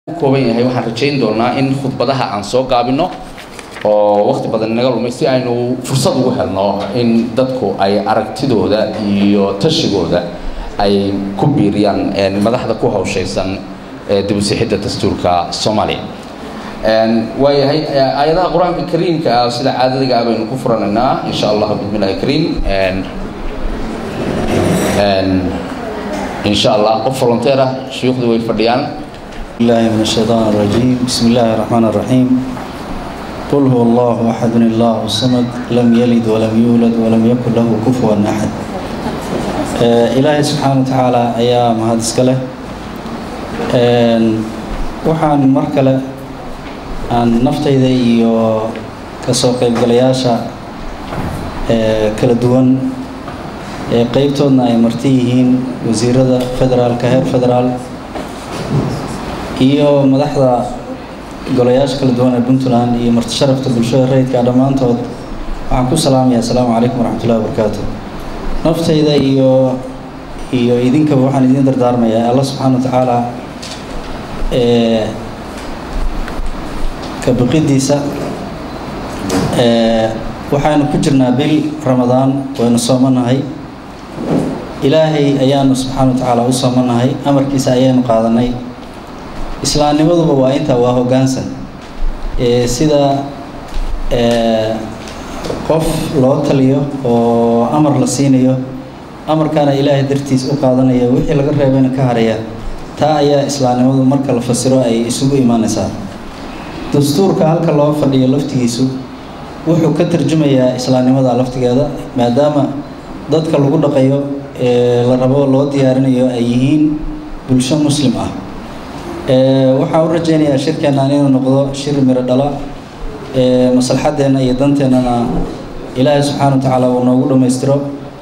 kooban yahay waxaan rajayn doonaa in khudbadaha aan soo gaabino oo waqti badan naga lumay si aynu fursad ugu helno in dadku ay aragtidooda iyo tashigooda ay ku biiriyaan madaxda ku hawshaysan dib u sixidda dastuurka soomaaliya waayahay aayadaha qur-aanka kariimka ah sida caadadiga ah baynu ku furanaynaa insha allah bismillahi kariim insha allah qof volunteer ah shuyuukhdu way fadhiyaan الله من الشيطان الرجيم بسم الله الرحمن الرحيم قل هو الله أحد الله الصمد لم يلد ولم يولد ولم يكن له كفوا أحد إلهي سبحانه وتعالى أيام هذا سكله waxaan mar kale aan naftayda iyo kasoo qaybgalayaasha kala duwan ee qeybtoodna ay marti yihiin wasiirada federaalka heer federaal iyo madaxda golayaasha kala duwan ee puntland iyo marti sharafta bulshada rayidka dhammaantood waxaan ku salaamaya asalaamu calaykum waraxmatullahi wabarakaatu naftayda iyo iyo idinkaba waxaan idiin dardaarmayaa alla subxaana wa tacaala ee kabiqidiisa waxaanu ku jirnaa bil ramadaan waynu soomanahay ilaahay ayaanu subxaana wa tacaala u soomanahay amarkiisa ayaynu qaadanay islaamnimaduba waa intaa waa hoggaansan sida qof loo taliyo oo amar la siinayo amarkaana ilaahay dartiis u qaadanaya wixii laga reebayna ka haraya taa ayaa islaamnimadu marka la fasiro ay isugu imaanaysaa dastuurka halka loo fadhiyo laftigiisu wuxuu ka tarjumayaa islaamnimada laftigeeda maadaama dadka lagu dhaqayo ee la rabo loo diyaarinayo ay yihiin bulsho muslim ah waxaan u rajaynayaa shirkeennan inuu noqdo shir miro dhala maslaxaddeenna iyo danteennana ilaahay subxaana wa tacaala uu noogu dhammaystiro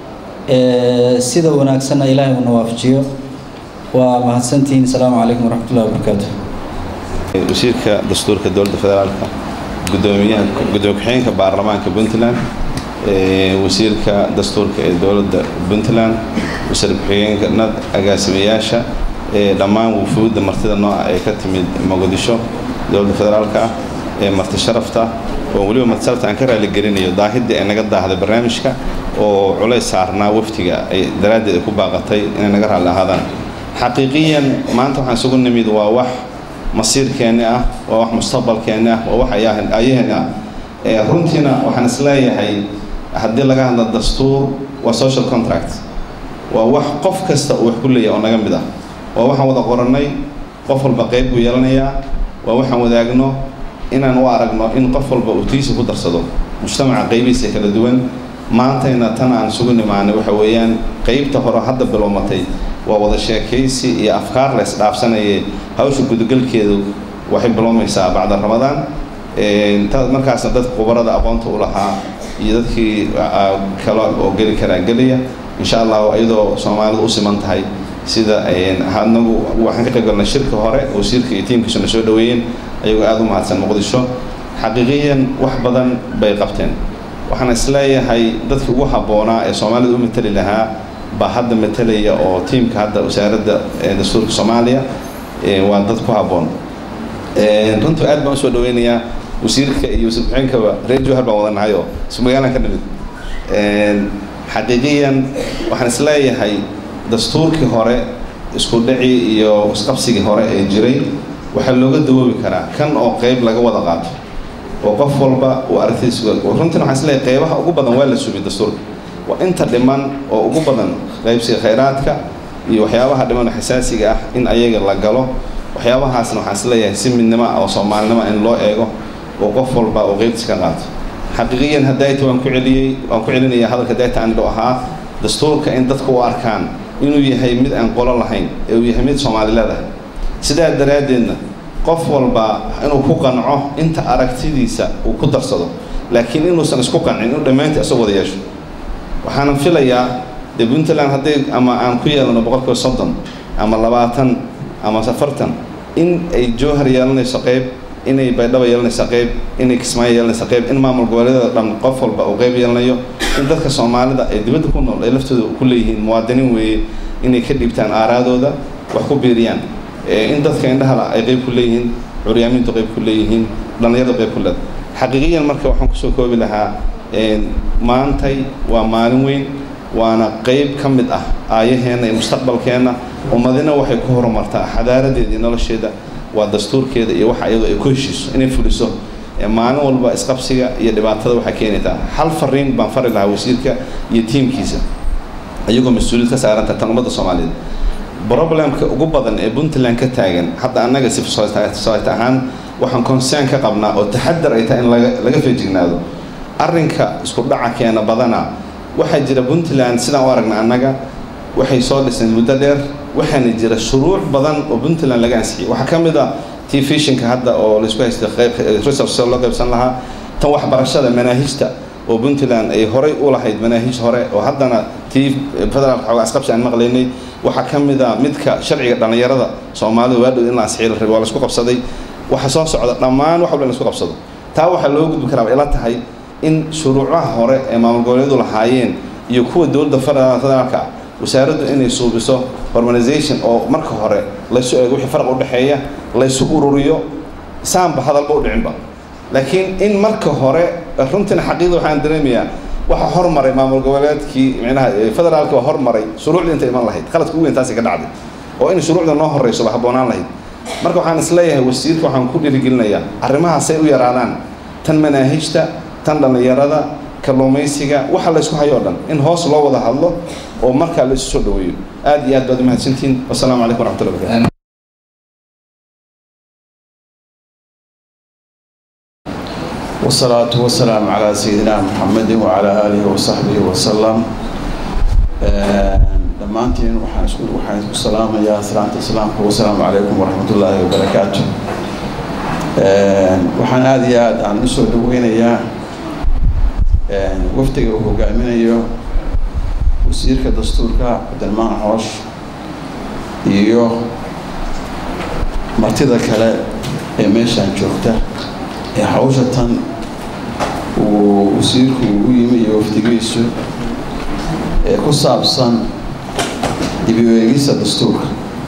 sida wanaagsanna ilaahay uuna waafajiyo waa mahadsantihiin asalaamu calaykum waraxmatullahi wabarakaatu wasiirka dastuurka dowladda federaalka gudoomiyaha gudoomiye ku-xigeenka baarlamaanka puntland wasiirka dastuurka ee dowladda puntland wasiir ku-xigeenka nad agaasimayaasha dhammaan wufuudda martida nooca ee ka timid muqdisho dowladda federaalka ah ee marti sharafta oo weliba marti sharafta aan ka raaligelinayo daahidda ee naga daahday barnaamijka oo culays saarnaa waftiga ay daraaddeed ay ku baaqatay inay naga raalli ahaadaan xaqiiqiyan maanta waxaan isugu nimid waa wax masiirkeenni ah waa wax mustaqbalkeenni ah waa wax ayaheenni ah runtiina waxaan isleeyahay haddii laga hadla dastuur waa social contract waa wax qof kasta uu wax ku leeyahay oo naga mid ah waa waxaan wada qorannay qof walba qayb buu yeelanayaa waa waxaan wadaagno inaan u aragno in qof walba uu tiisa ku darsado mujtamaca qaybihiisa kala duwan maantayna tan aan isugu nimaanay waxa weeyaan qaybta hore hadda bilowmatay waa wada sheekaysi iyo afkaar la isdhaafsanayay hawsha gudagalkeedu waxay bilowmaysaa bacda ramadaan markaasna dadka khubarada aqoonta u lahaa iyo dadkii kale oo geli karaa gelaya insha allah iyadoo soomaalidu u siman tahay sida anagu waxaan ka qayb galnay shirka hore wasiirka iyo tiimkiisuna soo dhaweeyeen ayagoo aada u mahadsan muqdisho xaqiiqiyan wax badan bay qabteen waxaan isleeyahay dadkii ugu habboonaa ee soomaalida u mateli lahaa baa hadda matelaya oo tiimka hadda wasaaradda dastuurka soomaaliya waa dad ku habboon runtii aad baan usoo dhaweynayaa wasiirka iyo wasiir ku-xigeenkaba reer jowhar baan wadanahay oo isu magaalaan ka nimid xaqiiqiyan waxaan isleeyahay dastuurkii hore isku dhacii iyo isqabsigii hore ee jiray waxaa looga dawoobi karaa kan oo qayb laga wada qaato oo qof walba uu aragtidiisa runtiina waxaan isleeyahay qaybaha ugu badan waa la sumiyey dastuurka waa inta dhiman oo ugu badan qaybsiga khayraadka iyo waxyaabaha dhiman oo xasaasiga ah in ayaga la galo waxyaabahaasna waxaan isleeyahay si midnimo ah oo soomaalinimo in loo eego oo qof walba uu qaybtiisa ka qaato xaqiiqiyan hadayta waan ku celiyey waan ku celinaya hadalka dayta aan idho ahaa dastuurka in dadka u arkaan inuu yahay mid aan qolo lahayn ee uu yahay mid soomaali leedahay sidaa daraaddeedna qof walba inuu ku qanco inta aragtidiisa uu ku darsado laakiin inuusan isku qancin inuu dhammaantii isagoo wada yeesho waxaanan filayaa dee puntland hadday ama aan ku yeelano boqolkiiba soddon ama labaatan ama afartan in ay jowhar yeelanayso qayb inay baydhaba yeelanayso qayb inay kismaayo yeelanayso qayb in maamul goboleedyada dhan qof walba uu qayb yeelanayo in dadka soomaalida ay dibadda ku nool ay laftooda ku leeyihiin muwaadiniin weeye inay ka dhiibtaan aaraadooda wax ku biiriyaan in dadka indhahala ay qayb ku leeyihiin curyaamintu qayb ku leeyihiin dhallinyaradu qayb ku leed xaqiiqiyan marka waxaan kusoo koobi lahaa maantay waa maalin weyn waana qayb ka mid ah aayaheenna iyo mustaqbalkeenna ummadina waxay ku horumartaa xadaaradeeda iyo nolosheeda waa dastuurkeeda iyo waxa iyadoo ay ku heshiiso inay fuliso maalin walba isqabsiga iyo dhibaatada waxaa keenaytaa hal fariin baan fari lahaa wasiirka iyo tiimkiisa iyagoo mas-uuliyad ka saaranta tan ummadda soomaaliyeed problemka ugu badan ee puntland ka taagan hadda annaga civil society ahaan waxaan concern ka qabnaa oo taxadar ay tahay in laga laga feejignaado arrinka isku dhaca keena badana waxaa jira puntland sidaan u aragna annaga waxay soo dhiseen muddo dheer waxaana jira shuruuc badan oo puntland laga ansixiyay waxaa ka mid ah tii fishinka hadda oo laisku haysta resource loo qaybsan lahaa tan waxbarashada manaahijta oo puntland ay horay u lahayd manaahij hore oo haddana tii federaalka xoogaa isqabsi aan maqlaynay waxaa ka mid a midka sharciga dhallinyarada soomaalida waa dhow in la ansixiyay la rabay waa laisku qabsaday waxa soo socda dhammaan wax walba in laisku qabsado taa waxaa loo gudbi karaa ila tahay in shuruucaha hore ee maamul goboleedu lahaayeen iyo kuwa dowladda federaalka ah wasaaraddu inay suubiso hormonization oo marka hore laysu eego wixii farq u dhexeeya laysu ururiyo saanba hadalba u dhicinba laakiin in marka hore runtina xaqiiqda waxaan dareemayaa waxa hormaray maamul goboleedkii micnaha federaalka waa hormaray shuruucdii inta iman lahayd qaladka ugu weyn taasi ka dhacday oo in shuruucda noo horreyso ba habboonaan lahayd marka waxaan isleeyahay wasiirka waxaan ku dhiirigelinayaa arrimahaasay u yaraadaan tan manaahijta tan dhallinyarada kalluumaysiga waxa laysku hayo o dhan in hoos loo wada hadlo oo markaa la isu soo dhaweeyo aad iyo aad baad umahadsantihiin wasalaamu calaykum waraxmatullahi barakatu والصلاة والسلام على سيدنا محمد وعلى آله وصحبه وسلم dhammaantiin waxaan isku waxaan isku salaamayaa salaanta islaamka wasalaamu calaykum waraxmat ullaahi wabarakaatu waxaan aada iyo aad aan usoo dhaweynayaa wafdiga uu hogaaminayo wasiirka dastuurka cabdilmaan xoosh iyo martida kale ee meeshaan joogta ee hawsha tan uu wasiirku u yimi iyo wafdigiisu ee ku saabsan dibi eegista dastuurka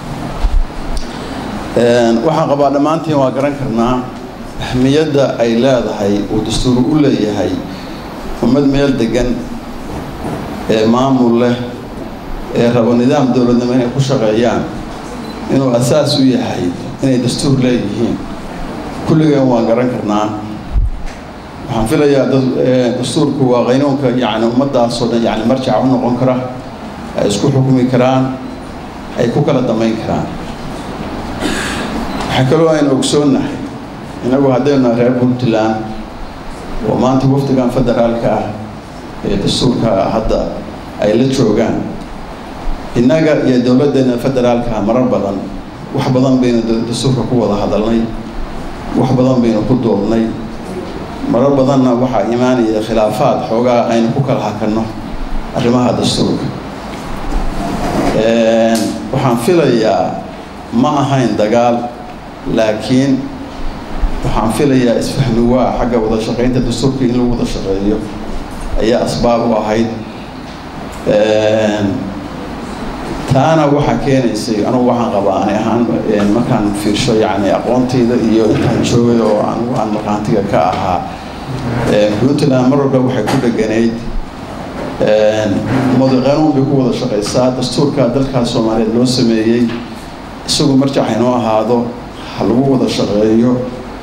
waxaan qabaa dhammaantiin waa garan karnaa ahmiyadda ay leedahay uu dastuur u leeyahay ummad meel degan ee maamul leh ee rabo nidaam dowladnimo inay ku shaqeeyaan inuu asaas u yahay inay dastuur leeyihiin kulligeen waan garan karnaa waxaan filayaa dastuurku waa qaynuunka yani ummaddaasoo dhan yani marjaca u noqon kara ay isku xukumi karaan ay ku kala damayn karaan waxaa kaloo aynu ogsoonnahay innagu haddaynu reer puntland oo maanta wafdigan federaalka ah ee dastuurka hadda ay la joogaan innaga iyo dowladdeena federaalka marar badan wax badan baynu dastuurka ku wada hadalnay wax badan baynu ku doodnay marar badanna waxaa imaanaya khilaafaad xoogaa aynu ku kala hakanno arrimaha dastuurka waxaan filayaa ma ahayn dagaal laakiin waxaan filayaa isfahmi waa xagga wada shaqaynta dastuurka in lagu wada shaqeeyo ayaa asbaab u ahayd taana waxaa keenaysay anugu waxaan qabaa ani ahaan markaan fiirsho yani aqoontayda iyo intaan joogay oo anugu aan maqaantiga ka ahaa puntland mar walba waxay ku dheganayd ummadu qanuun bay ku wada shaqaysaa dastuurka dalkaas soomaaliyeed loo sameeyey isagu marjac haynoo ahaado ha lagu wada shaqeeyo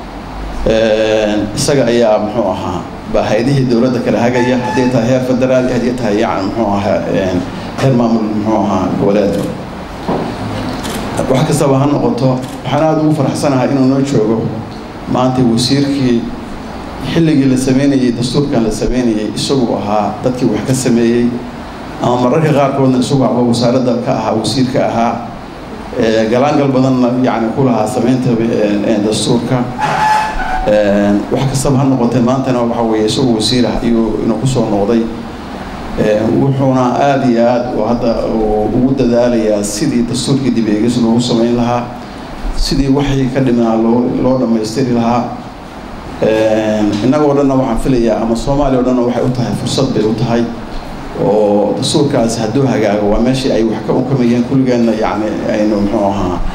isaga ayaa muxuu ahaa bahaydihii dowladda kala hagaya hadday tahay heer federaal hadday tahay yani muxuu ahaa heer maamul muxuu ahaa goboleedka wax kastaba ha noqoto waxaan aada ugu faraxsanahay inuu noo joogo maanta wasiirkii xilligii la sameynayey dastuurkan la sameynayey isagu ahaa dadkii wax ka sameeyey ama mararka qaarkoodna isagu aba wasaaradda ka ahaa wasiirka ahaa galaangal badanna yani ku lahaa sameynta dastuurka wax kastaba ha noqotee maantana waxa weeye isagu wasiirah ayuu inuu kusoo noqday wuxuuna aada iyo aad hadda ugu dadaalayaa sidii dastuurkii dib eegis loogu samayn lahaa sidii waxay ka dhimanaa loo loo dhammaystiri lahaa innagoo dhanna waxaan filayaa ama soomaaliya o dhanna waxay u tahay fursad bay u tahay oo dastuurkaasi hadduu hagaago waa meeshii ay wax ka unkamayeen kulligeenna yani aynu muxuu ahaa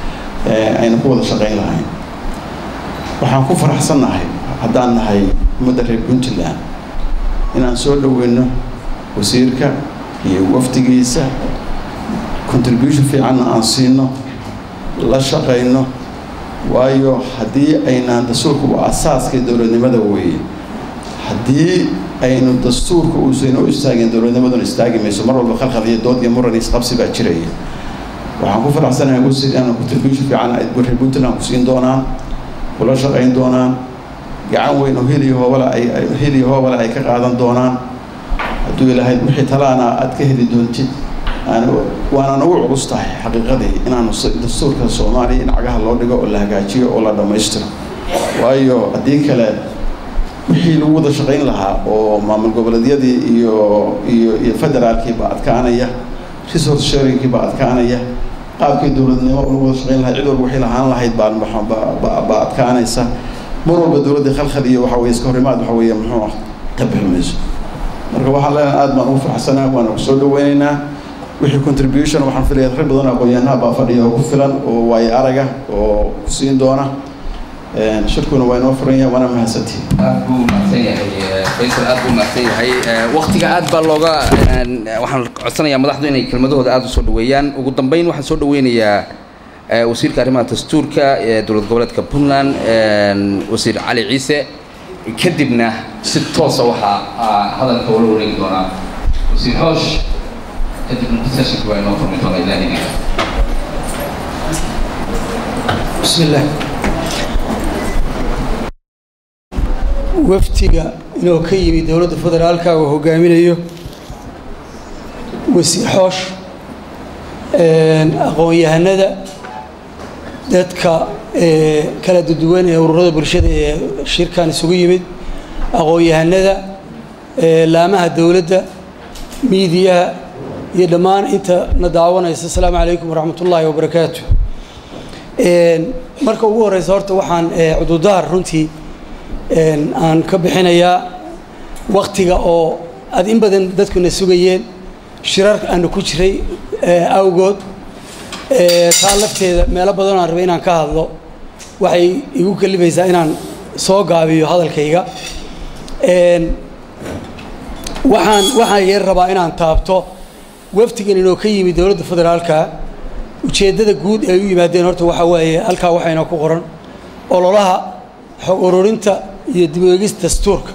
ayna ku wada shaqayn lahayn waxaan ku faraxsannahay haddaan nahay ummadda reer puntland inaan soo dhoweyno wasiirka iyo wafdigiisa contribution fiicanna aan siino la shaqayno waayo haddii aynaan dastuurka u asaaskay dowladnimada weeye haddii aynu dastuurka uusan u istaagin dowladnimaduna istaagi mayso mar walba khalkhal iyo dood iyo muran isqabsi baa jiraya waxaan ku faraxsanahay wasiir inaan contribution fiican ay reer puntland ku siin doonaan kula shaqayn doonaan gacan weyn oo heliyo hoobale ay heliyo hoobale ay ka qaadan doonaan hadduu ilaahay wixii talaana aad ka heli doontid aan waanaan ugu culus tahay xaqiiqadii inaanu dastuurka soomaaliya in cagaha loo dhigo oo la hagaajiyo oo la dhammaystiro waayo haddii kale wixii lagu wada shaqayn lahaa oo maamul goboleedyadii iyo iyo iyo federaalkiiba adkaanaya resource sharingkiiba adkaanaya qaabkii dowladnimo lagu wada shaqayn lahaa cid walba waxay lahaan lahayd baa baa adkaanaysa mar walba dowladda khalkhal iyo waxa weye iska horimaad waxa weeye muxuu ah ka bixi mayso marka waxaan leenahay aad baan ugu faraxsanaa waana ku soo dhaweynaynaa wixii contribution waxaan filaya rag badan aqoon-yahanaha baa fadhiya oo ku filan oo waayo araga oo ku siin doona shirkuna waa inoo furan yahay waana mahadsantihin aad buu mahadsan yahay faysal aad buu mahadsan yahay waktiga aad baa looga waxaan codsanayaa madaxdu inay kelmadahooda aada usoo dhaweeyaan ugu dambeyn waxaan soo dhaweynayaa wasiirka arrimaha dastuurka ee dowlad goboleedka puntland wasiir cali ciise kadibna si toosa waxaa hadalka ula wareegi doonaa wasiir xoosh kadibna sessionka waa inoo furmi doonaa ilaa idinka بسم الله waftiga inuu ka yimi dowladda federaalka uu hogaaminayo wasiir xoosh aqoon-yahanada dadka kala duwan ee ururada bulshada ee shirkan isugu yimid aqoon-yahanada laamaha dowladda miidiyaha iyo dhammaan inta na daawanaysa asalaamu calaykum waraxmat ullaahi wabarakaatu marka ugu horeysa horta waxaan cududaar runtii aan ka bixinayaa waktiga oo aad in badan dadkuna sugayeen shirar aanu ku jiray awgood taa lafteeda meelo badan aan rabay inaan ka hadlo waxay igu kalibaysaa inaan soo gaabiyo hadalkayga waxaan waxaan yar rabaa inaan taabto waftigan inoo ka yimi dowladda federaalka ujeeddada guud ay u yimaadeen horta waxaa waaye halkaa waxayna ku qoran ololaha xog ururinta iyo dib u eegista dastuurka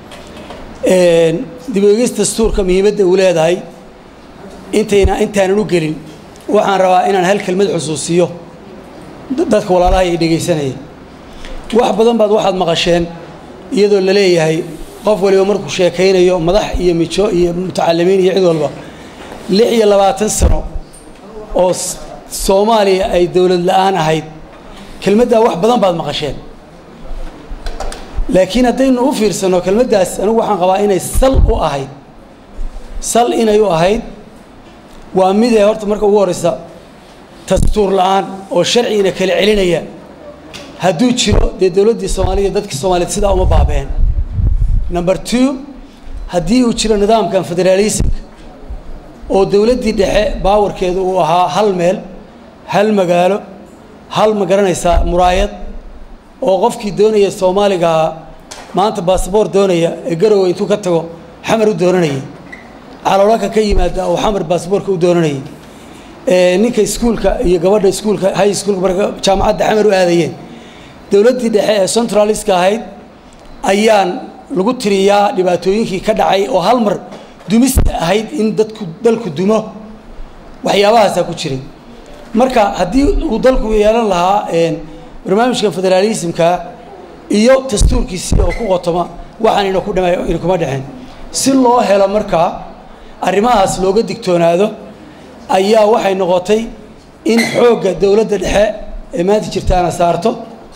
dib u eegista dastuurka muhiimadda uu leedahay intayna intaanan u gelin waxaan rabaa inaan hal kelmad xusuusiyo dadka walaalaha ay dhegaysanaya wax badan baad waxaad maqasheen iyadoo la leeyahay qof waliba markuu sheekaynayo madax iyo mijo iyo mutacalimiin iyo cid walba lix iyo labaatan sano oo soomaaliya ay dowlad la-aan ahayd kelmaddaa wax badan baad maqasheen laakiin haddaynu u fiirsanno kelmaddaas anigu waxaan qabaa inay sal u ahayd sal inay u ahayd waa midee horta marka ugu horeysa dastuur la-aan oo sharcigina kala celinaya hadduu jiro dee dowladdii soomaaliya dadkii soomaaliyeed sidaa uma baabeen number two haddii uu jiro nidaamkan federaalismka oo dowladdii dhexe baawarkeedu uu ahaa hal meel hal magaalo hal ma garanaysaa muraayad oo qofkii doonaya soomaaligaa maanta basaboor doonaya ee garowe intuu ka tago xamar u doonanayay caloolaka ka yimaada oo xamar baasaboorka u doonanayay ninka iskuulka iyo gabadha iskuulka high schoolka marka jaamacadda xamar u aadayeen dowladdii dhexe ee centraliska ahayd ayaan lagu tiriyaa dhibaatooyinkii ka dhacay oo hal mar dumista ahayd in dadku dalku dumo waxyaabahaasaa ku jiray marka haddii uu dalku yeelan lahaa barnaamijkan federaalismka iyo dastuurkiisii oo ku qotoma waxaan ina ku dhama ina kuma dhexeen si loo helo markaa arrimahaas looga digtoonaado ayaa waxay noqotay in xoogga dowladda dhexe ee maanta jirtaana saarto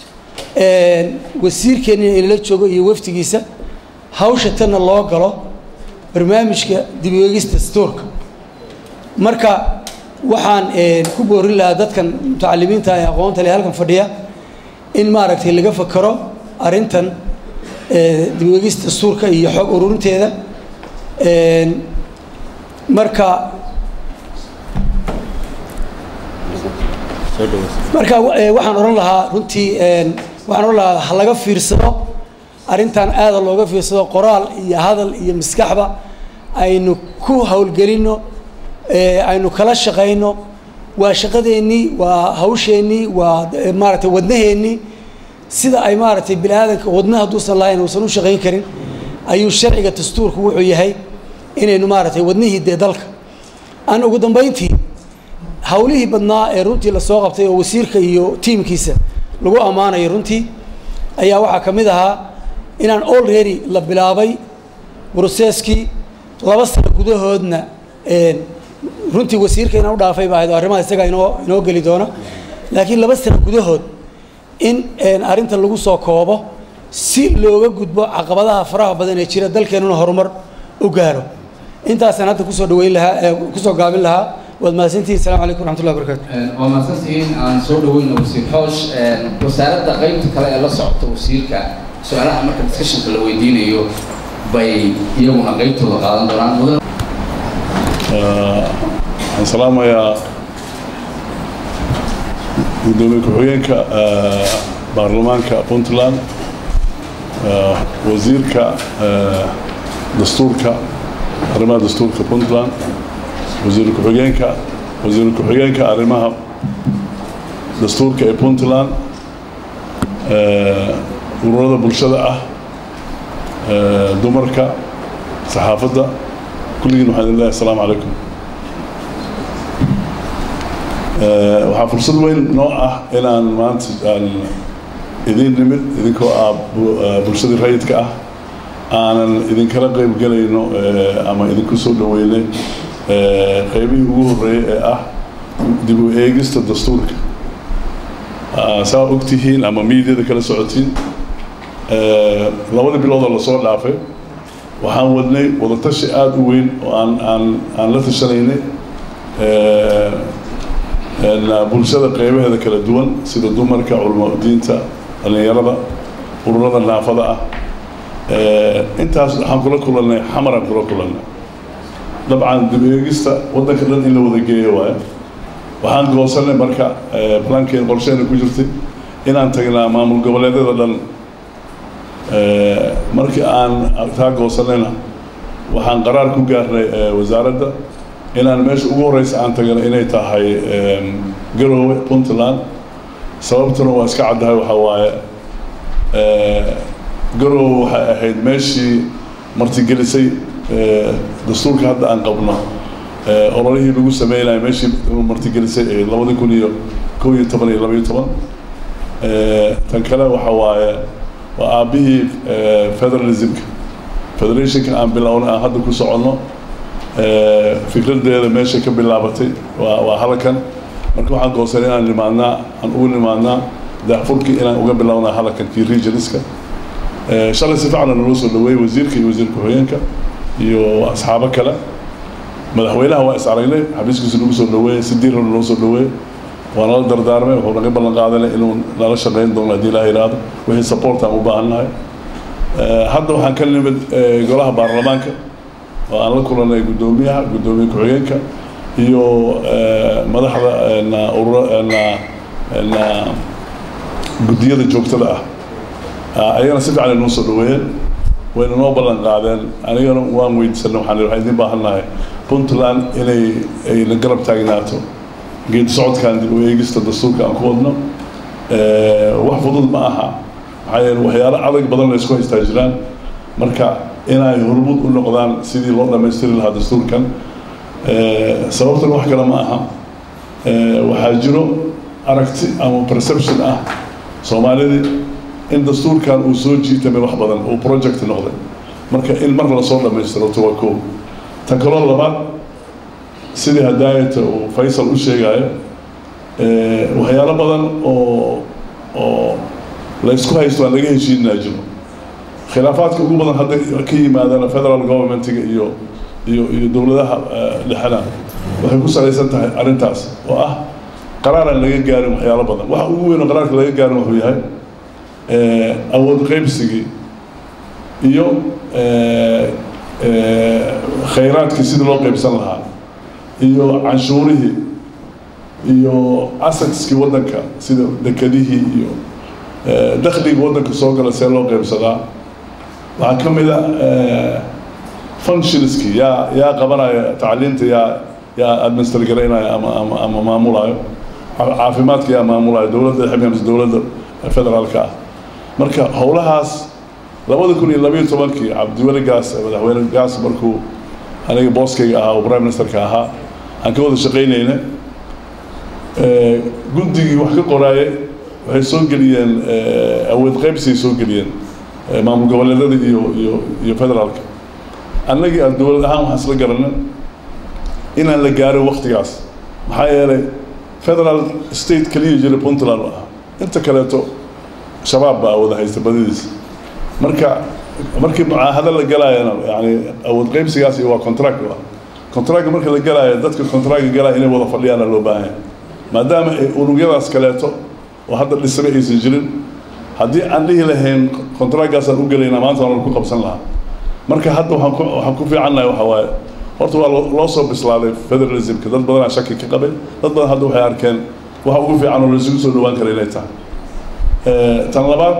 wasiirkeenina inala joogo iyo waftigiisa hawsha tanna loo galo barnaamijka dib u eegista dastuurka marka waxaan ku boorin lahaa dadkan mutacalimiinta ee aqoonta leh halkan fadhiya in maaragtay laga fakero arrintan dib u eegista dastuurka iyo xog ururinteeda marka marka eh, waxaan odhan lahaa runtii een, waxaan odhan lahaa ha laga fiirsado arrintan aada looga fiirsado qoraal iyo hadal iyo maskaxba aynu ku howlgelinno eh, aynu kala shaqayno waa shaqadeennii waa hawsheennii waa eh, maaragtay wadnaheennii sida ay maaragtay bini aadanka wadna hadduusan lahayn uusan u shaqayn karin ayuu sharciga dastuurku wuxuu yahay inaynu maaragtay wadnihii dee dalka aan ugu dambayntii hawlihii badnaa ee runtii lasoo qabtay oo wasiirka iyo tiimkiisa lagu ammaanayo runtii ayaa waxaa ka mid ahaa inaan already la bilaabay broceskii laba sano gudahoodna een, runtii wasiirka inaan u dhaafay baa ahayd oo arrimaha isaga inoo inoo geli doona laakiin laba sano gudahood in een, arrinta lagu soo koobo si looga gudbo caqabadaha faraha badan ee jira dalkeenuna horumar u gaaro intaasaan hadda kusoo dhaweyn lahaa ee kusoo gaabin lahaa waad mahadsantihin assalamu calaykum waraxmatullahi wabarakaatu waa mahadsantihiin aan soo dhaweyno wasiir xoosh wasaaradda qaybta kale ee la socota wasiirka su-aalaha marka discussionka la weydiinayo bay iyaguna qaybtooda qaadan doonaan mudan waxaan salaamayaa gudoomiye ku-xigeenka eh, baarlamaanka puntland eh, wasiirka eh, dastuurka arrimaha dastuurka puntland wasiir ku-xigeenka wasiir ku-xigeenka arrimaha dastuurka ee puntland eh, ururada bulshada ah eh, dumarka saxaafadda kulligiin waxaan idin leeyahay asalaamu calaykum Eh, waxaa fursad weyn noo ah inaan maanta aan idin nimid idinkoo ah bu- eh, bulshadii rayidka ah aanan idinkala qayb gelayno eh, ama idinku soo dhaweynay eh, qaybihii ugu horreeyay ee ah dib u eegista dastuurka Ah, saa ogtihiin ama miidyada kala socotiin eh, labadii bilood oo lasoo dhaafay waxaan wadnay wadatashi aada u weyn oo aan aan aan la tashanaynay eh, een, bulshada qeybaheeda kala duwan sida dumarka culamo diinta dhallinyarada ururada naafada ah Eh, intaas waxaan kula kulannay xamaraan kula kulannay dabcan dib eegista waddanka dhan in la wada geeyo waaye waxaan goosanay marka eh, balankeen qorsheena ku jirtay inaan tagnaa maamul goboleedyada dhan Eh, markii aan taa goosanayna waxaan qaraar ku gaarnay eh, wasaaradda inaan meesha ugu horeysa aan tagana inay tahay em, garoowe puntland sababtuna waa iska caddahay waxaa waaye eh, garoowe waxay ahayd meeshii martigelisay eh, dastuurka hadda aan qabno eh, ololihii lagu sameynaya meeshii martigelisay ee labadi kun iyo kow iyo toban iyo laba iyo toban Eh, tan kale waxa waaye waa aabbihii eh, federalismka federationka aan bilowna aan hadda ku soconno Eh, fikradeeda meesha ka bilaabatay waa waa halkan marka waxaan goosay inaan nimaadnaa aan ugu nimaadnaa daafurkii inaan uga bilownaa halkan kii regionska Eh, shalay si fiican naloo soo dhaweeyey wasiirka iyo wasiir ku-xigeenka iyo asxaabo kale madaxweynaha waa is aragnay xabiiskiisa nagu soo dhaweeyey si diirna naloo soo dhaweeyey waa nala dardaarmay wuxuu naga ballan qaadanay inuu nala shaqayn doono haddii ilaah yidhaahdo wixii support aan u baahannahay Eh, hadda waxaan ka nimid eh, golaha baarlamaanka oo aan la kulannay guddoomiyaha guddoomiye ku-xigeenka iyo eh, madaxda na urura na na guddiyada joogtada ah Ah, ayagana si fiican ay noo soo dhaweeyeen wayna noo ballan qaadeen anigana waan weydiisanay waxaan idhi waxaan idiin baahannahay puntland inay ay la garab taagnaato geedi socodkan dib u eegista dastuurka aan ku wadno Eh, wax fudud ma aha maxaa yeele waxyaalo adag badan la isku haystaa jiraan marka inay hormud u noqdaan sidii loo dhammaystiri lahaa dastuurkan Eh, sababtan wax kale ma aha Eh, waxaa jiro aragti ama perception ah soomaalidii in dastuurkan uu soo jiitamay wax badan uu project noqday marka in mar lasoo dhammaystiro to waa koow tan kaloo labaad sidii hadaayata uu faysal u sheegayo eh, waxyaalo badan oo oo la isku haysto aan laga heshiinaa jiro khilaafaadka ugu badan hadda ka yimaadana federal governmentiga iyo iyo iyo dowladaha eh, dhexena waxay ku salaysan tahay arrintaas oo ah qaraar aan laga gaarin waxyaalo badan waxa ugu weyn oo qaraarka laga gaarin wuxuu yahay eh, awood qaybsigii iyo eh, eh, khayraadkii sidii loo qaybsan lahaa iyo canshuurihii iyo assetskii waddanka sida dekedihii iyo dakhliga waddanka soo gala see loo qaybsadaa waxaa ka mid a functionskii yaa yaa qabanaya tacliinta yaa yaa administer garaynaya ama ama ama maamulayo caafimaadka yaa maamulayo dowladda xibka mise dowladda federaalka ah marka howlahaas labada kun iyo labayo tobankii cabdiweli gaas madaxweyne gaas markuu aniga booskayga ahaa oo prime ministerka ahaa aan ka wada shaqaynayna guddigii wax ka qoraayay waxay soo geliyeen awood qaybsiay soo geliyeen maamul goboleedyada iyo iyo iyo federaalka annagii aan dowlad ahaan waxaan isla garanay inaan la gaarin waktigaas maxaa yeelay federal state keliya jira puntland u ah inta kaleeto shabaab baa wada haysta badidiisa marka markii mucaahado la galaayana yani awood qaybsigaas iyo waa contract ah contract marka la galaayo dadka contract galaya inay wada fadhiyaana loo baahan yahay maadaama ay unugyadaas kaleeto oo hadda dhisme aysan jirin haddii aan dhihi lahayn contractgaasaan u gelaynaa maanta waan ku qabsan lahaa marka hadda waxaan ku waxaan ku fiicannahay waxa waaye horta waa loo soo bislaaday federalismka dad badanaa shaki ka qabay dad badan hadda waxay arkeen waxa ugu fiican oo laisugu soo dhawaan kara inay tahay tan labaad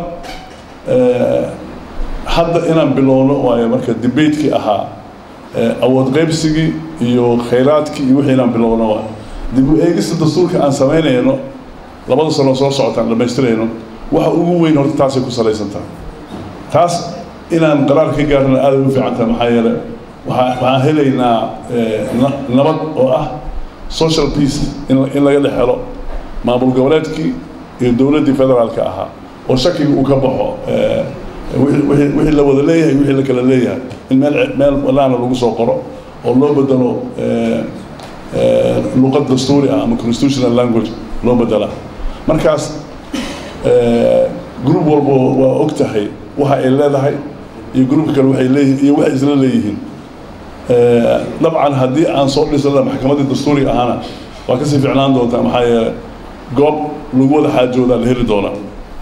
hadda inaan bilowno waayo marka debatekii ahaa awood qaybsigii iyo khayraadkii iyo wixii inaan bilowno waayo dib u eegista dastuurka aan samaynayno labada sano soo socotaan dhammaystirayno waxa ugu weyn horta taasay ku salaysan tahay taas inaan qaraar ka gaarna aada u fiican tahay maxaa yeele waxaa waxaan helaynaa nabad oo ah social peace in in laga dhex helo maamul goboleedkii iyo dowladdii federaalka ahaa oo shakiga uu ka baxo wixii wixii la wada leeyahay wixii la kala leeyahay in meel meel banaana lagu soo qoro oo loo bedelo luqad dastuuri ah ama constitutional language loo bedela markaas group walba waa og tahay waxa ay leedahay iyo groupka kale waxay leeyihiin iyo waxay isla leeyihiin dabcan haddii aan soo dhisana maxkamaddii dastuuriga ahaana waa kasii ficnaan doontaa maxaa yeelay goob lagu wada xaajoodaa la heli doonaa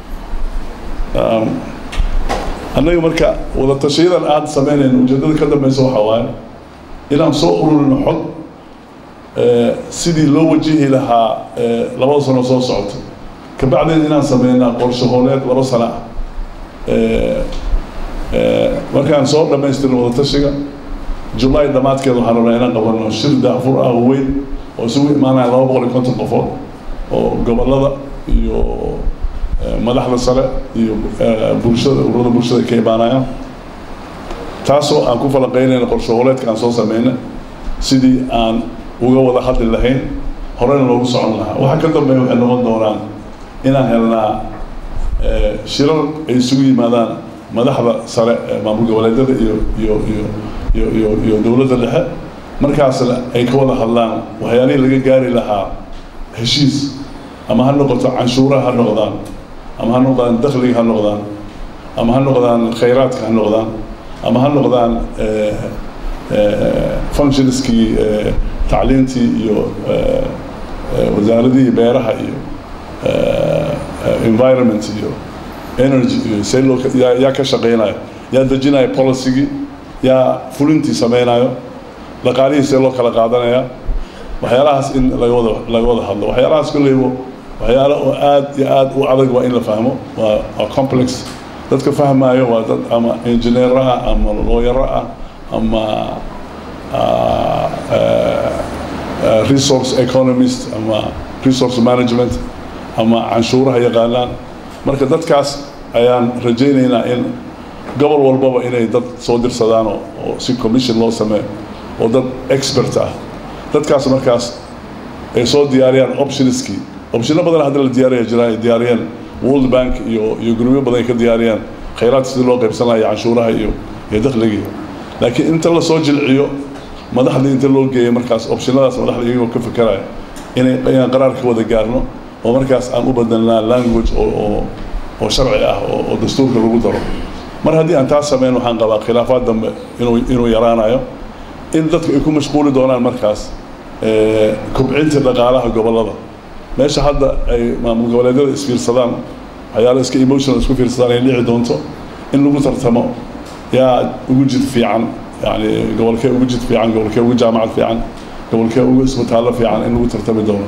annaga marka wada tashayadan aada samaynayna ujeeddada ka dambeysa waxaa waaye inaan soo ururino xog sidii loo wajihi lahaa labada sano soo socota kabacdeen inaan sameynaa qorshe hooleed laba sano ah markaan soo dhammaystirno wada tashiga julaay dhammaadkeeda waxaan rabnaa inaan qabano shir daafur ah oo weyn oo isugu imaanaya laba boqol iyo konton qofood oo gobollada iyo madaxda sare iyo bulshada ururada bulshada ka imaanayaan taasoo aan ku falaqaynayna qorshe hooleedka aan soo sameyna sidii aan uga wada hadli lahayn horena loogu socon lahaa waxa ka dambeeya waxay noqon doonaan inaan helnaa shirar ay isugu yimaadaan madaxda sare ee maamul goboleedyada iyo iyo iyo iyo iyo iyo dowladda dhexe markaasna ay ka wada hadlaan waxyaalihii laga gaari lahaa heshiis ama ha noqoto canshuuraha ha noqdaan ama ha noqdaan dakhliga ha noqdaan ama ha noqdaan khayraadka ha noqdaan ama ha noqdaan functionskii tacliintii iyo wasaaradihii beeraha iyo environment iyo energy iyo see loo yaa yaa ka shaqeynayo yaa dejinayo policygii yaa fulintii sameynayo dhaqaalihii see loo kala qaadanaya waxyaalahaas in laga wada laga wada hadlo waxyaalahaas kolleybo waxyaalo oo aad iyo aad u adag waa in la fahmo waa waa complex dadka fahmaayo waa dad ama engineer ah ama lawyer ah ama resource economist ama resource management ama canshuuraha yaqaanaan marka dadkaas ayaan rajaynaynaa in gobol walbaba inay dad soo dirsadaan oo oo si commission loo sameeyo oo dad expert ah dadkaas markaas ay soo diyaariyaan optionskii optionno badan hadda la diyaariya jiraan ay diyaariyeen world bank iyo iyo gurubyo badan ay ka diyaariyaan khayraadka sidii loo qaybsan lahaa iyo canshuuraha iyo iyo dakhligii laakiin inta la soo jilciyo madaxdii inta loo geeyo markaas optionadaas madaxda iyagoo ka fekeraya inay inaan qaraar ka wada gaarno oo markaas aan u bedelnaa language oo oo oo sharci ah oo oo dastuurka lagu daro mar haddii aan taas sameyn waxaan qabaa khilaafaad dambe inuu inuu yaraanayo in dadku ay ku mashquuli doonaan markaas kobcinta dhaqaalaha gobollada meesha hadda ay maamul goboleedyada isfiirsadaan waxyaala iska emotional isku fiirsadaan ay dhici doonto in lagu tartamo yaa ugu jid fiican yani gobolkee ugu jid fiican gobolkee ugu jaamacad fiican gobolkee ugu isbitaallo fiican in lagu tartami doono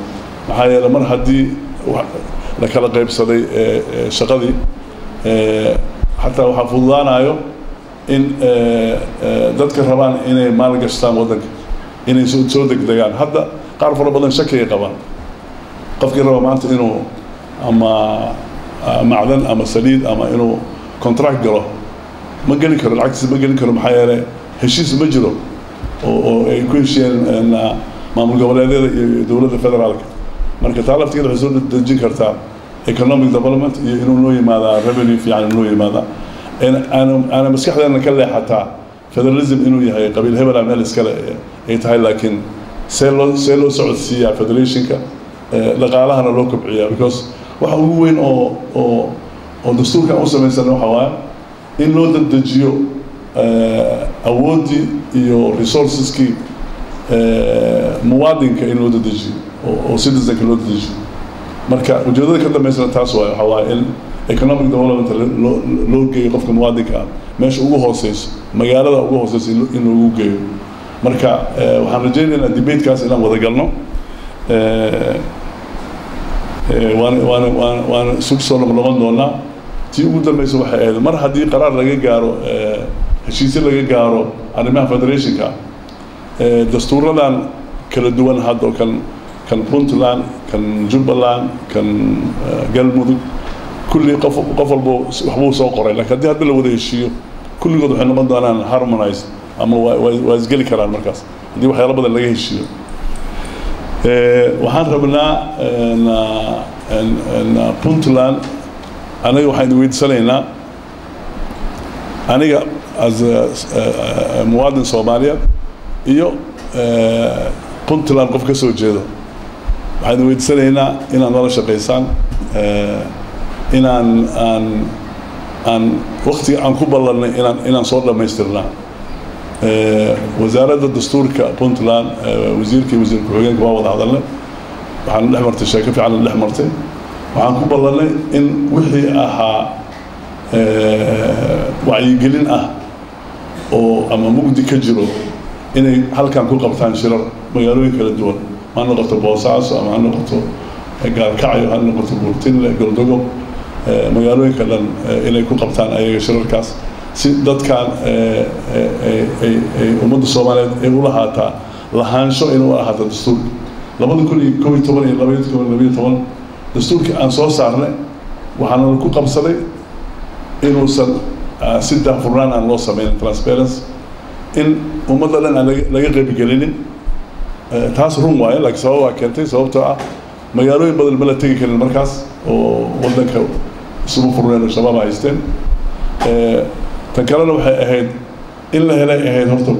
maxaa yeele mar haddii la kala qaybsaday shaqadii xataa waxaa fududaanayo in dadka rabaan inay maalgashtaan waddanka inay soo degdegaan hadda qaar fara badan shakigay qabaan qofkii raba maanta inuu ama macdan ama saliid ama inuu contract galo ma geli karo lacagtiisa ma geli karo maxaa yeele heshiis ma jiro oo ay ku heshiyeen maamul goboleedyada iyo dowladda federaalka marka taa laftigeeda waxay soo dejin kartaa economic development iyo inuu noo yimaadaa revenue fiican inuu yimaadaa aana maskaxdeena ka leexataa federalism inuu yahay qabiil hebela meel iskale ay tahay laakiin see loo see loo socodsiiyaa federationka dhaqaalahana loo kobciyaa because waxa ugu weyn oo oo oo dastuurkan u samaysan waxa waaye in loo dadejiyo awooddii iyo resourceskii muwaadinka in loo dadejiyo oo citizenka loo dadejiyo marka ujeedada ka dambeysana taas waaye waxaa waaye in economic development loo loo geeyo qofka muwaadinka ah meesha ugu hooseyso magaalada ugu hooseyso in loogu geeyo marka waxaan rajaynaynaa debatekaas inaan wada galno waana waana waana waana isugu soo noqnoqon doonaa tii ugu dambeysa waxay ahayd mar haddii qaraar laga gaaro heshiisyo laga gaaro arrimaha federationka dastuuradan kala duwan hadda oo kan kan puntland kan jubbaland kan galmudug kulli qof qof walbo waxbuu soo qoray laakiin haddii hadda la wada heshiiyo kulligood waxay noqon doonaan harmonize ama waa isgeli karaan markaas haddii waxyaalo badan laga heshiiyo waxaan rabnaa puntland aniga waxaan weydiisanaynaa aniga as muwaadin soomaaliyeed iyo puntland qof ka soo jeedo waxaan weydiisanaynaa inaad nala shaqaysaan inaan aan aan waktiga aan ku ballanay inaan inaan soo dhammaystirnaa wasaaradda dastuurka puntland wasiirkii wasiir ku-xigeenka waa wada hadalnay waxaan dhex martay sheeko fiican dhex martay waxaan ku ballanay in wixii ahaa wacyigelin ah oo ama mugdi ka jiro inay halkan ku qabtaan shirar magaalooyin kala duwan ha noqoto boosaaso ama ha noqoto gaalkacyo ha noqoto buurtinle goldogob magaalooyinka dhan inay ku qabtaan ayaga shirarkaas si dadkan ay ummadda soomaaliyeed ay u lahaataa lahaansho inay u ahaato dastuurka labada kun iyo kow iyo toban iyo labaiyo toban labiyo toban dastuurkii aan soo saarnay waxaana ku qabsaday inuusan si daahfurnaan aan loo sameynin transparency in ummadda dhan aan laga qabigelinin taas run waaye laakiin sabab waa keentay sababtoo ah magaalooyin badan ma la tegi karin markaas oo waddanka isugu furneen oo shabaab haysteen tan kalena waxay ahayd in la helay ahayd horta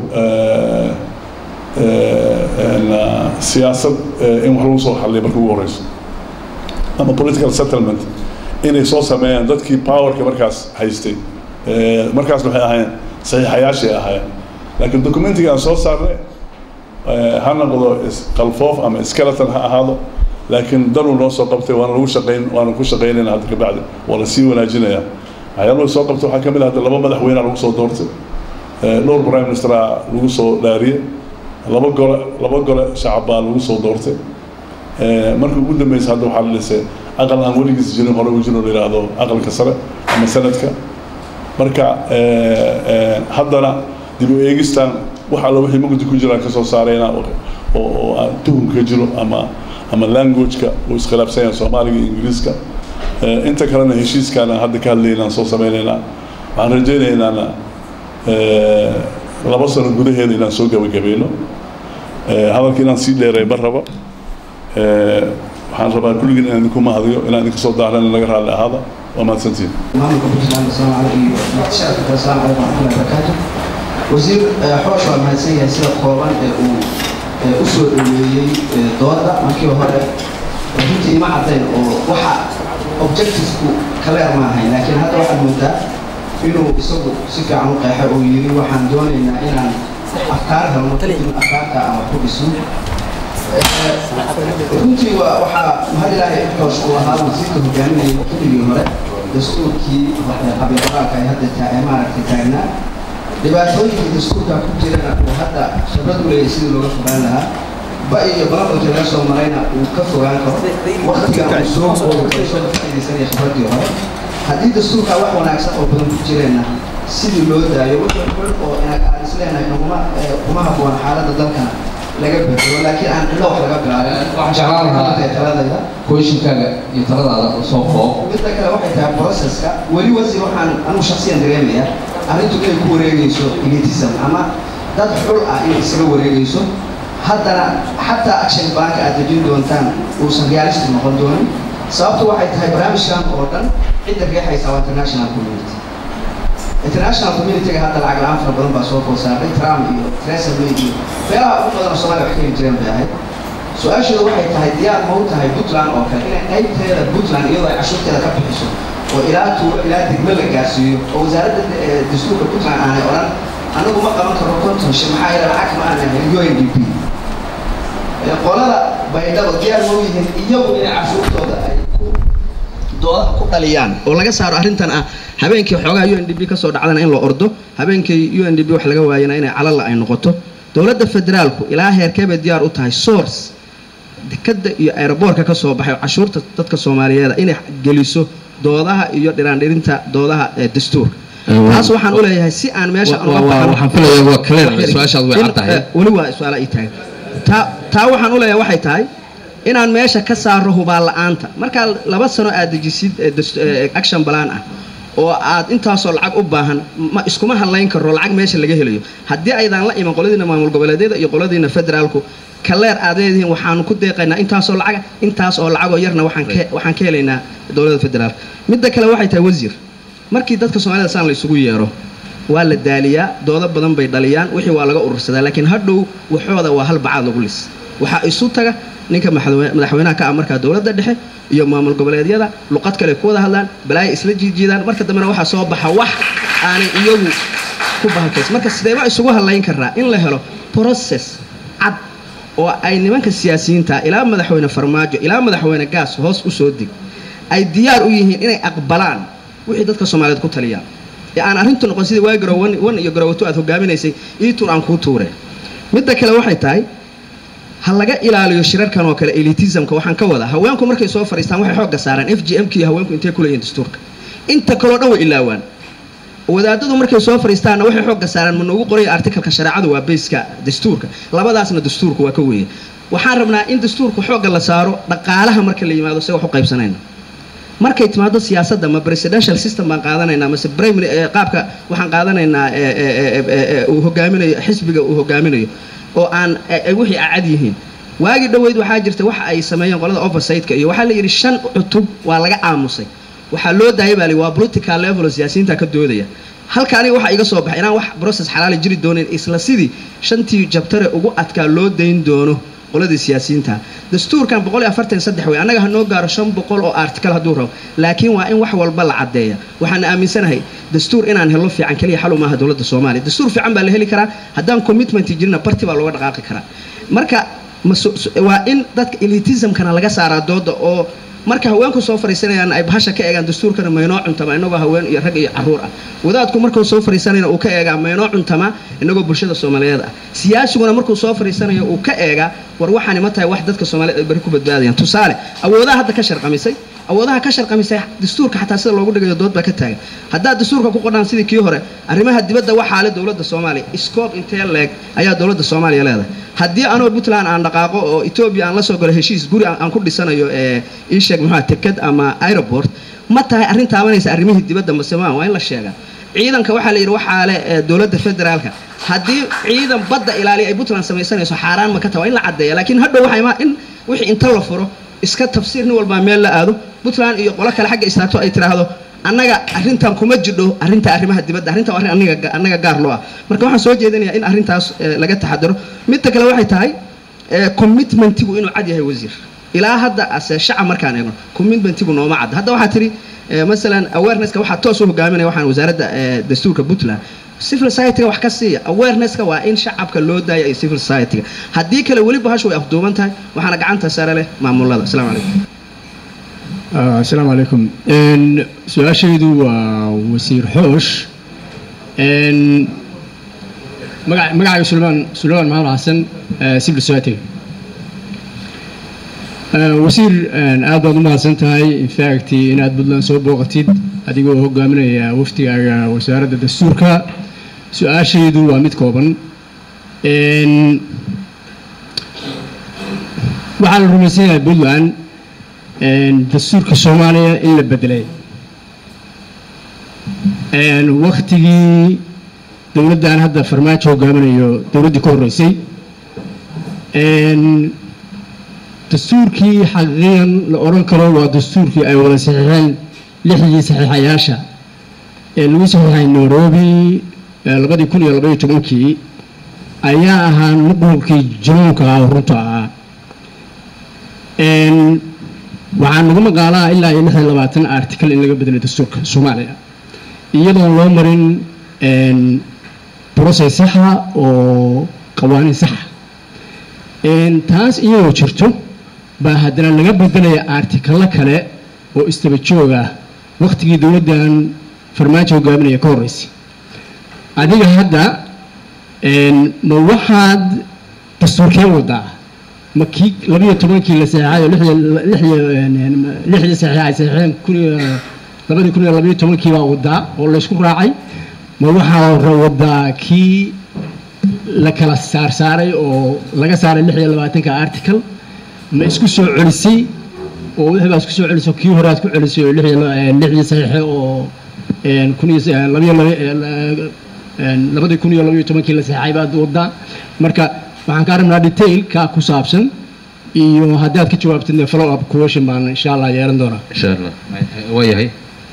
siyaasad in wax lagu soo xalliya marka ugu horeyso ama political settlement inay soo sameeyaan dadkii powerka markaas haystay markaas waxay ahaayeen saxiixayaashay ahaayeen laakiin documentiga aan soo saarnay ha noqdo qalfoof ama skeleton ha ahaado laakiin danuu noo soo qabtay waana lagu shaqayn waana ku shaqaynayna hadda kabacdi waa la sii wanaajinayaa waxyaaluhu soo qabtay waxaa ka mid ah hadda laba madaxweynea lagu soo doortay dhowr prime ministera lagu soo dhaariyey laba gole laba gole shacab baa lagu soo doortay markii ugu dambeysa hadda waxaa la dhisay aqal aan weligiis jirin hore u jirin oo la yidhaahdo aqalka sare ama sanadka marka haddana dib u eegistan wax alla wixii mugdi ku jiraan ka soo saarayna oo aan tuhum ka jiro ama ama languageka uu iskhilaafsan yahay soomaaliga iyo ingiriiska inta kalena heshiiskaana hadda ka hadlaynaan soo sameynaynaa waxaan rajaynaynaa laba sano gudaheeda inaan soo gabagabayno hadalka inaan sii dheeray ma rabo waxaan rabaa kulligiin inaan idinku mahadiyo inaan idinka soo daaran laga raalli ahaada waa mahadsantiin maamulka puntland asalaamu calaykum iyo shacabka asalaamu calaykum waraxmatullahi wabarakaatu wasiir xoosh waa mahadsan yahay sida kooban ee uu u soo dhoweeyey dooda markii hore runtii ima caddayn oo waxa objectivesku kaleer ma ahayn laakiin hadda waxaad moodaa inuu isagu si fiican u qeexay oo yidhi waxaan doonaynaa inaan afkaar helno kadib afkaarta aan wax ku dhiso runtii waa waxaa mahad ilaahay xoosh uu ahaa wasiirka hogaaminayay xilligii hore dastuurkii qabiilqoraalka ay hadda taa maaragtay taagnaa dhibaatooyinkii dastuurka ku jirana uu hadda khibrad u leeyahay sidii looga fogaan lahaa ba iyo balabalka laga soo marayna uu ka fogaan karo waktigan uu soo koobo soo faa'iidaysanaya khibraddii hore haddii dastuurka wax wanaagsan oo badan ku jireenna sidii loo daayo wuxuu xul oo inaga aan isleenahay kuma kuma habboon xaaladda dalkana laga bedelo laakiin aan cidlo wax laga bilaabin waxaan jeclaan lahaa taladayda kooyinkaaga iyo taladaada soo koob midda kale waxay tahay processka weli wasi waxaan anigu shaksiyan dareemaya arrintu inay ku wareegayso elitism ama dad xul ah inay isaga wareegayso haddana xataa action bank aad dejin doontaan uusan realistic noqon doonin sababtu waxay tahay barnaamijkan oo dhan cidda riixaysa waa international community international community-ga hadda lacag la-aan fara badan baa soo food saartay trump iyo theresa may iyo beelaha ugu badan oo soomaaliya wax ka heli jireen bay ahayd su-aashooda waxay tahay diyaar ma u tahay puntland oo kale inay qaybteeda puntland iyadoo ay cashuurteeda ka bixiso oo ilaa tuulo ilaa degme la gaarsiiyo oo wasaaradda dastuurka puntland aanay odhan anagu ma qaban karo konton shir maxaa yeele lacag ma aanan helin u n d p qolada baydhabo diyaar ma u yihiin iyagu inay cashuurtooda ay ku doodaha ku dhaliyaan oo laga saaro arrintan ah habeenkii xoogaha u n d b ka soo dhacdana in la ordo habeenkii u n d b wax laga waayana inay calala ay noqoto dowladda federaalku ilaa heerkeebay diyaar u tahay source dekadda iyo aeroboortka ka soo baxay oo cashuurta dadka soomaaliyeed inay geliso doodaha iyo dhiraandhirinta doodaha ee dastuurka taas waxaan u leeyahay si aan meesha aan uga baxno waxaan filayaa waa clear su-aashaad way cad tahay weli waa su-aala ii taagan taa taa waxaan u leeyahay waxay tahay inaan meesha ka saaro hubaal la-aanta markaa laba sano aad dejisid ee dast- ee action balaan ah oo aad intaasoo lacag u baahan ma iskuma hadlayn karo lacag meesha laga helayo haddii aydaan la iman qoladiina maamul goboleedyada iyo qoladiina federaalku kaleer aad leedihiin waxaanu ku deeqaynaa intaasoo lacaga intaas oo lacagoo yarna waxaan ka waxaan ka helaynaa dowladda federaalka midda kale waxay tahay wasiir markii dadka soomaalida saan la isugu yeero waa la daaliyaa doodo badan bay dhaliyaan wixii waa laga urursadaa laakiin hadhow waxooda waa hal bacaad lagu lis waxaa isu taga ninka madaxwe- madaxweynaha ka ah markaa dowladda dhexe iyo maamul goboleedyada luqad kale ku wada hadlaan balaaya isla jiijiidaan marka dambena waxaa soo baxa wax aanay iyagu ku bahalkays marka sideeba isugu hadlayn karaa in la helo process cad oo ay nimanka siyaasiyiinta ilaa madaxweyne farmaajo ilaa madaxweyne gaas hoos u soo dig ay diyaar u yihiin inay aqbalaan wixii dadka soomaaliyeed ku taliyaan ee aan arrintu noqon sidii waa garow wan iyo garowato aad hogaaminaysay ii tuur aan kuu tuure midda kale waxay tahay ha laga ilaaliyo shirarkan oo kale elitismka waxaan ka wadaa haweenku markay soo fadhiistaan waxay xoogga saaraan f g m k iyo haweenku intay ku leeyihin dastuurka inta kaloo dhan way ilaawaan wadaadadu markay soo fadhiistaanna waxay xoogga saaraan ma noogu qoraya artikalka shareecadu waa bayska dastuurka labadaasna dastuurka waa ka weeye waxaan rabnaa in dastuurka xoogga la saaro dhaqaalaha marka la yimaado se wax u qaybsanayna markay timaado siyaasadda ma presidential system baan qaadanaynaa mase primary eh, qaabka waxaan qaadanaynaa eh, eh, eh, eh, eh, uu hogaaminayo xisbiga uu hogaaminayo oo aan eh, eh, wixii acad yihiin waagii dhoweyd waxaa jirta waxa ay sameeyeen qolada oversightka iyo waxaa la yidhi shan cutub waa laga aamusay waxaa loo daayay baa li waa political level oo siyaasiyiinta ka doodaya halka aniga waxaa iga soo baxay inaan wax process xalaali jiri doonin isla sidii shantii jabtare ugu adkaa loo dayn doono qoladii siyaasiyiinta dastuurkan boqol iyo afartan iyo saddex wey annaga ha noo gaaro shan boqol oo article hadduu rabo laakiin waa in wax walba la caddeeya waxaan aaminsanahay dastuur inaan helo fiican keliya xal umaaha dowladda soomaaliya dastuur fiican baa la heli karaa haddaan commitment jirina barti baa looga dhaqaaqi karaa marka ma su- su- waa in dadka elitismkana laga saaraa dooda oo marka haweenku soo fariisanayaan ay bahasha ka eegaan dastuurkana maynoo cuntama inagoo haween iyo rag iyo caruur ah wadaadku markuu soo fariisanayna uu ka eegaa maynoo cuntama inagoo bulshada soomaaliyeed ah siyaasiguna markuu soo fariisanayo uu ka eegaa war waxaani ma tahay wax dadka soomaaliyeed ay bari ku badbaadayaan tusaale awoodaha hadda ka sharqamisay awoodaha ka sharqamisay dastuurka xataa sida loogu dhigayo dood baa ka taagan haddaad dastuurka ku qodhaan sidii kii hore arrimaha dibadda waxaa le dowladda soomaaliya scope intee leeg ayaa dowladda soomaaliya leedahay haddii anoo puntland aan dhaqaaqo oo etoobiya aan la soo galo heshiis guri aan aan ku dhisanayo ee ii sheeg muxua teked ama aeroport ma tahay arrin taabanaysa arrimihii dibadda masemaan waa in la sheegaa ciidanka waxaa la yidhi waxaa le ee dowladda federaalka haddii ciidan badda ilaaliya ay puntland samaysanayso xaaraan ma ka taha waa in la caddeeya laakiin hadhow waxay ma in wixii inta la furo iska tafsiir nin walbaa meel la aado puntland iyo qolo kale xagga istaagto ay tiraahdo annaga arrintan kuma jidho arrinta arrimaha dibadda arrintan waa arrin aniga annaga gaar loo ah marka waxaan soo jeedinayaa in arrintaas eh, laga taxadaro midda kale waxay tahay eh, commitmentigu inuu cad yahay wasiir ilaa hadda ase shacab markaan eegno commitmentigu nooma cadda hadda waxaa tiri eh, masalan awarenesska waxaa toos u hogaaminaya waxaan wasaaradda eh, dastuurka puntland civil society-ga wax ka siiya awarenesska waa in shacabka loo daaya iyo civil society-ga haddii kale weli bahashu way afduuban tahay waxaana gacanta sare leh maamulada asalaamu calaykum آه، السلام عليكم إن سؤال شيدو وزير حوش إن مقع مقع سليمان سليمان محمد حسن سيفل سويتي wasiir aad baad u mahadsan tahay infact inaad puntland soo booqatid adigoo hogaaminaya wafdigaaga wasaaradda dastuurka su-aashaydu waa mid kooban waxaa la rumaysan yahay puntland dastuurka soomaaliya in la bedelay waktigii dowladdan hadda farmaajo hogaaminayo dowladdii ka horreysay dastuurkii xaqiiqan la odhan karo waa dastuurkii ay wada saxiixeen lixdii saxiixayaasha ee lagu saxiixay nairobi labadii kun iyo labaiyo tobankii ayaa ahaa nuqulkii junuunka ah oo runta ahaa waxaa nagu maqaalaa ilaa iyo lix iyo labaatan article in laga bedelay dastuurka soomaaliya iyadoon loo marin process saxa oo qawaaniin saxa taas iyadoo jirto baa haddana laga bedelaya artikalo kale oo istaba joog ah wakhtigii dowladdan farmaajo hogaaminaya ka horreysay adiga hadda ma waxaad dastuurkeen wadaa ma kii labiyo tobankii la saxeexay oo lixdii saxiix ay saxeexeen kun iyo labadii kun iyo labayo tobankii baa wadaa oo laysku raacay ma waxaa wadaa kii la kala saarsaaray oo laga saaray lix iyo labaatanka article ma isku soo celisay oo wixii baa isku soo celisay kii hore aad ku celisay oo lixdii saxiixe oo kun iyo labayo labadii kun iyo labayo tobankii la saxeexay baad wadaa marka waxaan kaa rabnaa detailka ku saabsan iyo haddaad ka jawaabtidna follow up question baan insha allah yeelan doonaa insha allah waayahay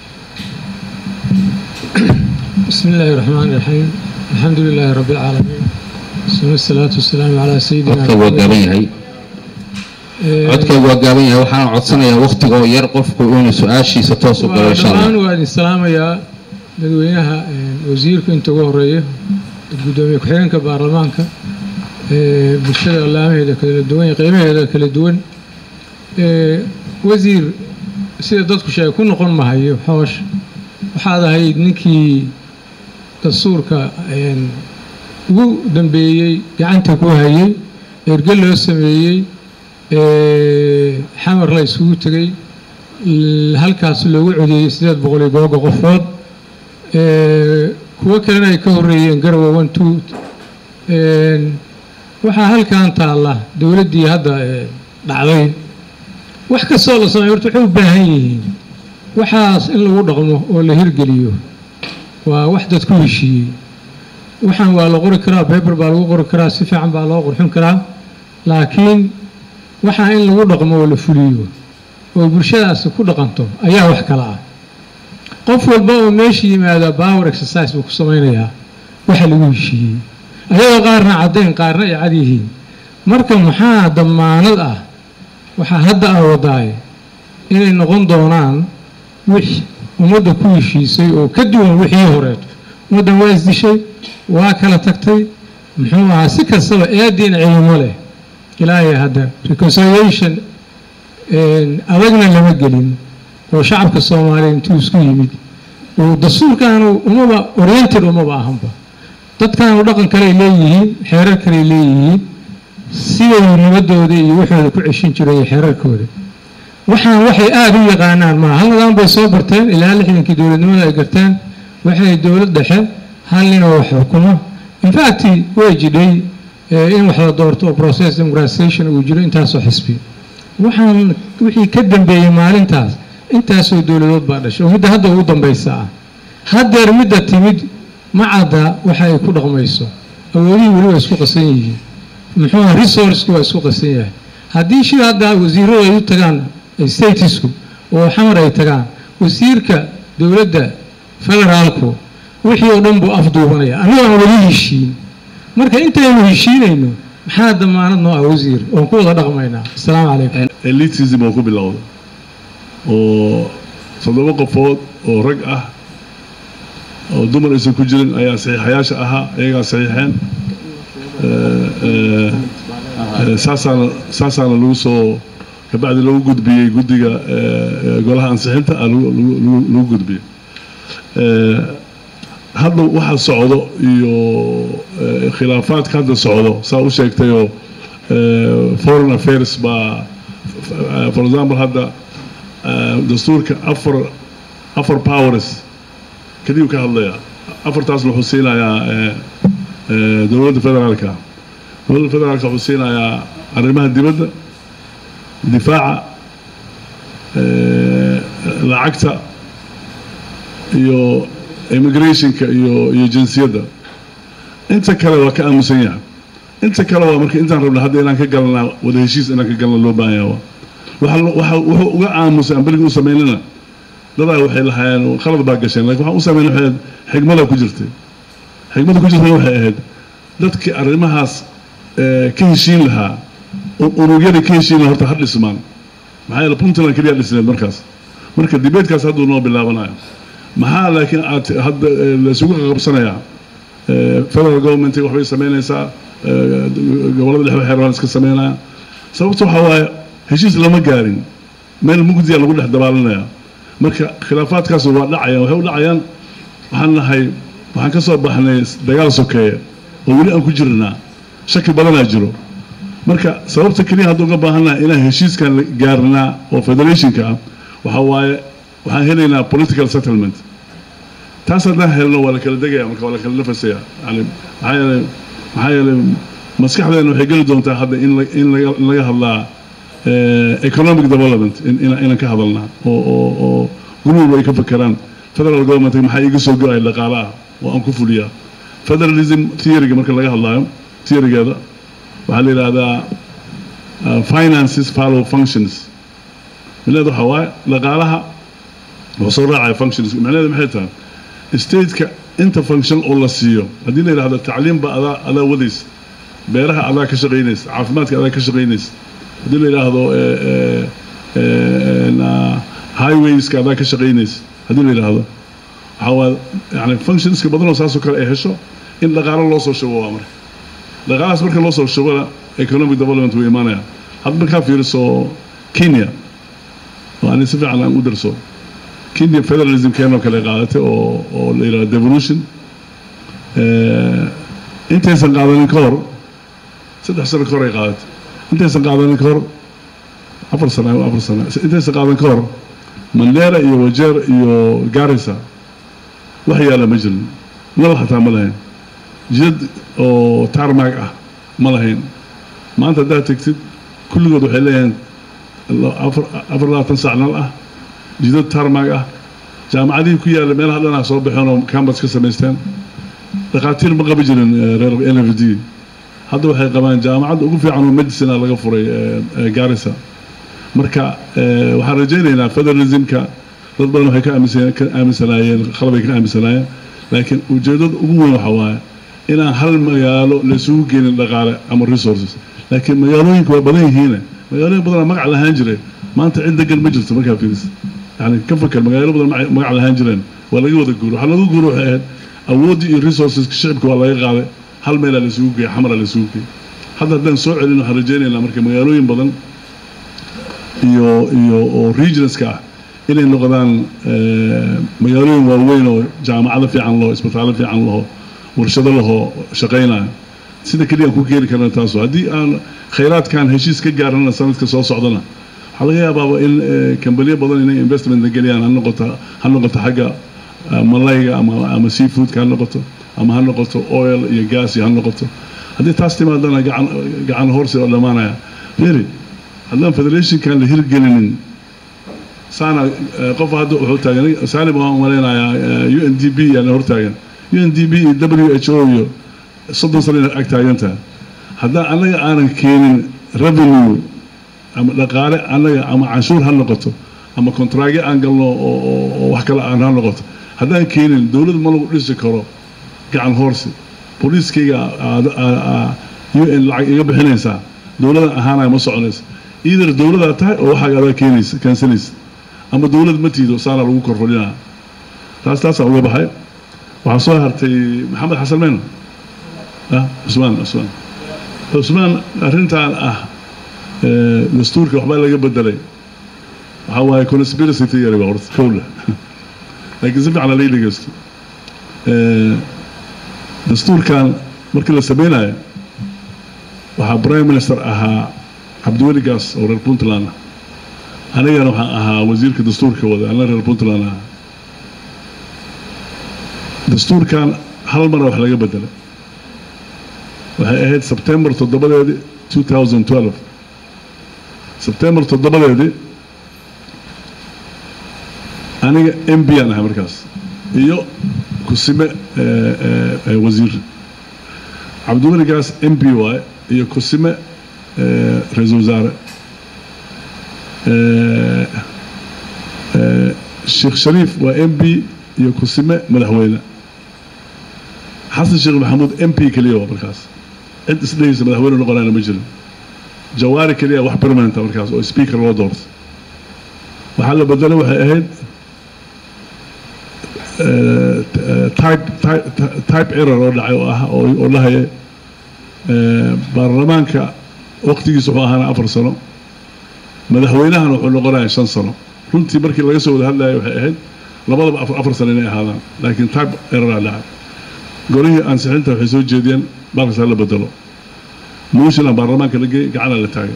بسم الله الرحمن الرحيم الحمد لله رب العالمين ثم الصلاة والسلام على سيدنا codka waa gaaban yahay codka waa gaaban yahay waxaan codsanayaa waktigoo yar qofku inuu su-aashiisa toos u galo insha dhammaan allah waa idin salaamayaa dadweynaha wasiirka inta ugu horeeya gudoomiye ku-xigeenka baarlamaanka ee bulshada allaamaheeda kala duwan iyo qiimaheeda kala duwan ee wasiir sida dadku sheegay ku noqon mahayo xoosh waxaad ahayd ninkii dastuurka ugu dambeeyey gacanta ku hayay erge loo sameeyey xamar la isugu tegey halkaas loogu codeeyey sideed boqol iyo googa qofood kuwo kalena ay ka horeeyeen garowe one two waxaa halkan taalla dowladdii hadda dhacday wax kastoo la sameeyo horta waxay u baahan yihiin waxaas in lagu dhaqmo oo la hirgeliyo waa wax dad ku heshiiyey waxaan waa la qori karaa beber baa lagu qori karaa si fiican baa loo qurxin karaa laakiin waxaa in lagu dhaqmo oo la fuliyo oo bulshadaasi ku dhaqanto ayaa wax kala ah qof walba oo meesha yimaada power exercise buu ku samaynayaa waxa lagu heshiiyey ayadoo qaarna caddayn qaarna ay cad yihiin marka maxaa damaanad ah waxaa hadda ah wadaaye inay noqon doonaan wix ummadda ku heshiisay oo ka duwan wixii horeeto ummaddan waa isdishay waa kala tagtay muxuu ahaa si kastaba eediina cilimo leh ilaahay hadda reconciliation adagna lama gelin oo shacabka soomaaliya intuu isku yimid oo dastuurkaanu umaba oriented umaba ahanba dadkaanu dhaqan kaley leeyihiin xeerar kaley leeyihiin siday nabadooda iyo waxooda ku ceshin jiray xeerarkooda waxaan waxay aada u yaqaanaan maa hal nidaam bay soo barteen ilaa lixdankii dowladnimada ay garteen waxay dowlad dhexe hal ninoo wax xukumo infact way jidhay in wax la doorto oo process democratization uu jiro intaasoo xisbi waxaan wixii ka dambeeyey maalintaas intaasoo dowladood baa dhashay oo midda hadda ugu dambaysa ah haddeer midda timid ma cadda waxa ay ku dhaqmayso awoodihii weli waa isku qasan yihiin muxuu aha resourceki waa isku qasan yahay haddii shida hadda wasiiradu ay u tagaan statisku oo xamar ay tagaan wasiirka dowladda federaalku wixii oo dhan buu afduubanaya annagoo aan weli heshiin marka intaynu heshiinayno maxaa damaanad noo ah wasiir oon ku wada dhaqmaynaa asalaamu calaykum elitism oo ku bilowda oo toddoba qofood oo rag ah oo dumar aysan ku jirin ayaa saxiixayaasha ahaa iyagaa saxiixeen saasaana saasaana lagu soo kabacdi lagu gudbiyey guddiga golaha ansixinta lagu gudbiyey hadda waxa socdo iyo khilaafaadka hadda socdo saa u sheegtayoo foreign affairs baa for example hadda dastuurka afar afar powers kadib ka hadlaya afartaasna wuxuu siinayaa dowladda federaalka dowladda federaalka wuxuu siinayaa arrimaha dibadda difaaca lacagta iyo immigrationka iyo iyo jinsiyadda inta kale waa ka aamusan yahay inta kale waa marka intaan rabna hadda inaan ka galnaa wada heshiis inaan ka galna loo baahan yahay waxa waxa wuxuu uga aamusay aan berigi u samaynana dadaa waxay lahaayeen khalad baa gasheen lakin waxaan u samaynay waxay xigmada ku jirtay xigmada ku jirtay waxay ahayd dadkii arrimahaas ka heshiin lahaa unugyada ka heshiin lahaa horta ha dhismaan maxaa yeele puntland keliya dhisneed markaas marka dibeedkaas hadduu noo bilaabanayo maxaa laakiin aad hadda laysugu qabsanayaa federal government waxbay samaynaysaa gobollada dhexe waxay rabaan iska samaynaya sababta waxaa waaye heshiis lama gaarin meel mugdiya lagu dhex dabaalanaya marka khilaafaadkaas waa dhacayaan waxay u dhacayaan waxaan nahay waxaan ka soo baxnay dagaal sokeeye oo weli aan ku jirnaa shaki badanaa jiro marka sababta keliya hadduu uga baahannahay inaan heshiiskan gaarnaa oo federationka ah waxa waaye waxaan helaynaa political settlement taas haddaan helno waa la kala degaya marka waa la kala nafasaya yani maxaa yeelay maxaa yeelay maskaxdeena waxay geli doontaa hadda in la in laga in laga hadlaa economic development inaan ka hadalnaa oo oo oo gurmuhu ay ka fakeraan federal government maxaa iga soo go-ay dhaqaale ah oo aan ku fuliyaa federalism theoryga marka laga hadlaayo theorygeeda waxaa la yidhaahdaa finances follow functions micnaheedu waxaa waaye dhaqaalaha wuxuu soo raacaya functions micnaheedu maxay tahay stateka inta function oo la siiyo haddii la yidhahdo tacliimba adaa adaa wadaysa beeraha adaa ka shaqaynaysa caafimaadka adaa ka shaqaynaysa haddii la yidhaahdo highwayska adaa ka shaqaynaysa haddii la yidhaahdo waxaa waa yani functionska badanoo saasoo kale ay hesho in dhaqaalo loo soo shubo waa marka dhaqaalahaas marka loo soo shubona economic development wuu imaanaya hadda markaa fiiriso kenya oo ani si fiican aan u darso kenya federalism keenoo kale qaadatay oo oo la yidhahdo devolution intaysan qaadanin ka hor saddex sano ka hor ay qaadatay intaysan qaadanin ka hor afar sano afar sano intaysan qaadan ka hor mandera iyo wajeer iyo garissa wax yaala ma jirin nal xataa ma lahayn jid oo tarmag ah ma lahayn maanta haddaad tegtid kulligood waxay leeyihiin afar afar labaatan sac nal ah jidad tarmag ah jaamacadihii ku yaalla meelaha dhanaa soo baxeen oo cambas ka samaysteen dhakhaatiir ma qabi jirin reer n f d hadda waxay qabaan jaamacadda ugu fiican oo medicina laga furay garissa marka waxaan rajaynaynaa federalismka dad badan waxay ka aaminsan ka aaminsanaayeen khalabay ka aaminsanaayeen laakiin ujeeddada ugu weyn waxa waaye inaan hal magaalo laysugu geenin dhaqaale ama resources laakiin magaalooyinka waa badan yihiine magaalooyin badanaa magac lahaan jiray maanta cid degan ma jirto markaa fiiris yani ka fakar magaalo badan magac lahaan jireen waa laga wada guuro waxaa laga guuro waxay ahayd awooddii iyo resourceska shicibka waa laga qaaday hal meelaa laysugu geeyay xamaraa laysugu geeyay hadda haddaan soo celin waxaan rajaynaynaa marka magaalooyin badan iyo iyo oo regionska ah inay noqdaan magaalooyin waaweyn oo jaamacado fiican laho isbitaallo fiican laho warshado lahoo shaqaynaya sida keliyaan ku keeni karna taaso haddii aan khayraadkan heshiis ka gaarana sanadka soo socdana waxaa laga yaabaaba in kambaniyo badan inay investment geliyaan ha noqoto ha noqoto xagga malayga ama ama seafoodka ha noqoto ama ha noqoto oil iyo gas ha noqoto haddii taas timaadana gacan gacan horsi oo dhammaanaya really haddaan federationkan la hirgelinin saana qof hadda wuxuu taagan saalim waan malaynayaa u n d b yaana hortaagan u n d b iyo w h o iyo soddon sano ina ag taagantaha haddaan annaga aanan keenin revenue ama dhaqaale annaga ama canshuur ha noqoto ama kontraagyo aan galno oo wax kale aan ha noqoto haddaan keenin dowlad ma lagu dhisi karo gacan hoorsi booliiskayga u n lacag iga bixinaysaa dowladan ahaanaya ma soconaysa either dowladaa tahay oo waxaaga adaa keenaysa keensanaysa ama dowlad ma tiido saana lagu korfadhinaa taas taasaan uga baxay waxaa soo hartay maxamed xasan meyno ah cusmaan cusmaan cusmaan arrintan ah dastuurka waxbaa laga bedelay waxaa waaye conspiracy theory baa horta kowla laakiin si fiican halay dhegeysto dastuurkan markii la sameynayo waxaa prime minister ahaa cabdiweli gaas oo reer puntland ah anigana waxaan ahaa wasiirka dastuurka wada ana reer puntland ahaa dastuurkan hal mara wax laga bedelay waxay ahayd sebtembar toddobadeedii 2012 sebtembar toddobadeedii aniga m b aan ahay markaas iyo kusime wasiir cabdiweli gaas m b waaye iyo kusime ra-iisul wasaare sheekh shariif waa m b iyo kusime madaxweyne xasan sheekh maxamuud m p keliya waa markaas cid isdhehaysa madaxweyne noqonayna ma jirin jawaari keliya wax permanenta markaas oo speaker loo doorto waxaa la bedelay waxay ahayd type type error oo dhacay oo ah oo dhahaya baarlamaanka waqtigiisa wuxuu ahaana afar sano madaxweynahana wuxuu noqonaya shan sano runtii markii laga soo wada hadlaya waxay ahayd labadaba afar sano inay ahaadaan laakiin type erroraa dhacay golihii ansixinta waxay soo jeediyeen baalkasaa la bedelo mooshilan baarlamaanka la geey gacana la taagay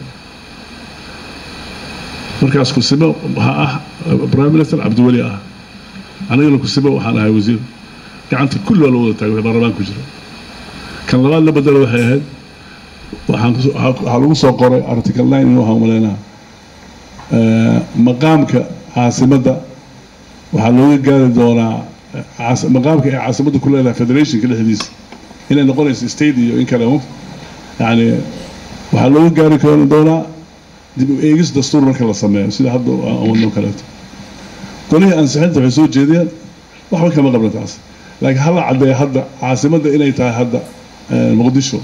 markaas kusime waxaa ah prime minister cabdiweli ah anigana kusime waxaan ahay wasiir gacanta kulli waa la wada taagay wixii baarlamaanka ku jira kan labaad la bedelo waxay ahayd waxaan waxaa lagu soo qoray article nine in waxaan umaleynaa maqaamka caasimadda waxaa looga gaari doonaa maqaamka ay caasimadda ku leedahay federationka dhexdiisa inay noqonayso state iyo in kale yani waxaa looga gaari karo doonaa dib u eegis dastuur marka la sameeyo sida hadda wadno kaleeto golihii ansixinta waxay soo jeediyeen waxba kama qabna taas laakiin hala caddeeya hadda caasimadda inay tahay hadda muqdisho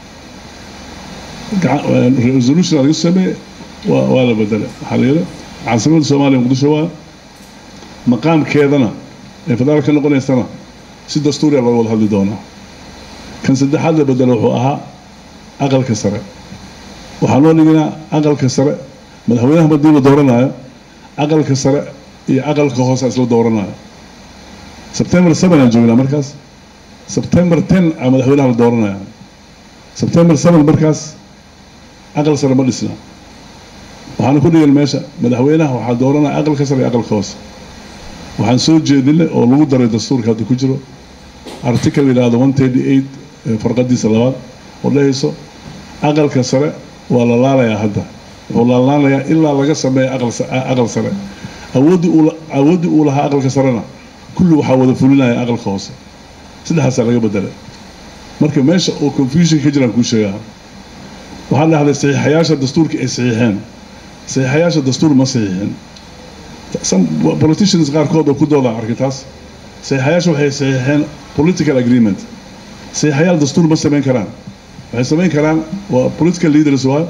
resolution laga sameeye waa waa la bedelay waxaa la yidhi caasimadda soomaaliya muqdisho waa maqaamkeedana ee federaal ka noqonaysana si dastuuriya looga wada hadli doonaa kan saddexaad la bedelo wuxuu ahaa aqalka sare waxaa loo dhiginaa aqalka sare madaxweynaha madii la dooranayo aqalka sare iyo aqalka hoose isla dooranayo sebtembar seven aan joognaa markaas sebtembar ten a madaxweynaha la dooranaya sebtembar seven markaas aqal sare ma dhisna waxaana ku dhigan meesha madaxweynaha waxaa dooranaya aqalka sare iyo aqalka hoose waxaan soo jeedinay oo lagu daray dastuurka hadda ku jiro article yidhaahdo one thirty eight farqadiisa labaad oo dhehayso aqalka sare waa la laalayaa hadda wuxuu laalaanayaa ilaa laga sameeya aqal sare awooddii uu awooddii uu lahaa aqalka sarena kulli waxaa wada fulinaya aqalka hoose saddexaasaa laga bedelay marka meesha oo confusion ka jiraan kuu sheegaa waxaa dhahday saxiixayaasha dastuurka ay saxiixeen saxiixayaasha dastuur ma saxiixin politicians qaarkood oo ku dooda arkay taas saxiixayaasha waxay saxiixeen political agreement saxiixayaal dastuur ma samayn karaan waxay samayn karaan waa political leaders waa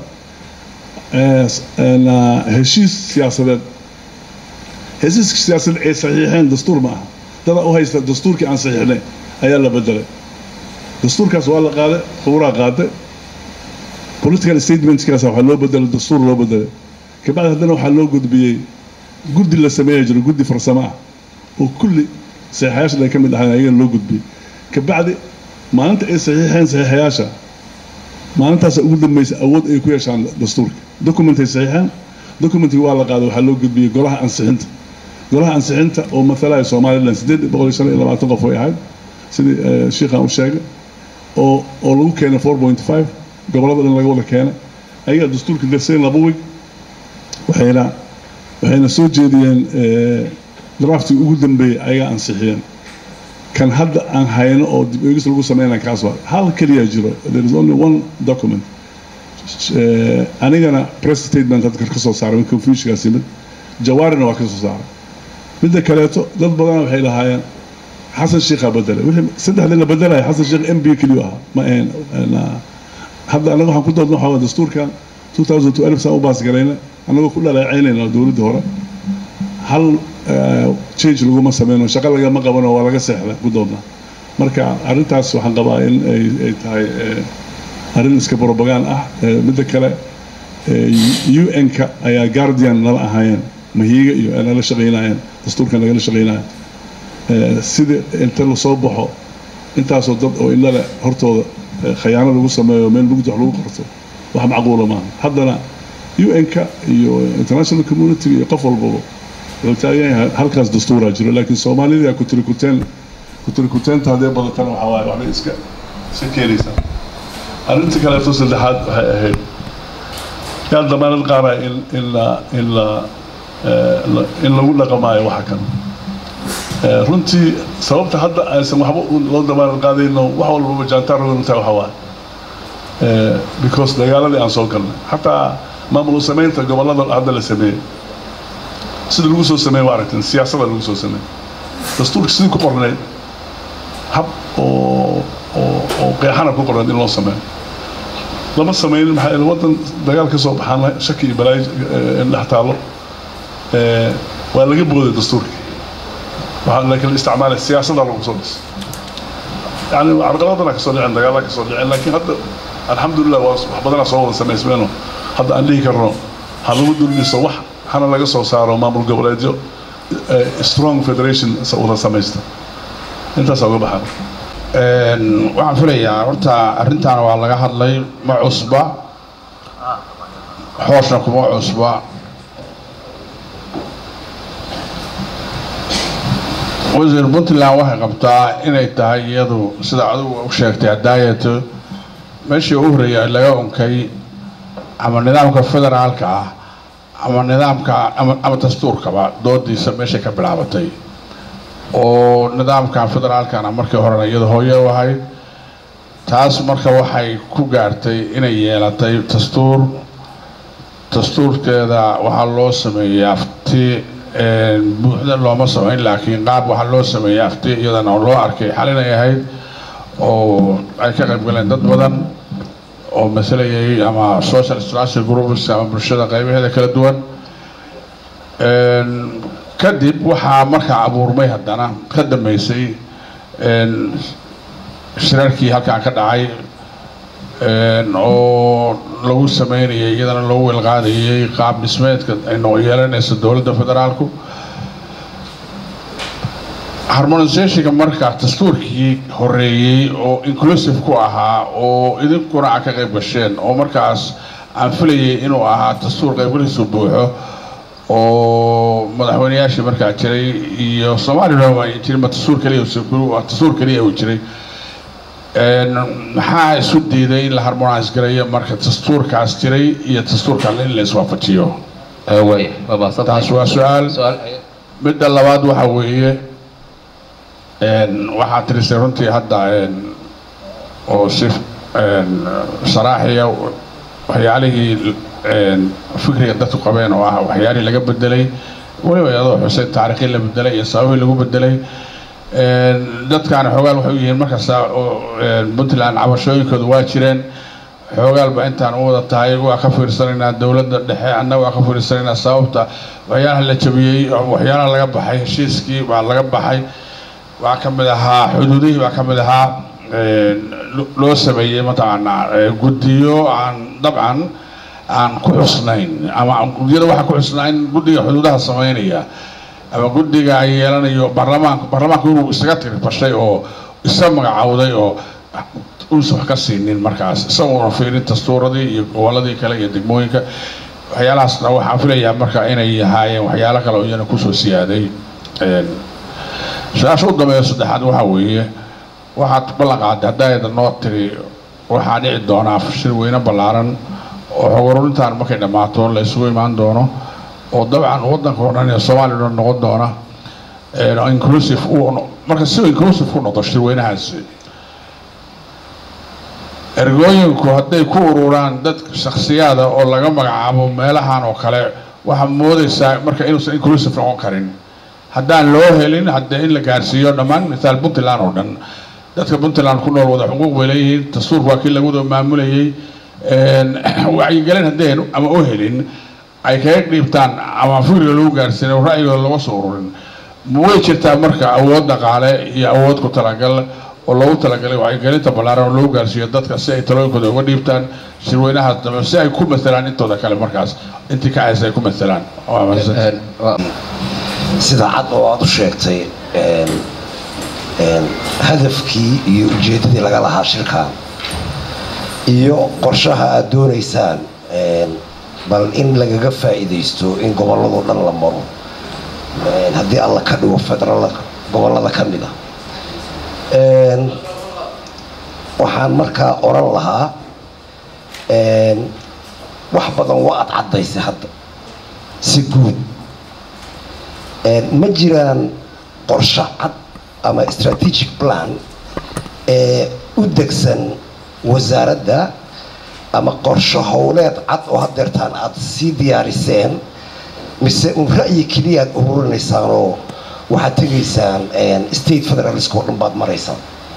heshiis siyaasadeed heshiiska siyaasadeed ay saxiixeen dastuur ma aha dada u haysta dastuurkii aan saxiixnay ayaa la bedelay dastuurkaas waa la qaaday khubraa qaaday political statementskaas waxaa loo bedelay dastuur loo bedelay kabacdi haddana waxaa loo gudbiyey guddi la sameeya jiro guddi farsamo ah oo kulli saxiixayaashan ay ka mid ahayn ayagana loo gudbiyey kabacdi maalinta ay saxiixeen saxiixayaasha maalintaasa ugu dambaysa awood ay ku yeeshaan dastuurka documentay saxiixeen documentkii waa la qaaday waxaa loo gudbiyey golaha ansixinta golaha ansixinta oo matalaya somaliland siddeed boqol iyo shan iyo labaatan qof way ahayd sidii shiikhaan u sheegay oo oo lagu keenay four point five gobollada dhan laga wada keenay ayagaa dastuurka darsayn laba wig waxayna waxayna soo jeediyeen draftii ugu dambeeyey ayagaa ansixiyeen kan hadda aan hayno oo dib eegis lagu sameynaya kaas waa hal keliya jiro there is only one document anigana press statement hadda ka soo saaray confusionkaas yimid jawaarina waa ka soo saaray midda kaleeto dad badana waxay lahaayeen xasan sheikhaa bedelay wixii saddexdii la bedelaya xasan sheikh m b keliyu ahaa ma ahayn hadda anaga waxaan ku doodna waxaa waa dastuurkan 2012 saan u baas garayna annagoo ku dhaleecaynayna dowladdii hore hal change laguma sameyno shaqo lagama qabano waa laga seexda ku doodna marka arrintaas waxaan qabaa in ay tahay arrin iska brobagaan ah midda kale un-ka ayaa guardian nala ahaayeen mahiiga iyo ay nala shaqaynayeen dastuurka nagala shaqaynaya sidii inta lasoo baxo intaasoo dad oo indhale hortooda khayaano lagu sameeyo meel mugdi wax lagu qorto wax macquula maaha haddana un-ka iyo international community iyo qof walbaba wuxuu taagan yahay halkaas dastuuraa jiro laakiin soomaalida kutirikuteen kutirikuteenta haddee badatana waxaa waaye waxbay iska iska keenaysaa arrinta kaleeto saddexaad waxay ahayd yaa damaanad qaadaya in in la in la in lagu dhaqamaayo waxa kan runtii sababta hadda aysan waxba loo damaanad qaadayno wax walbaba jaantaar rogantaa waxa waaye because dagaaladii aan soo galnay xataa maamul samaynta gobollada hadda la sameeyey sida lagu soo sameeyey waa aragteen siyaasada lagu soo sameeyey dastuurka sidii ku qornayd hab oo oo oo qeexana ku qornayd in loo sameeyo lama sameynin maxaa yeele waddan dagaal ka soo baxaan shaki iyo balaayo in dhex taallo waa laga booday dastuurkii waxaa laakiin la isticmaalay siyaasada lagu soo dhis yani carqaladana kasoo dhicin dagaala kasoo dhicin laakiin hadda alxamdulilah waa wax badanaa soo wada samaysmeeno hadda aan dhihi karno ha lagu dulmiso wax hana laga soo saaro maamul goboleedyo strong federation wada samaysta intaasa uga baxaa waxaan filayaa horta arrintaana waa laga hadlay ma cusba xoosna kuma cusba wasiir puntland waxay qabtaa inay tahay iyadu sida adigu u sheegtay hadaayato meeshii u horreeyay laga unkay ama nidaamka federaalka ah ama nidaamka ama dastuurkaba doodiisa meeshay ka bilaabatay oo nidaamkan federaalkana markii horena iyada hooye u ahayd taas marka waxay ku gaartay inay yeelatay dastuur dastuurkeeda waxaa loo sameeyey afti buuxda looma samayn laakiin qaab waxaa loo sameeyey afti iyadana oo loo arkay xalinay ahayd oo ay ka qayb galeen dad badan oo masalayay ama social structure groups ama bulshada qaybaheeda kala duwan kadib waxaa markaa abuurmay haddana ka dambeysay shirarkii halkaan ka dhacay oo lagu sameynayay iyadana loogu welqaadayay qaab dhismeedka ay noo yeelanaysa dowladda federaalku harmonisationka marka dastuurkii horeeyey oo inclusive ku ahaa oo idinkuna a ka qayb gasheen oo markaas aan filayay inuu ahaa dastuur qaybgaliisu buuxo oo madaxweyneyaashii markaa jiray iyo somalilan waa jirin ma dastuur keliya dastuur keliya uu jiray maxaa isu diiday in la harmonise gareeyo marka dastuurkaas jiray iyo dastuurkan in la iswaafajiyo taas waa su-aal midda labaad waxa weeye waxaa tirisay runtii hadda oo si saraaxiya waxyaalihii fikriga dadku qabeen oo ah waxyaalihii laga bedelay weliba iyadoo xusay taarikhii la bedelay iyo sababihii lagu bedelay dadkaana xoogaal waxay u yihiin markasta puntland cabashooyinkooda waa jireen xoogaalba intaan u wada tahay waa ka fiirsanaynaa dowladda dhexe annaga waa ka fiirsanaynaa sababta waxyaalaha la jabiyey waxyaalaha laga baxay heshiiskii baa laga baxay waxaa ka mid ahaa xuduudihii baa ka mid ahaa loo sameeyey mataqaanaa guddiyo aan dabcan aan ku xusnayn ama guddiyada waxaa ku xusnaa in guddiga xuduudaha sameynaya ama guddiga ay yeelanayo baarlamaanka baarlamaanku inuu isaga tirfashay oo isa magacawday oo uusan wax ka siinin markaas isagoona fiirin dastuuradii iyo gobolladii kale iyo degmooyinka waxyaalahaasna waxaan filayaa marka inay ahaayeen waxyaalo kale oo iyana kusoo siyaaday su-aasha u dambeeya saddexaad waxaa weeye waxaad ballan qaaday haddaayada noo tiri waxaa dhici doonaa shir weyne ballaaran oo xogorurintaan markay dhammaato la isugu imaan doono oo dabcan waddanka oo dhan ee soomaaliya dhan noqon doona inclusive uu marka si inclusive ku noqdo shirweynahaasi ergooyinku hadday ku ururaan dad shakhsiyaada oo laga magacaabo meelahan oo kale waxaa moodaysaa marka inuusan inclusive noqon karin haddaan loo helin haddee in la gaarsiiyo dhammaan misaal puntland oo dhan dadka puntland ku nool wada xuquuq bay leeyihiin dastuurka waa kii lagu wada maamulayay wacyigelin haddeen ama u helin ay kaga dhiibtaan ama fikriga lagu gaarsiin oo ra'yigooda laga soo ururin way jirtaa marka awood dhaqaale iyo awood ku talagal oo loogu talagalay wacyigelinta ballaaran oo lagu gaarsiiyo dadka si ay talooyinkooda uga dhiibtaan shirweynahaas dambe si ay ku matelaan intooda kale markaas intii ka haysa ay ku matelaan sida cad oo aad u sheegtay hadafkii iyo ujeeddadii laga lahaa shirkan iyo qorshaha aad doonaysaan bal in lagaga faa'iidaysto in gobolladoo dhan la maro Een, haddii alla ka dhigo federal gobollada ka mid a Een, waxaan markaa oran lahaa een, wax badan waa ad caddaysay hadda si guud Een, ma jiraan qorshe cad ama strategic plan ee u degsan wasaaradda ama qorshe howleed cad oo hadeertaan aad sii diyaariseen mise un ra'yi keliya aad ururinaysaan oo waxaad tegaysaan een, state federalist oo dhan baad maraysaan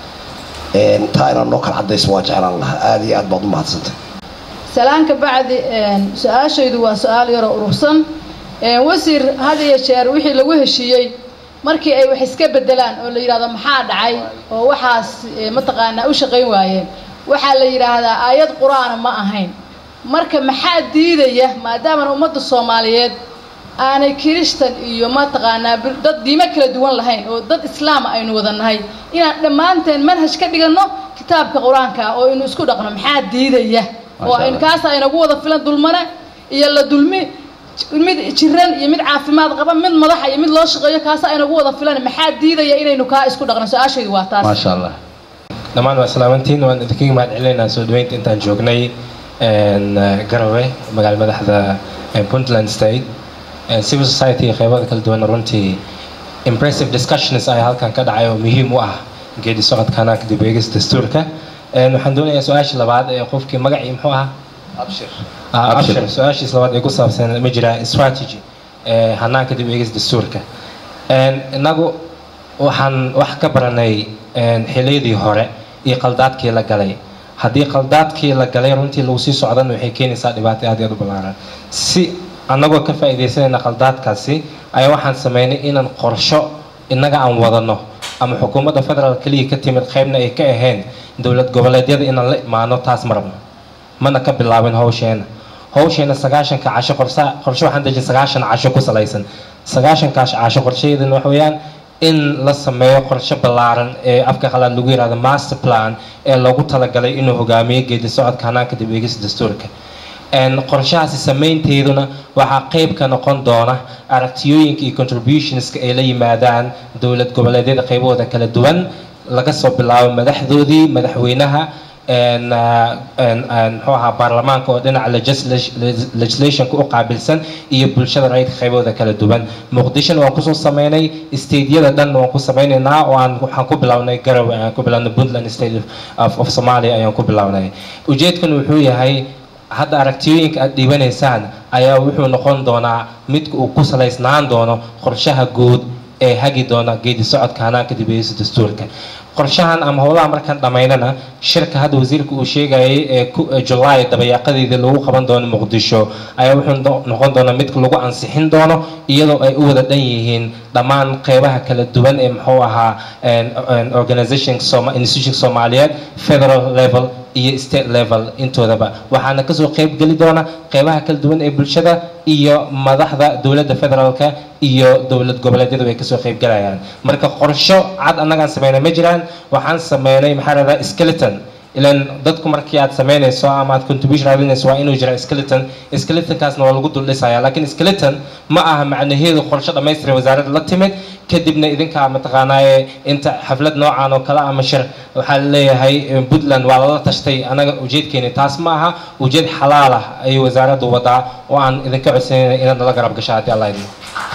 Een, taa inaad noo kala caddayso waa jeclaan lahaa aada iyo aad baad u mahadsantay salaan ka bacdi een, su-aashaydu waa su-aal yaroo urursan Een, wasiir had iyo jeer wixii lagu heshiiyey markii ay wax iska bedelaan oo la yidhahdo maxaa dhacay oo waxaas eh, mataqaanaa u shaqayn waayeen waxaa la yidhaahdaa aayad qur-aana ma ahayn marka maxaa diidaya maadaamana ummadda soomaaliyeed aanay kiristan iyo mataqaanaa bil- dad diimo kala duwan lahayn oo dad islaama aynu wada nahay inaan dhammaanteen manhaj ka dhiganno kitaabka qur-aanka ah oo aynu isku dhaqno maxaa diidaya oo Masha aynu Allah. kaasa inagu wada filan dulmane iyo la dulmi mid jiran iyo mid caafimaad qaba mid madaxa iyo mid loo shaqeeyo kaasa inagu wada filan maxaa diidaya inaynu kaa isku dhaqno su-aashaydu waa taas maasha allah dhammaan waa salaamantiin waan idinkaga mahad celinaynaa soo dhaweynta intaan joognay een, eh, garowe magaala madaxda eh, puntland state Eh, civil society iyo qeybada kala duwan runtii impressive discussions ayaa halkan ka dhacay oo muhiim u ah geedi socodka hanaanka dib u eegis dastuurka Een, waxaan doonayaa su-aasha labaad ee qofkii magacii muxuu ahaa abshir Ah, Abshir. abshir su-aashiis labaad ee ku saabsan ma jiraa strategy ee hanaanka dib u eegis dastuurka Een, innagu waxaan wax ka baranay een, xilliyadii hore iyo qaldaadkii la galay haddii qaldaadkii la galay runtii lagu sii socdana waxay keenaysaa dhibaato aad iyo aad u ballaaran si annagoo ka faa'iidaysanayna qaldaadkaasi ayaa waxaan sameynay inaan qorsho innaga aan wadano ama xukuumadda federal keliya ka timid qaybna ay ka ahayn dowlad goboleedyada inaan la imaano taas ma rabno mana ka bilaabin hawsheena hawsheena sagaashanka casho qorsa qorshe waxaan dejin sagaashan casho ku salaysan sagaashankaas casho qorshaheedana waxa weeyaan in la sameeyo qorshe ballaaran ee afka qalaad lagu yihahdo master plan ee loogu talagalay inuu hogaamiyo geedi socodka hanaanka dib u eegis dastuurka Een, qorshahaasi samaynteeduna waxaa qayb ka noqon doona aragtiyooyinka iyo contributionska ay la yimaadaan dowlad goboleedyada qaybahooda kala duwan laga soo bilaabo madaxdoodii madaxweynaha een, ah, een, een, muxuu ahaa baarlamaanka oo dhinaca legisla- legislationka u qaabilsan iyo bulshada rayidka qaybahooda kala duwan muqdishona waan kusoo sameynay stateyada dhan waan ku sameynaynaa oo aan waxaan ku bilownay garowe aan ku bilownay puntland state of- of, of somalia ayaan ku bilownay ujeedkan wuxuu yahay hadda aragtiyooyinka aad dhiibanaysaan ayaa wuxuu noqon doonaa midka uu ku salaysnaan doono qorshaha guud ee hagi doona geedi socodka hanaanka dib u eegista dastuurka qorshahan ama howlaha markaan dhammaynana shirka hadda wasiirka uu sheegayay ee ku- ee July dabayaaqadeedii lagu qaban doono muqdisho ayaa wuxuu no- noqon doonaa midka lagu ansixin doono iyadoo ay u wada dhan yihiin dhammaan qeybaha kala duwan ee muxuu ahaa een- een organization Soma- institution soomaaliyeed federal level iyo state level intoodaba waxaana kasoo qeyb geli doona qeybaha kala duwan ee bulshada iyo madaxda dowladda federaalka iyo dowlad goboleedyadu ay kasoo qeyb galayaan marka qorsho cad annagaan sameynay ma jiraan waxaan sameynay maxaa lahdaa skeleton ilan dadku markii aad sameynayso ama aad contribution raadinayso waa inuu jira skeleton skeletonkaasna waa lagu dul dhisaya laakiin skeleton ma aha macnaheedu qorshe dhammaystiran wasaaradda la timid kadibna idinkaa mataqaanaaye inta xaflad noocan oo kale ama shir waxaa leeyahay eh, puntland waa lala tashtay anaga ujeedkeeni taas ma aha ujeed xalaal ah ayay wasaaraddu wadaa oo aan idinka codsanayna inaad nala garab gasho haddii allah idmo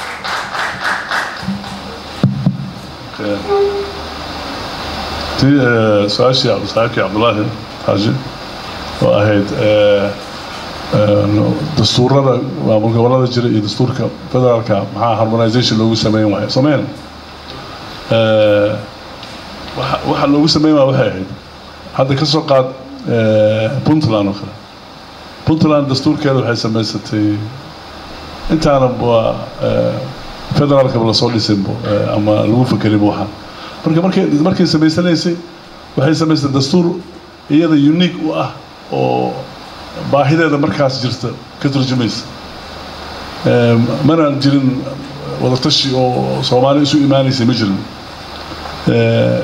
tii eh, su-aashii cabdisaaki cabdulaahi xaaji oo ahayd eh, eh, dastuurada maamul gobolada jira iyo dastuurka federaalka maxaa harmonization loogu sameyn waayo sameyn Eh, waxa waxa loogu sameyn waaya waxay ahayd hadda ka soo qaad eh, puntland oo kale puntland dastuurkeeda waxay samaysatay intaana waa eh, federaalkaba lasoo dhisinbo eh, ama lagu fakerinbo waxaa marka markay markay samaysanaysay waxay samaysay dastuur iyada unique u ah oo baahideeda markaas jirta ka turjumaysa Eh, mana jirin wadatashi oo soomaali isu imaanaysa ma jirin Eh,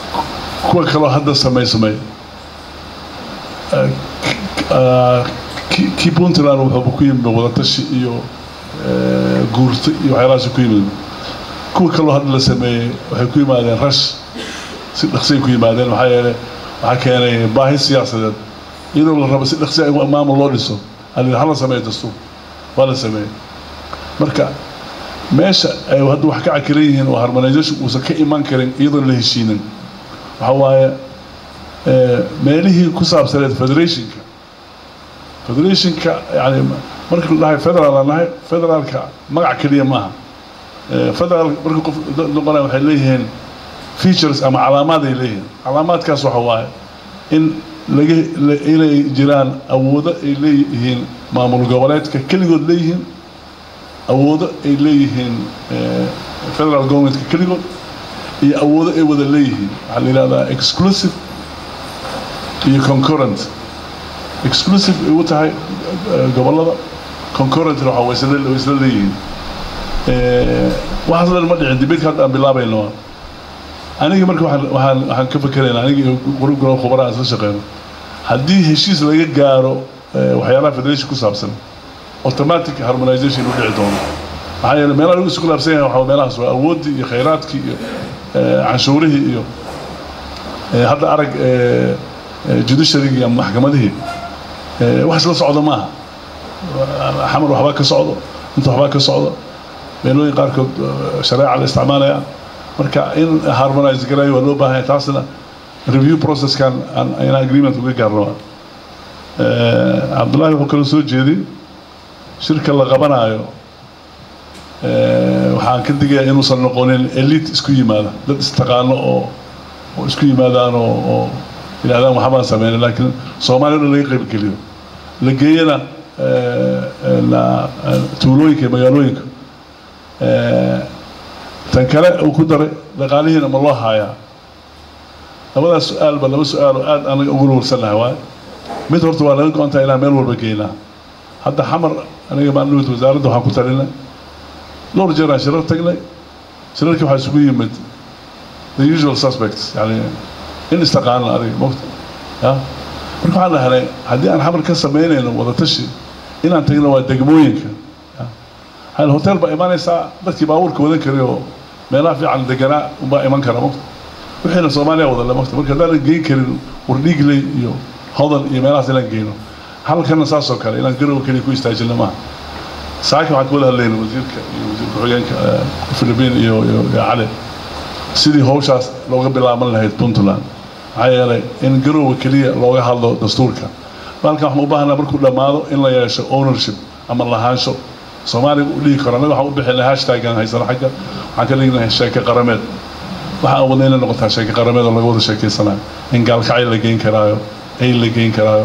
kuwa kaloo hadda samaysamay eh, k- ah, ki- kii puntland wuxuu ku yimid wadatashi iyo eh, guurto iyo waxyaalahaas ku yimid kuwa kaloo hadda la sameeyey waxay ku yimaadeen rash si dhaqsay ku yimaadeen maxaa yeelay waxaa keenay baahi siyaasadeed iyadoo la rabo si dhaqsi in maamul loo dhiso ali hala sameeyo dastuur waa la sameeyey marka meesha ay hadda wax ka cakiran yihiin oo harmonization uusan ka iman karin iyadoon la heshiinin waxa waaye eh, meelihii ku saabsaneed federationka federationka yani marka la dhahay federal aan nahay federaalka magac keliya maaha Eh, federal marka qof dad noqonaya waxay leeyihiin features ama calaamaad ay leeyihiin calaamaadkaas waxa waaye in laga la- inay jiraan awoodo ay leeyihiin maamul goboleedka keligood leeyihiin awoodo ay leeyihiin eh, federal governmentka keligood iyo awoodo ay wada leeyihiin waxaa la yidhahdaa exclusive iyo concurrent exclusive ay u tahay eh, gobollada concurrentna waxa way isla way isla leeyihiin Eh, waxaas dhan ma dhicin dibadka hadda aan bilaabayno waa aniga marka waxaan waxaan waxaan ka fekerayna aniga iyo qurub golo khubara aan isla shaqeyno haddii heshiis laga gaaro eh, waxyaalaha federation ku saabsan automatic harmonization u dhici doono maxaa yeelay meelaha lagu isku laabsan yahay waxaa meelahaas waa awooddii iyo khayraadkii iyo eh, canshuurihii iyo eh, hadda arag eh, eh, judiciarygii ama maxkamadihii eh, wax isla socdo maaha xamar waxbaa ka socdo inta waxbaa ka socdo meelooyin qaarkood eh, shareeca la isticmaalaya marka in harmonize garayo waa loo baahan yahay taasna review processkan aan inaan agreement uga gaarno waa. Eh, cabdullaahi wuxuu kaloo soo jeeday shirka la qabanayo eh, waxaan ka digayaa inuusan noqonin elite isku yimaada dad istaqaano oo oo isku yimaadaan oo oo yidhahdaan waxbaan sameynay laakiin soomaaliya o dhan laga qayb geliyo la geeyana eh, eh, la- eh, tuulooyinka iyo magaalooyinka Eh, tan kale uu ku daray dhaqaalihiina ma loo haayaa labadaas su-aalba laba su-aal oo aad anaga ugu warsannahay waaye mid horta waa laga go-antahay inaan meel walba geynaa hadda xamar aniga maalinwid wasaaradda waxaan ku talinay dhowr jeer aan shirar tagnay shirarkii waxaa isugu yimid the usual suspects yani in istaqaana adiga mogta ya marka waxaan dhahnay haddii aan xamar ka samaynayno wadatashi inaan tagno waa degmooyinka hal hotel baa imanaysaa dadkii baabuurka wadan karay oo meelaha fiican deganaa unbaa iman kara mogta wixiina soomaaliya wadale mogta marka haddaanan geyn karin wardhiigley iyo hodan iyo meelahaas inaan geyno halkana saasoo kale inaan garow keliya ku istaajino maaha saaka waxaan ka wada hadlayna wasiirka iyo wasiir ku-xigeenka eh, philippine iyo iyo iyo cali sidii hawshaas looga bilaaban lahayd puntland maxaa yeelay in garowga keliya looga hadlo dastuurka halkan waxaan u baahanaa markuu dhammaado in la yeesho ownership ama lahaansho soomaaliga u dhihi karo annaga waxaan u bixinay hashtagan haysano xagga waxaan ka dhignahay sheeke qarameed waxaan wadna inay noqotaa sheeke qarameed oo laga wada sheekeysanayo in gaalkacay la geyn karaayo ay la geyn karaayo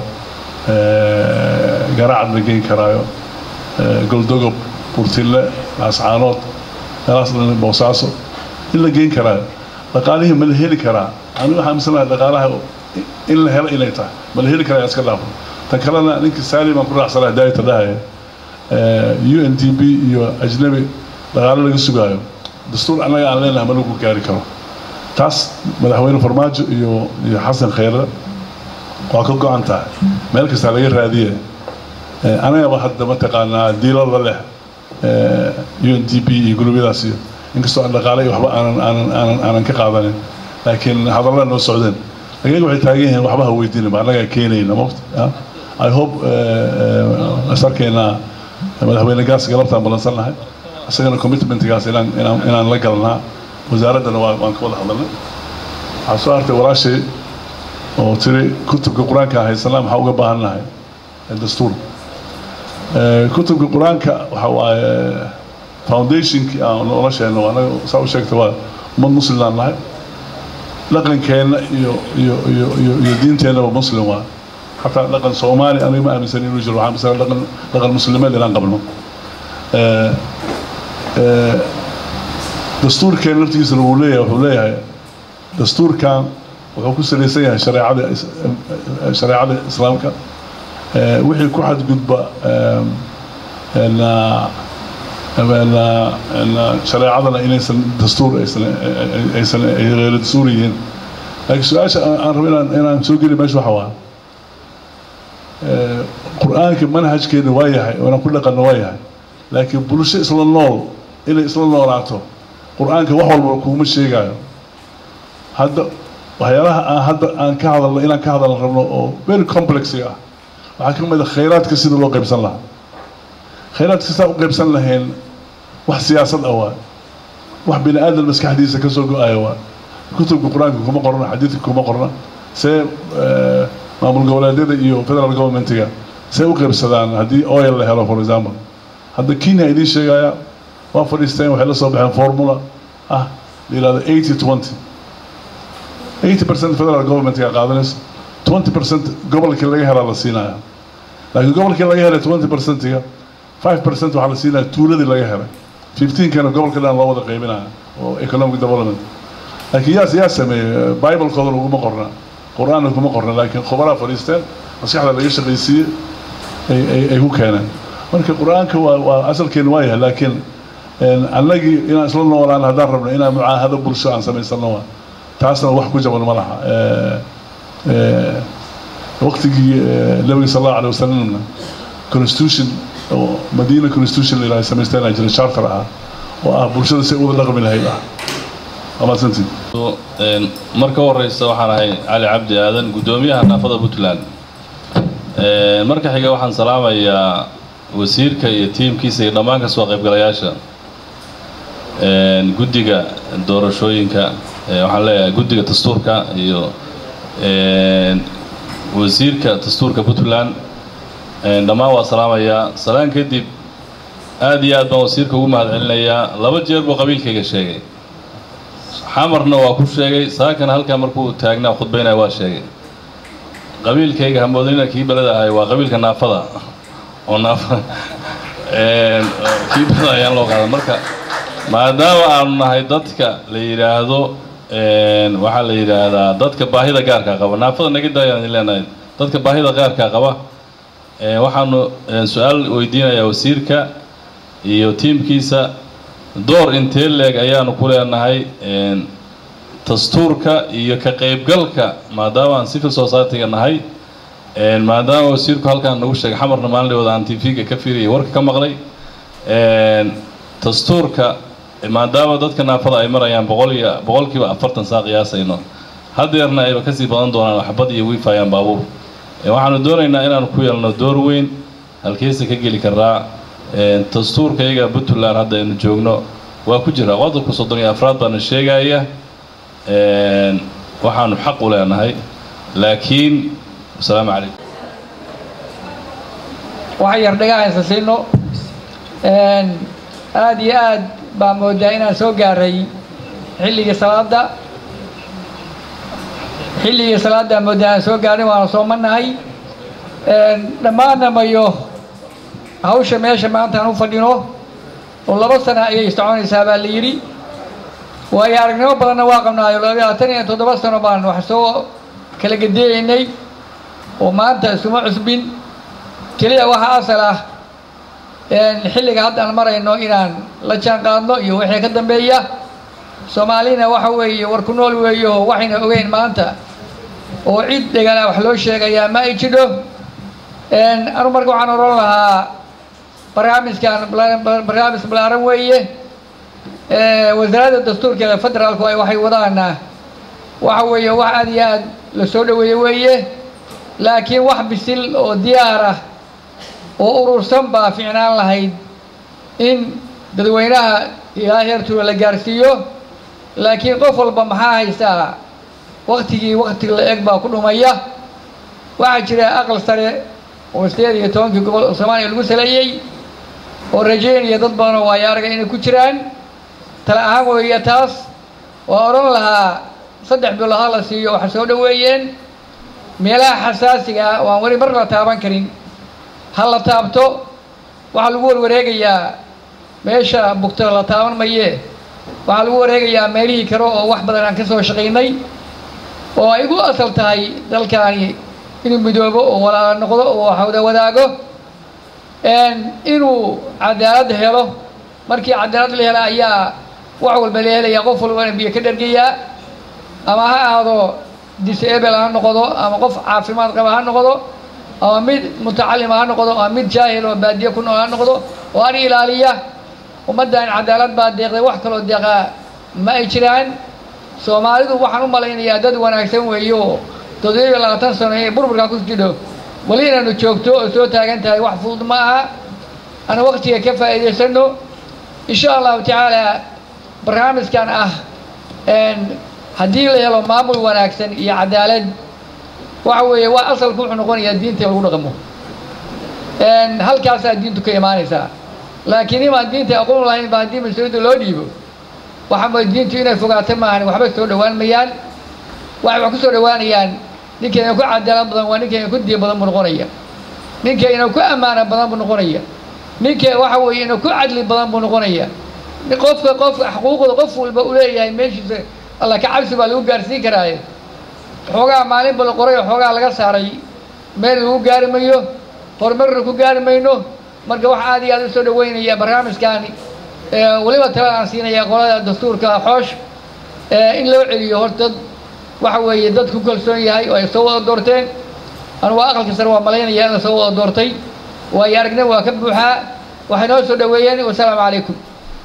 eh, garaacad la geyn karaayo eh, goldogob burtille laascaanood meelahaas dhan boosaaso in la geyn karaayo dhaqaalihii ma la heli karaa aniga waxaan misanahay dhaqaalaha in la helo inay tahay ma la heli karaa iska dhaafo tan kalena ninkii saali baan ku raacsanahay daayta dhahaya u n d b iyo ajnabi dhaqaale laga sugaayo dastuur annaga aan leenahay ma lagu gaari karo taas madaxweyne farmaajo iyo iyo xasan khayre waa ka go-an tahay meel kastaa laga raadiye Eh, anagaba hadda mataqaanaa diilada leh u n d b iyo gurubyadaas iyo inkastoo aan dhaqaale iyo waxba aanan aanan aanan aanan ka qaadanin laakiin hadallada noo socdeen laakiin waxay taagan yihiin waxba ha weydiinaba annagaa keenayna mogta ah. i hope sarkeena madaxweyne gaas galabtaan balansannahay isagana commitmentgaas inaan inaan inaan la galnaa wasaaraddana waa waan ka wada hadalnay waxaa soo hartay walaashay oo tiri kutubka qur-aanka aan haysanaa maxaa uga baahan nahay dastuur Eh, kutubka qur-aanka waxa waaye foundationkii aan nolosheena waa anaga saa u sheegta waa ummad muslimaan nahay dhaqankeenna iyo iyo iyo iyo iyo diinteennaba muslim waa xataa dhaqan soomaali aniga ma aaminsan inuu jiro waxaan aaminsan dhaqan dhaqan muslimeed inaan qabno Eh, eh, dastuurkeen laftigiisana wuu leeyahay wuxuu leeyahay dastuurkan wuxuu ku salaysan yahay shareecada is- eh, shareecada islaamka Eh, wixii ku xadgudba eh, na- na- na- shareecadana inaysan dastuur aysan aysan ay غeyr dastuur yihiin laakiin su-aasha aan aan rabo inaan inaan soo geli meesha waxa waa qur-aanka manhajkeena waa yahay oo inaan ku dhaqanno waa yahay laakiin bulsho isla nool inay isla noolaato qur-aanka wax walba kuuma sheegayo hadda waxyaalaha aan hadda aan ka hadalno inaan ka hadalno rabno oo very complexiga ah waxaa ka mid a khayraadka sida loo qaybsan lahaa khayraadka sidaa u qaybsan lahayn wax siyaasad ah waa wax bini aadan maskaxdiisa ka soo go-aya waa kutubka qur-aanka kuma qorna xadiidka kuma qorna see maamul goboleedyada iyo federal governmentiga see u qaybsadaan haddii oil la helo for example hadda kenya idiin sheegaya waa fadhiisteen waxay la soo baxeen formula ah la yihahdo eighty twenty eighty percent federal governmentga qaadanaysa twenty percent gobolkii laga helaa la siinaya laakiin gobolkii laga helay twenty percentiga five percent waxaa la siinaya tuuladii laga helay fifteenkana gobolka dhan loo wada qaybinaya oo economic development laakiin yaas yaa sameeyey biblekooda uguma qorna qur-aanna kuma qorna laakiin khubaraa fadhiisteen maskaxda laga shaqaysiiyey ay ay ay ku keeneen marka qur-aanka waa waa asalkeenu waa yahay laakiin annagii inaan isla noolaan haddaan rabno inaan mucaahado bulsho aan samaysano waa taasna wax ku jaban ma laha waqtigii nabiga sal allahu alay wasalamna constitution oo madiina constitution la yidhaha samaysteen jira charter ah oo ah bulshada si uwada dhaqmi lahayd ah amaadsantiin marka horeysa waxaan ahay cali cabdi aadan guddoomiyaha naafada puntland marka xiga waxaan salaamayaa wasiirka iyo tiimkiisa iyo dhammaan ka soo qaybgalayaasha guddiga doorashooyinka waxaan leeyahay guddiga dastuurka iyo wasiirka dastuurka puntland dhammaan waa salaamayaa salaan kadib aad iyo aad baan wasiirka ugu mahad celinayaa laba jeer buu qabiilkayga sheegay xamarna waa ku sheegay saakana halkaa markuu taagnaa khudbaynaya waa sheegay qabiilkayga hamoodinina kii beleda ahay waa qabiilka naafada oo naafa kii beleda ayaan loo qaadan marka maadaama aanu nahay dadka la yidhaahdo waxaa la yidhaahdaa dadka baahida gaarkaa qaba naafada naga daayaan idin leenahay dadka baahida gaarkaa qaba waxaanu su-aal weydiinayaa wasiirka iyo tiimkiisa door intee leeg ayaanu ku leenahay dastuurka iyo ka qaybgalka maadaama aan civil society-ga nahay maadaama wasiirku halkaan nagu sheegay xamarna maalinlooda aan tv-ga ka fiiriyay warka ka maqlay dastuurka maadaama dadka naafada ay marayaan boqol iyo boqolkiiba afartan saa qiyaasayno hadeerna ayba kasii badan doonaan waxbad iyo wiifayaan baabuur waxaanu doonaynaa inaanu ku yeelno door weyn halkeesa ka geli karaa dastuurka iyaga puntland hadda aynu joogno waa ku jira qodobka soddon iyo afraad baana sheegaya waxaanu xaq u leenahay laakiin asalaamu calaykum waxaan yar dhagahaynsa siino aada iyo aad baa moodaa inaan soo gaaray xilligii salaada xilligii salaaddaa moodaa aan soo gaarin waana soomanahay dhammaanna mayo hawsha meesha maanta aan u fadhino oo laba sana ayay soconaysaa baa la yidhi waayo aragnimo badanna waa qabnaayo labaatan iyo toddoba sano baan wax soo kala gadeeyaynay oo maanta iskuma cusbin keliya waxaa asal ah xilliga hadda aan marayno inaan la jaan qaadno iyo wixii ka dambeeya soomaalina waxa weeye war ku nool weeye oo waxayna ogeyn maanta oo cid dhegana wax loo sheegayaa ma ay jidho anu marka waxaan odhan lahaa barnaamijkan barnaamij balaaran weeye wasaaradda dastuurka ee federaalku ay waxay wadaana waxa weeye wax aad iyo aad la soo dhaweeye weeye laakiin wax bisil oo diyaar ah oo urursan baa ficnaan lahayd in dadweynaha ilaa heertuula la gaarsiiyo laakiin qof walba maxaa haystaa waktigii wakti la eg baa ku dhumaya waxaa jira aqal sare oo sideed iyo tobankii gobol soomaaliya lagu saleeyey oo rajaynaya dad badan oo waayo araga inay ku jiraan tala ahaan weeye taas waa odhan lahaa saddex bilood ha la siiyo waxa soo dhoweeyeen meelaha xasaasiga ah oo aan weli mar la taaban karin ha la taabto waxaa lagu warwareegayaa meesha bugta la taaban maye waxaa lagu wareegayaa meelihii kale oo wax badan aan ka soo shaqaynay oo ay igu asal tahay dalkaani inuu midoobo oo walaala noqdo oo waxwada wadaago inuu cadaalad helo markii cadaalad la hela ayaa wax walba la helaya qof walbana biyo ka dhargayaa ama ha ahaado disable ha noqdo ama qof caafimaad qaba ha noqdo ama mid mutacalima ha noqdo ama mid jaahil oo baadiye ku nool ha noqdo oo an ilaaliya ummaddan cadaalad baa deeqday wax kaloo deeqaa ma ay jiraan soomaalidu waxaan u malaynayaa dad wanaagsan weeye oo toddoba iyo labaatan sano ee burburkaa ku jidho weli inaanu joogto oo soo taagan tahay wax fudud ma aha ana waktiga ka faa'iidaysano insha allahu tacaala barnaamijkan ah haddii la helo maamul wanaagsan iyo cadaalad waxa weeye waa asalku wuxuu noqonayaa diinta in lagu dhaqmo halkaasaa diintu ka imaanaysaa laakiin imaan diinta aqoon lahayn ba haddii mas-uuliyadda loo dhiibo waxaa diintu inay fogaato maahan waxba soo dhowaan mayaan waxay wax ku soo dhowaanayaan ninkayna ku cadaalad badan waa ninkayna ku diin badan buu noqonaya ninkayna ku ammaana badan buu noqonaya ninka waxa weeye ina ku cadli badan buu noqonaya qofka qof xuquuqda qof walba u leeyahay meeshiisa alla ka cabsi baa lagu gaarsiin karaaye xoogaa maalinba la qoray oo xoogaa laga saaray meel lagu gaari mayo horumarna ku gaari mayno marka waxa aad iyo aad u soo dhaweynaya barnaamijkaani weliba talada aan siinaya qolada dastuurka xoosh in loo celiyo horta waxa weeye dad ku kalsoon yahay oo ay soo wada doorteen anugu aqalka sare waa malaynaya in la soo wada doortay waayo aragna waa ka buuxaa waxay noo soo dhaweeyeen wasalaamu calaykum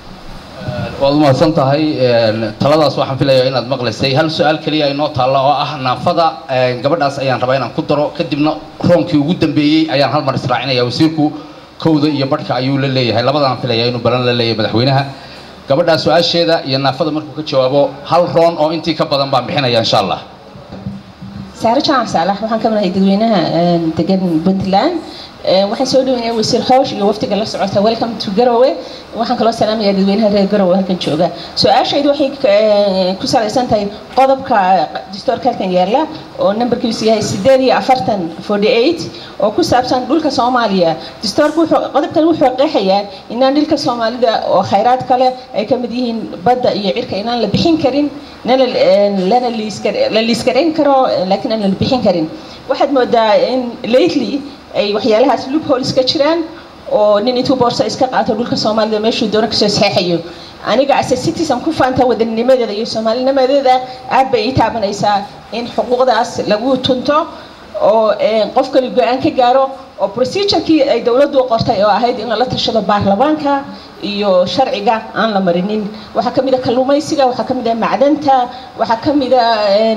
waad umahadsan tahay taladaas waxaan filayaa inaad maqlaysay hal su-aal keliya inoo taalla oo ah naafada gabadhaas ayaan rabaa inaan ku daro kadibna roonkii ugu dambeeyey ayaan hal mar israacinaya wasiirku kowda iyo badhka ayuu la leeyahay labadaan filaya inuu balan la leeyahay madaxweynaha gabadhaa su-aasheeda iyo naafada markuu ka jawaabo hal roon oo intii ka badan baan bixinaya insha allah saare jaamac saalax waxaan ka madahay dadweynaha degan puntland waxaan soo dhaweynaya wasiir xoosh iyo waftiga la socota welcome to garowe waxaan kaloo salaamayaa dadweynaha reer garowe halkan jooga su-aashaydu waxay ku salaysan tahay qodobka dastoorka halkan yaala oo nambarkiisu yahay sideed iyo afartan forty eight oo ku saabsan dhulka soomaaliya dastoorka wuxuu qodobkan wuxuu qeexayaa inaan dhulka soomaalida oo khayraad kale ay ka mid yihiin badda iyo cirka inaan la bixin karin nana lana la liiskarayn karo laakiin aan la bixin karin waxaad moodaa in lately ay waxyaalahaas loopholes ka jiraan oo nin intuu boorsa iska qaato dhulka soomaalida meeshuu doono kasoo saxeexayo aniga ase citizen ku faanta wadanimadeeda iyo soomaalinimadeeda aad bay ii taabanaysaa in xuquuqdaas lagu tunto oo qof kali go-aan ka gaaro oo procedurekii ay dowladdu qortay oo ahayd in lala tashado baarlamaanka iyo sharciga aan la marinin waxaa ka mid a kalluumaysiga waxaa ka mid a macdanta waxaa ka mid a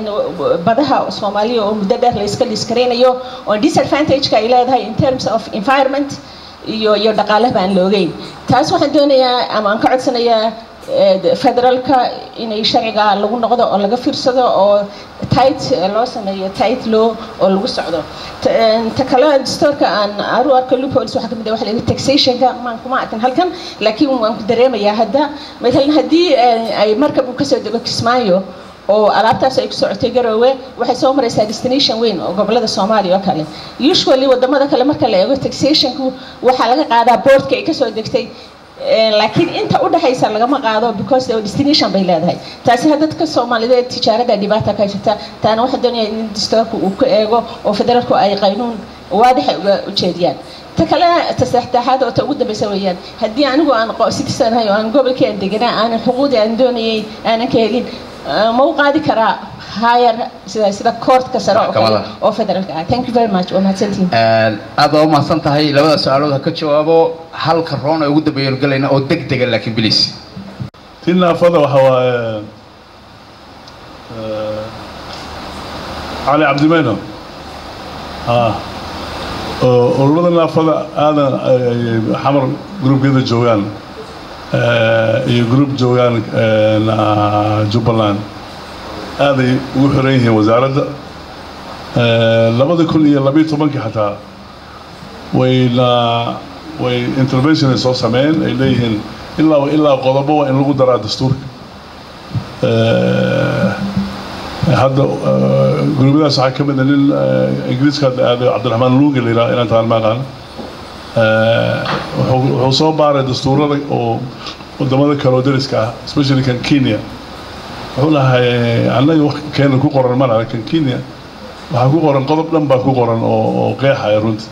badaha soomaaliya oo muddo dheer la iska liiskaraynayo oo disadvantageka ay leedahay in terms of environment iyo iyo dhaqaalaba aan la ogeyn taas waxaan doonayaa ama aan ka codsanayaa federaalka inay sharciga lagu noqdo oo laga fiirsado oo tight loo sameeyo tight law oo lagu socdo ta kale dastoorka aan aru arko loopholes waxaa kamid ah waxa la yidhi taxationka maan kuma arkin halkan laakiin waan ku dareemayaa hadda matalan haddii ay markab uu kasoo dego kismaayo oo alaabtaas ay ku socotay garoowe waxay soo maraysaa destination weyn oo gobolada soomaaliya oo kale usually wadamada kale marka la eego taxationku waxaa laga qaadaa boardka ay kasoo degtay laakiin inta u dhaxaysa lagama qaado because destination bay leedahay taasi ha dadka soomaaliyeed tijaarada dhibaata ka jirta taana waxaan doonayaa in dastoorku uu ku eego oo federaalku ay qaynuun waadix ay uga ujeediyaan ta kale ta saddexaad oo ta ugu dambeysa weeyaan haddii anigu aan citizen ahay oo aan gobolkii aan deganaa aanan xuquuqdii aan doonayay aanan ka helin ma u qaadi karaa higher sida sida courtka sare oo kale oo federaalka ah thank you very much waa mahadsantihin aad baa umahadsan tahay labada su-aalood ha ka jawaabo halka roon ee ugu dambeeyanu galayna oo deg dega laakiin bilis ti naafada waxa waaye cali cabdimeyno ururada naafada aadan xamar gruubkeeda joogaan iyo gruub joogaan jubbaland aaday ugu xiran yihiin wasaaradda labada kun iyo labiyo tobankii xataa wayna way intervention ay soo sameeyeen ay leeyihiin ilaa ilaa qodobo waa in lagu daraa dastuurka hadda gruubyadaas waxaa ka mid a nin ingiriiska hadda aaday cabdiraxmaan luugi la yidhaha inaan tahan ma aqaan wuxuu soo baaray dastuurada oo wadamada kale oo dariska ah especially kan kenya wuxuu lahay annaga keena ku qoran ma laha kan kenya waxaa ku qoran qodob dhan baa ku qoran oo oo qeexaya runtii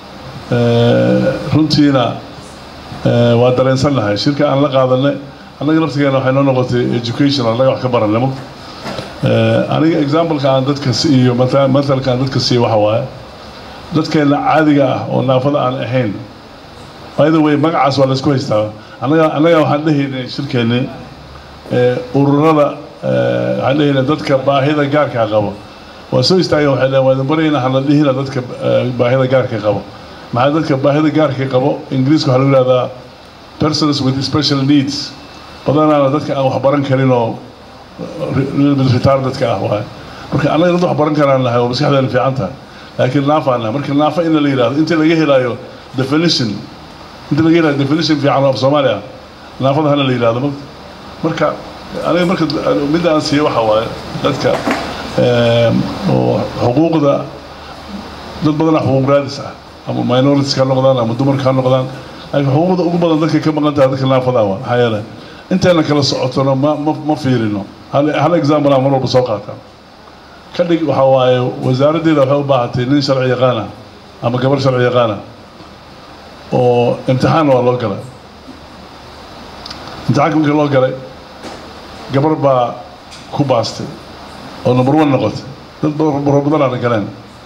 runtiina waa dareensannahay shirka aan la qaadanay annaga naftigeena waxay noo noqotay education annaga wax ka baranimo aniga exampleka aan dadka siiyo matalka aan dadka siiyo waxa waaye dadkeena caadiga ah oo naafada aan ahayn by the way magacaas waa laysku haystaa annaga annaga waxaan dhehaynay shirkeenni ururada waxaan dhehaynay dadka baahida gaarka qabo waa soo istaageen waxay dhaheen waa idin barayna hala dhihina dadka baahida gaarka qabo maxaa dadka baahida gaarka qabo ingiriiska waxaa lagu yihahdaa persons with special needs badanaana dadka aan wax baran karin oo retardedka ah waay marka annaga dad wax baran karaan nahay oo maskaxdeena fiican tahay laakiin naafaan nahay marka naafa in la yidhahdo inta laga helaayo definition inta laga helayo definition fiican oo af soomaali ah naafada hana la yidhahdo marka aniga marka midda aan siiyo waxa waaye dadka oo xuquuqda dad badanaa xuquuq raadis ah ama minorities ka noqdaan ama dumarka ha noqdaan laakiin xuquuqda ugu badan dadka ka maqan tahay dadka naafada waa maxaa yeelay intayna kala socotono ma ma ma fiirino hal hal example aan mar walba soo qaataa ka dhig waxa waaye wasaaraddeeda waxay u baahatay nin sharci yaqaan ah ama gabar sharci yaqaan ah oo imtixaan waa loo galay imtixaanka markii loo galay gabar baa ku baastay oo number one noqotay dad baro badanaana galeen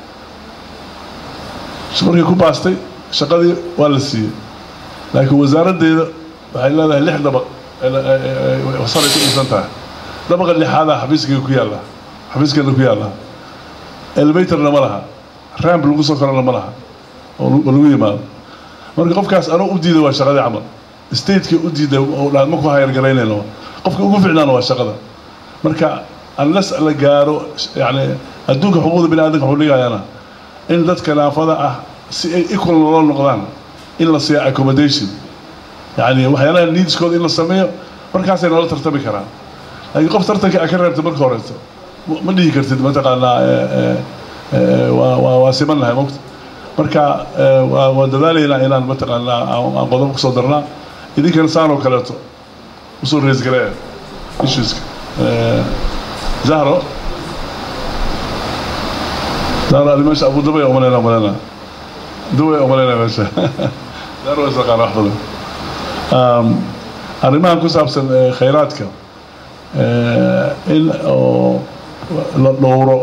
markii ku baastay shaqadii waa la siiyey laakiin wasaaraddeeda waxay leedahay lix dabaq saray ku dhisan tahay dabaqa lixaadaa xafiiskayga ku yaalla xafiiskeeda ku yaalla elevatorna ma laha ramp lagu soo korana ma laha oo lagu yimaado marka qofkaas anuu u diiday waa shaqadii camal stateka u diiday oo dhaan ma ku hayargaraynayno qofka ugu ficnaana waa shaqada marka unless la gaaro yani adduunka xuquuqda bini aadamka wuxuu dhigayaana in dadka naafada ah si ay equal loo noqdaan in la siiya accommodation yani waxyaalaha needskooda in la sameeyo markaasay noola tartami karaan laakiin qof tartanka a ka reebta marka horeeto ma dhihi kartid mataqaanaa waa waa waa simannahay mogta marka waa dadaalaynaa inaan mataqaanaa aan qodob kusoo darnaa idinkana saan oo kaleeto usoo raise gareeya issueska zahro zahro adi meesha abu dabay umaleyna umaleyna dubay umaleyna meesha zahro waa isaqaan wax badan arrimahan ku saabsan khayraadka in oo la dhowro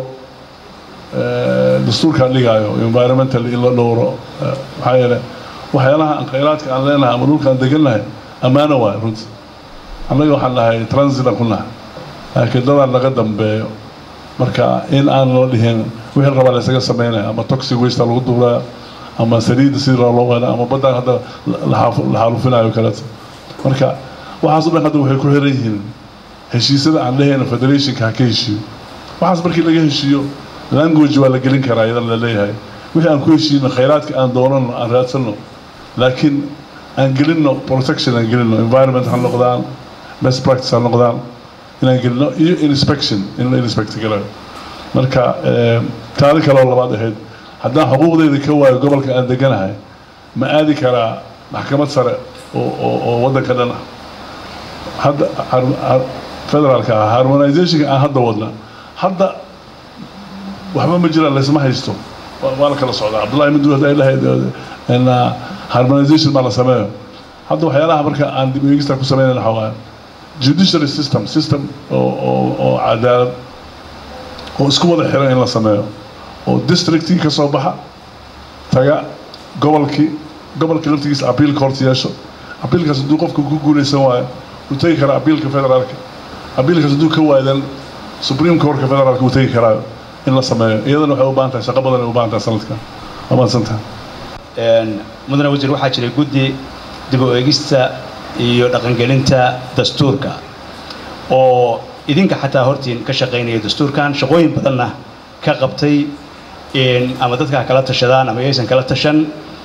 dastuurkaan dhigaayo environmental in la dhowro maxaa yeele waxyaalaha aan khayraadka aan leenahay ama dhulkaan degannahay ammaano waay runti annaga waxaan nahay transitan ku nahay laakiin dadaan laga dambeeyo marka in aan la dhihin wixii rabaa la isaga sameynaya ama toxic waste lagu duuraya ama saliidda sidii loo wada ama baddaan hadda la xaalufinayo kaleeto marka waxaas o dhan hadda waxay ku xiran yihiin heshiisyada aan dhehayna federationka ha ka heshiiyo waxaas markii laga heshiiyo language waa la gelin karaa iyadan la leeyahay wixii aan ku heshiino khayraadka aan doonano aan raadsanno laakiin aan gelinno protection aan gelinno environment ha noqdaan best practice ha noqdaan inaan gelino iyo inspection in la inspect galayo marka taari kale oo labaad ahayd haddaan xuquuqdeyda ka waayo gobolka aan deganahay ma aadi karaa maxkamad sare oo oo oo waddanka dhan ah hadda federaalka ah harmonizationka aan hadda wadna hadda waxba ma jiraan laysma haysto waa la kala socdaa cabdullahi mid ay lahayd harmonization baa la sameeyo hadda waxyaalaha marka aan dib eegista ku sameynayna waxaa waaye judiciary system system oo oo oo cadaalad oo isku wada xiran in la sameeyo oo districtii ka soo baxa taga gobolkii gobolkii laftigiisa appeal court yeesho appealkaas hadduu qofka ku guuleysan waayo uu tegi karaa appealka federaalka appealkaas hadduu ka waadan supreme courtka federaalka uu tegi karaayo in la sameeyo iyadana waxay u baahan tahay shaqo badan ay u baahan tahay sanadka waa mahadsantahay mudane wasiir waxaa jiray guddi dib u eegista iyo dhaqangelinta dastuurka oo idinka xataa hortiin ka shaqaynaya dastuurkan shaqooyin badanna ka qabtay ama dadka ha kala tashadaan ama yaysan kala tashan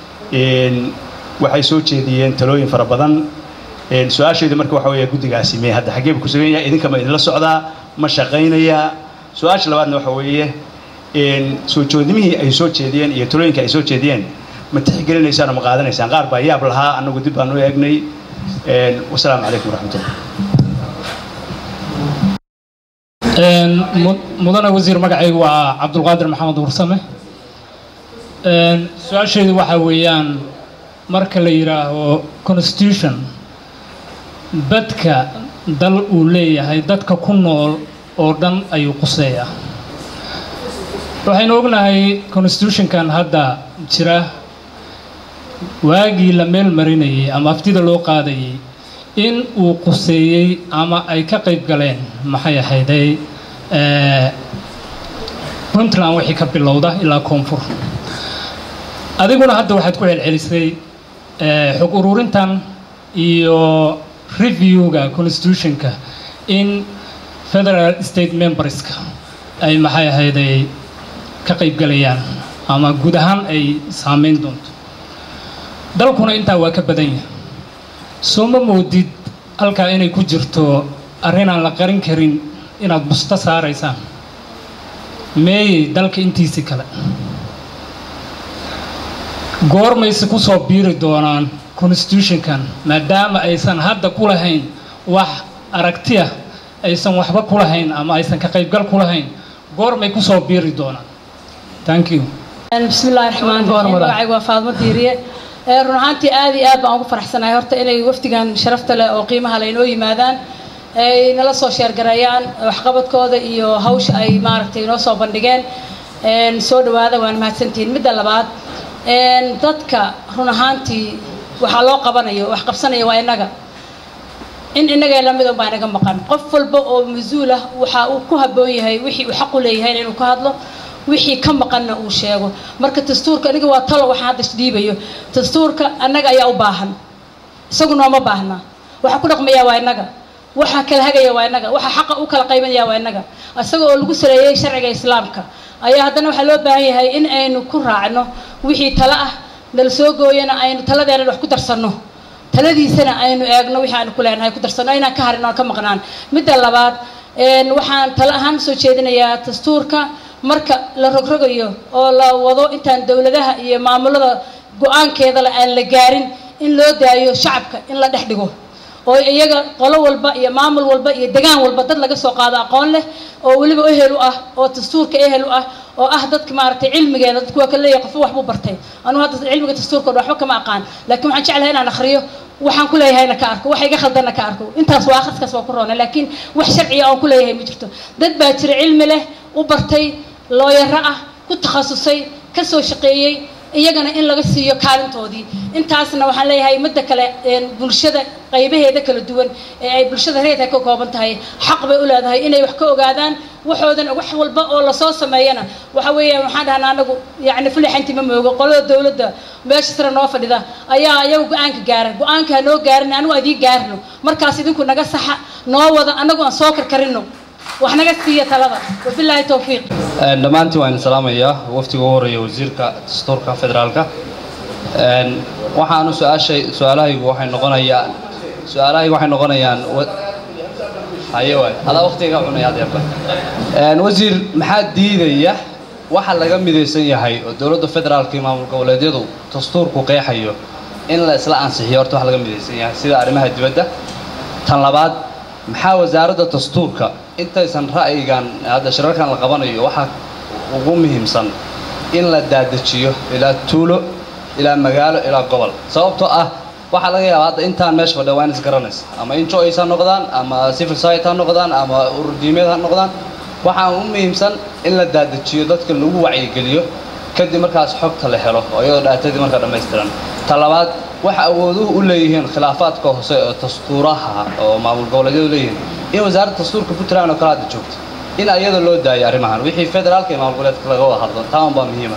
waxay soo jeediyeen talooyin fara badan su-aasheedu marka waxa weeye guddigaasi mee hadda xaggee buu ku sugan yahay idinka ma idinla socdaa ma shaqaynayaa su-aasha labaadna waxa weeye soo joodimihii ay soo jeediyeen iyo talooyinka ay soo jeediyeen ma tixgelinaysaan oo ma qaadanaysaan qaar baa yaab lahaa annagu dib baan u eegnay wasalaamu calaykum waraxmatullah mudane wasiir magacaygu waa cabdulqaadir maxamed warsame su-aasheedu waxaa weeyaan marka la yidhaaho constitution badka dal uu leeyahay dadka ku nool oo dhan ayuu quseeyaa waxaynu ognahay constitutionkan hadda jira waagii la meel marinayay ama aftida loo qaadayay in uu quseeyey ama ay ka qayb galeen maxay ahayday puntland wixii ka bilowda ilaa koonfur adiguna hadda waxaad ku celcelisay xog ururintan iyo reviewga constitutionka in federal state memberska ay maxay ahayday ka qayb galayaan ama guud ahaan ay saameyn doonto dalkuna intaa waa ka badan yahay soo ma moodid halkaa inay ku jirto arrin aan la qarin karin inaad busto saaraysaan meeyey dalka intiisii kale goormayse ku soo biiri doonaan constitutionkan maadaama aysan hadda ku lahayn wax aragtiya aysan waxba ku lahayn ama aysan ka qaybgal ku lahayn goormay ku soo biiri doonaan thank you بسم الله الرحمن الرحيم magacaygu waa faadmo diiriye run ahaantii aad iyo aad baan ugu faraxsanahay horta inay wafdigan sharafta leh oo qiimaha leh inoo yimaadaan ay nala soo sheergareeyaan waxqabadkooda iyo hawsha ay maaragtay inoo soo bandhigeen soo dhawaada waan mahadsantihiin midda labaad dadka run ahaantii waxaa loo qabanayo wax qabsanaya waa innaga in innagay lamid un baa inaga maqan qof walba oo mas-uul ah waxa uu ku habboon yahay wixii uu xaq u leeyahay inuu ka hadlo wixii ka maqanna uu sheego marka dastuurka aniga waa talo waxaan hadda dhiibayo dastuurka annaga ayaa u baahan isagu nooma baahna waxa ku dhaqmaya waa innaga waxa kala hagaya waa innaga waxa xaqa u kala qaybanaya waa innaga isaga oo lagu saleeyey sharciga islaamka ayaa haddana waxaa loo baahan yahay in aynu ku raacno wixii talo ah nala soo gooyana aynu taladeena wax ku darsanno taladiisana aynu eegno wixii aanu ku leenahay ku darsanno inaan ka harin oon ka maqnaan midda labaad waxaan talo ahaan soo jeedinayaa dastuurka marka la rogrogayo oo la wado intaan dowladaha iyo maamulada go-aankeedale aan la gaarin in loo daayo shacabka in la dhex dhigo oo iyaga qolo walba iyo maamul walba iyo degaan walba dad laga soo qaado aqoon leh oo weliba ehel u ah oo dastuurka ehel u ah oo ah dadka maaragtay cilmigeeda dadku waa kala leeyahay qofba waxbuu bartay anugu hadda cilmiga dastuurka oo waxba kama aqaan laakiin waxaan jeclahay inaan akhriyo waxaan ku leeyahayna ka arko waxa iga khaldanna ka arko intaas waa akhriskaas waa ku roona laakiin wax sharciya oon ku leeyahay ma jirto dad baa jira cilmi leh u bartay looyaro ah ku takhasusay ka soo shaqeeyey iyagana in laga siiyo kaalintoodii intaasna waxaan leeyahay midda kale bulshada qaybaheeda kala duwan ee ay bulshada reerka ka kooban tahay xaq bay u leedahay inay wax ka ogaadaan waxoodan wax walba oo lasoo sameeyana waxa weeyaan waxaan dhahnaa anagu yacni fulixanti ma moogo qolada dowladda meesha sare noo fadhida ayaa iyagu go-aanka gaara go-aanka ha noo gaarin anigu adiin gaarino markaas idinku naga saxa noo wada anagu aan soo karkarino wax naga siiya talada wabilaahi towfiiq dhammaantiin waan salaamayaa waftiga ugu horeeya wasiirka dastuurka federaalka waxaanu su-aashay su-aalahaygu waxay noqonayaan su-aalahaygu waxay noqonayaan haye waay adaa waqtiga ka cunaya adeerba wasiir maxaa diidaya waxa laga midaysan yahay oo dowladda federaalka iyo maamul goboleedyadu dastuurku qeexayo in la isla ansixiyo horta wax laga midaysan yahay sida arrimaha dibadda tan labaad maxaa wasaaradda dastuurka intaysan ra'yigan hadda shirarkan la qabanayo waxaa ugu muhiimsan in la daadajiyo ilaa tuulo ilaa magaalo ilaa gobol sababtoo ah waxaa laga yaabaa hadda intaan meesha fadhiya waa in isgaranaysa ama injoys ha noqdaan ama civil society ha noqdaan ama ururdiimeed ha noqdaan waxaa u muhiimsan in la daadajiyo dadka lagu wacyigeliyo kadib markaas xogta la helo oo iyadoo dhaatadii markaa dhammaystiran ta labaad waxa awooduhu u leeyihiin khilaafaadka hoose oo dastuuraha oo maamul goboleedyadu leeyihiin in wasaaradda dastuurka puntland oo kale hadda joogto in ayada loo daayo arrimahan wixii federaalka iyo maamul goboleedka laga wada hadlo taa unbaa muhiima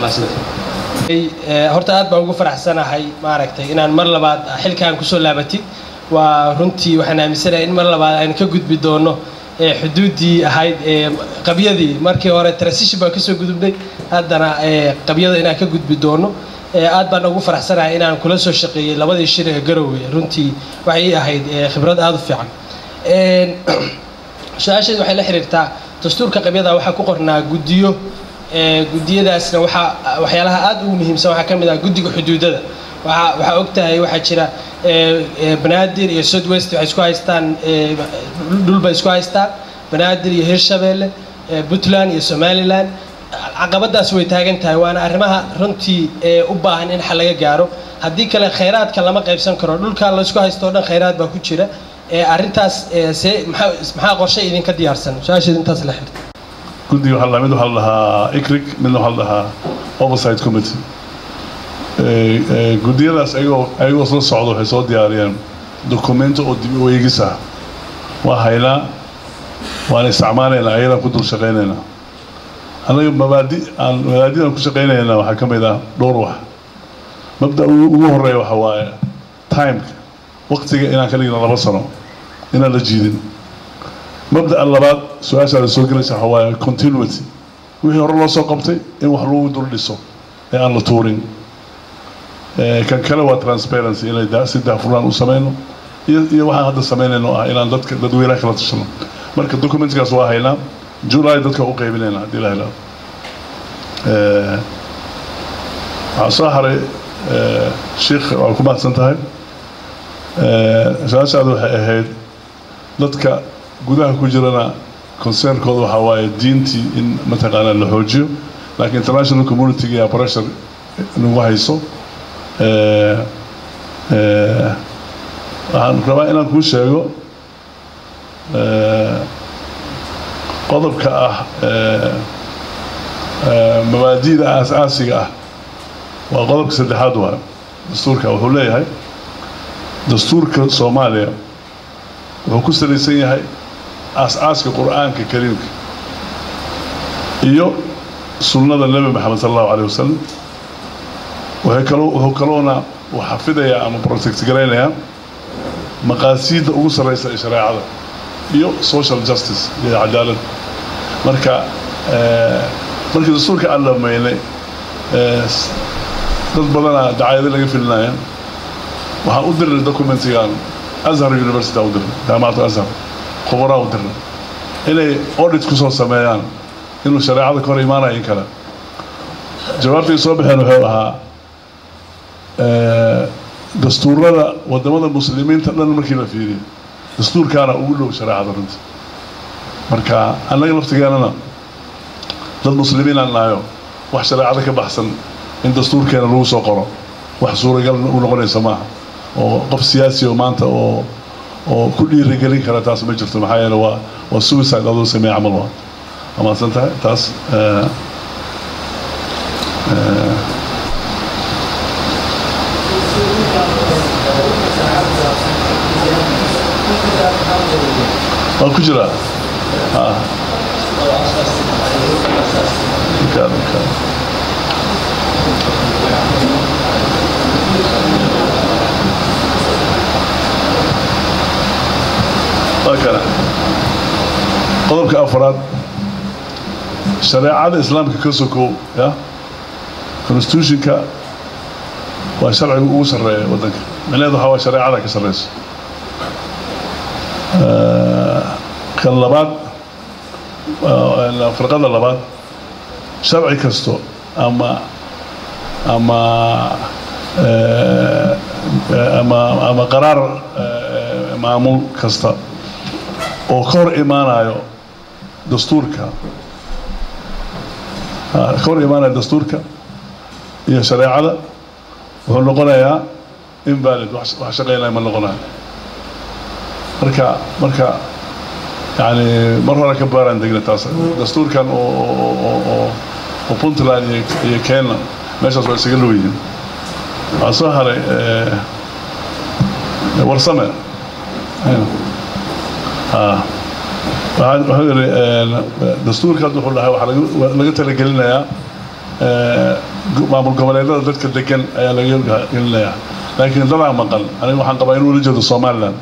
horta aad baan ugu faraxsanahay maaragtay inaan mar labaad xilkaan kusoo laabatid waa runtii waxaan aaminsanahay in mar labaad aan ka gudbi doono xuduuddii ahayd qabyadii markii hore transition baan kasoo gudubnay haddana qabyada inaan ka gudbi doono aad baan ugu faraxsanahay inaan kula soo shaqeeyey labadii shir ee garowe runtii waxay ii ahayd khibrad aada u fiican su-aasheed waxay la xiriirtaa dastuurka qabyada waxaa ku qornaa guddiyo guddiyadaasna waxaa waxyaalaha aada ugu muhiimsan waxaa ka mid ah guddiga xuduudada waxaa waxaa og tahay waxaa jira banaadir iyo south west waxay isku haystaan dhulbay isku haystaan banaadir iyo hirshabeelle puntland iyo somaliland caqabadaas way taagan tahay waana arrimaha runtii u baahan in xal laga gaaro haddii kale khayraadka lama qaybsan karo dhulka laysku haysto o dhan khayraad baa ku jira arrintaas see maxaa maxaa qorshe idinka diyaarsan su-aasheed intaas la xirta guddiga waxaa la mid waxaa la dhahaa icric midna waxaa la dhahaa oversight committee Eh, eh, guddiyadaas ayagoo ayagoo sla socda waxay soo diyaariyeen dokumento oo dib u eegis ah waa haynaa waan isticmaalaynaa ayadaan ku dul shaqaynaynaa annaga mabaadi aan mabaadidaan ku shaqaynaynaa waxaa ka mid ah dhowr wax mabda ugu ugu horeeya waxa waaye timeka waqtiga inaan ka dhigno laba sano inaan la jiidin mabda'a labaad su-aashaada soo gelaysa waxa waaye continuity wixii hore loo soo qabtay in wax lagu dul dhiso ee aan la tuurin Eh, kan kale waa transparency inay da- si daahfurnaan u sameyno iyo iyo waxaan hadda sameynayno ah inaan dadka dadweynaha kala tashano marka documentkaas waa haynaa july dadka u qaybinayna haddii la helo Eh, waxaa soo haray eh, sheikh waa ku mahadsan tahay Eh, su-aashaada waxay ahayd dadka gudaha ku jirana concernkooda waxaa waaye diintii in mataqaanaa la xoojiyo laakiin international community iyo pressure nagu hayso Eh, eh, waxaan rabaa inaan kuu sheego eh, qodobka ah eh, eh, mabaadi'da aas-aasiga ah waa qodobka saddexaad waa dastuurka wuxuu leeyahay dastuurka soomaaliya wuxuu ku salaysan yahay aas-aaska qur-aanka kariimka iyo sunnada nebi maxamed sala allahu caleyh wasalam waxay kaloo wuxuu kaloona uu xafidayaa ama protect garaynayaa maqaasiidda ugu sarreysa ee shareecada iyo social justice iyo cadaalad marka eh, markii dastuurka aan dhammaynay eh, s- dad badanaa dacaayado laga filinaya waxaan u dirnay documentigan azhar university aan u dirnay jaamacadda azhar khubaraa u dirnay inay audit ku soo sameeyaan inuu shareecada ka hor imaanaya in kale jawaabtay soo baxeen wuxuu ahaa eh, dastuurada wadamada muslimiinta dhan markii la fiiriyo dastuurkaana ugu dhow shareecada runta marka annaga laftigeenana dad muslimiin aan nahayo wax shareecada ka baxsan in dastuurkeena lagu soo qoro wax suuragal u noqonaysa maaha oo qof siyaasi oo maanta oo oo ku dhiirigelin kara taas ma jirto maxaa yeele waa waa suicide adoo sameeye camal waa amaadsan tahay taas eh, eh, waa ku jiraa ah Obrigado, obrigado. waa kana qodobka afraad shareecada islaamka ka sokow ya constitutionka waa sharciga ugu sarreeya waddanka micnaheedu waxaa waa shareecada ka sarreyso Eh, kan labaad waa- firqada labaad sharci kasto ama ama eh, eh, ama ama qaraar eh, maamul kasta oo ka hor imaanayo dastuurka ah, ka hor imaanayo dastuurka iyo shareecada wuxuu noqonayaa invalid wax wax shaqeynaya ma noqonayo marka marka yani mar hore ka baaraan degna taas dastuurkan oo oo- oo oo oo puntland iyo iyo kenya meeshaas waa isaga dhow yihiin waxaa soo haray eh, warsame ah waxaa wuxuu yidhi eh, dastuurka hadda wuxuu dhahay waxaa laga- waa laga talagelinayaa eh, go- maamul goboleedada dadka degan ayaa laga gelinayaa laakiin dadaa maqan aniga waxaan qabaa inuu ula jeedo somaliland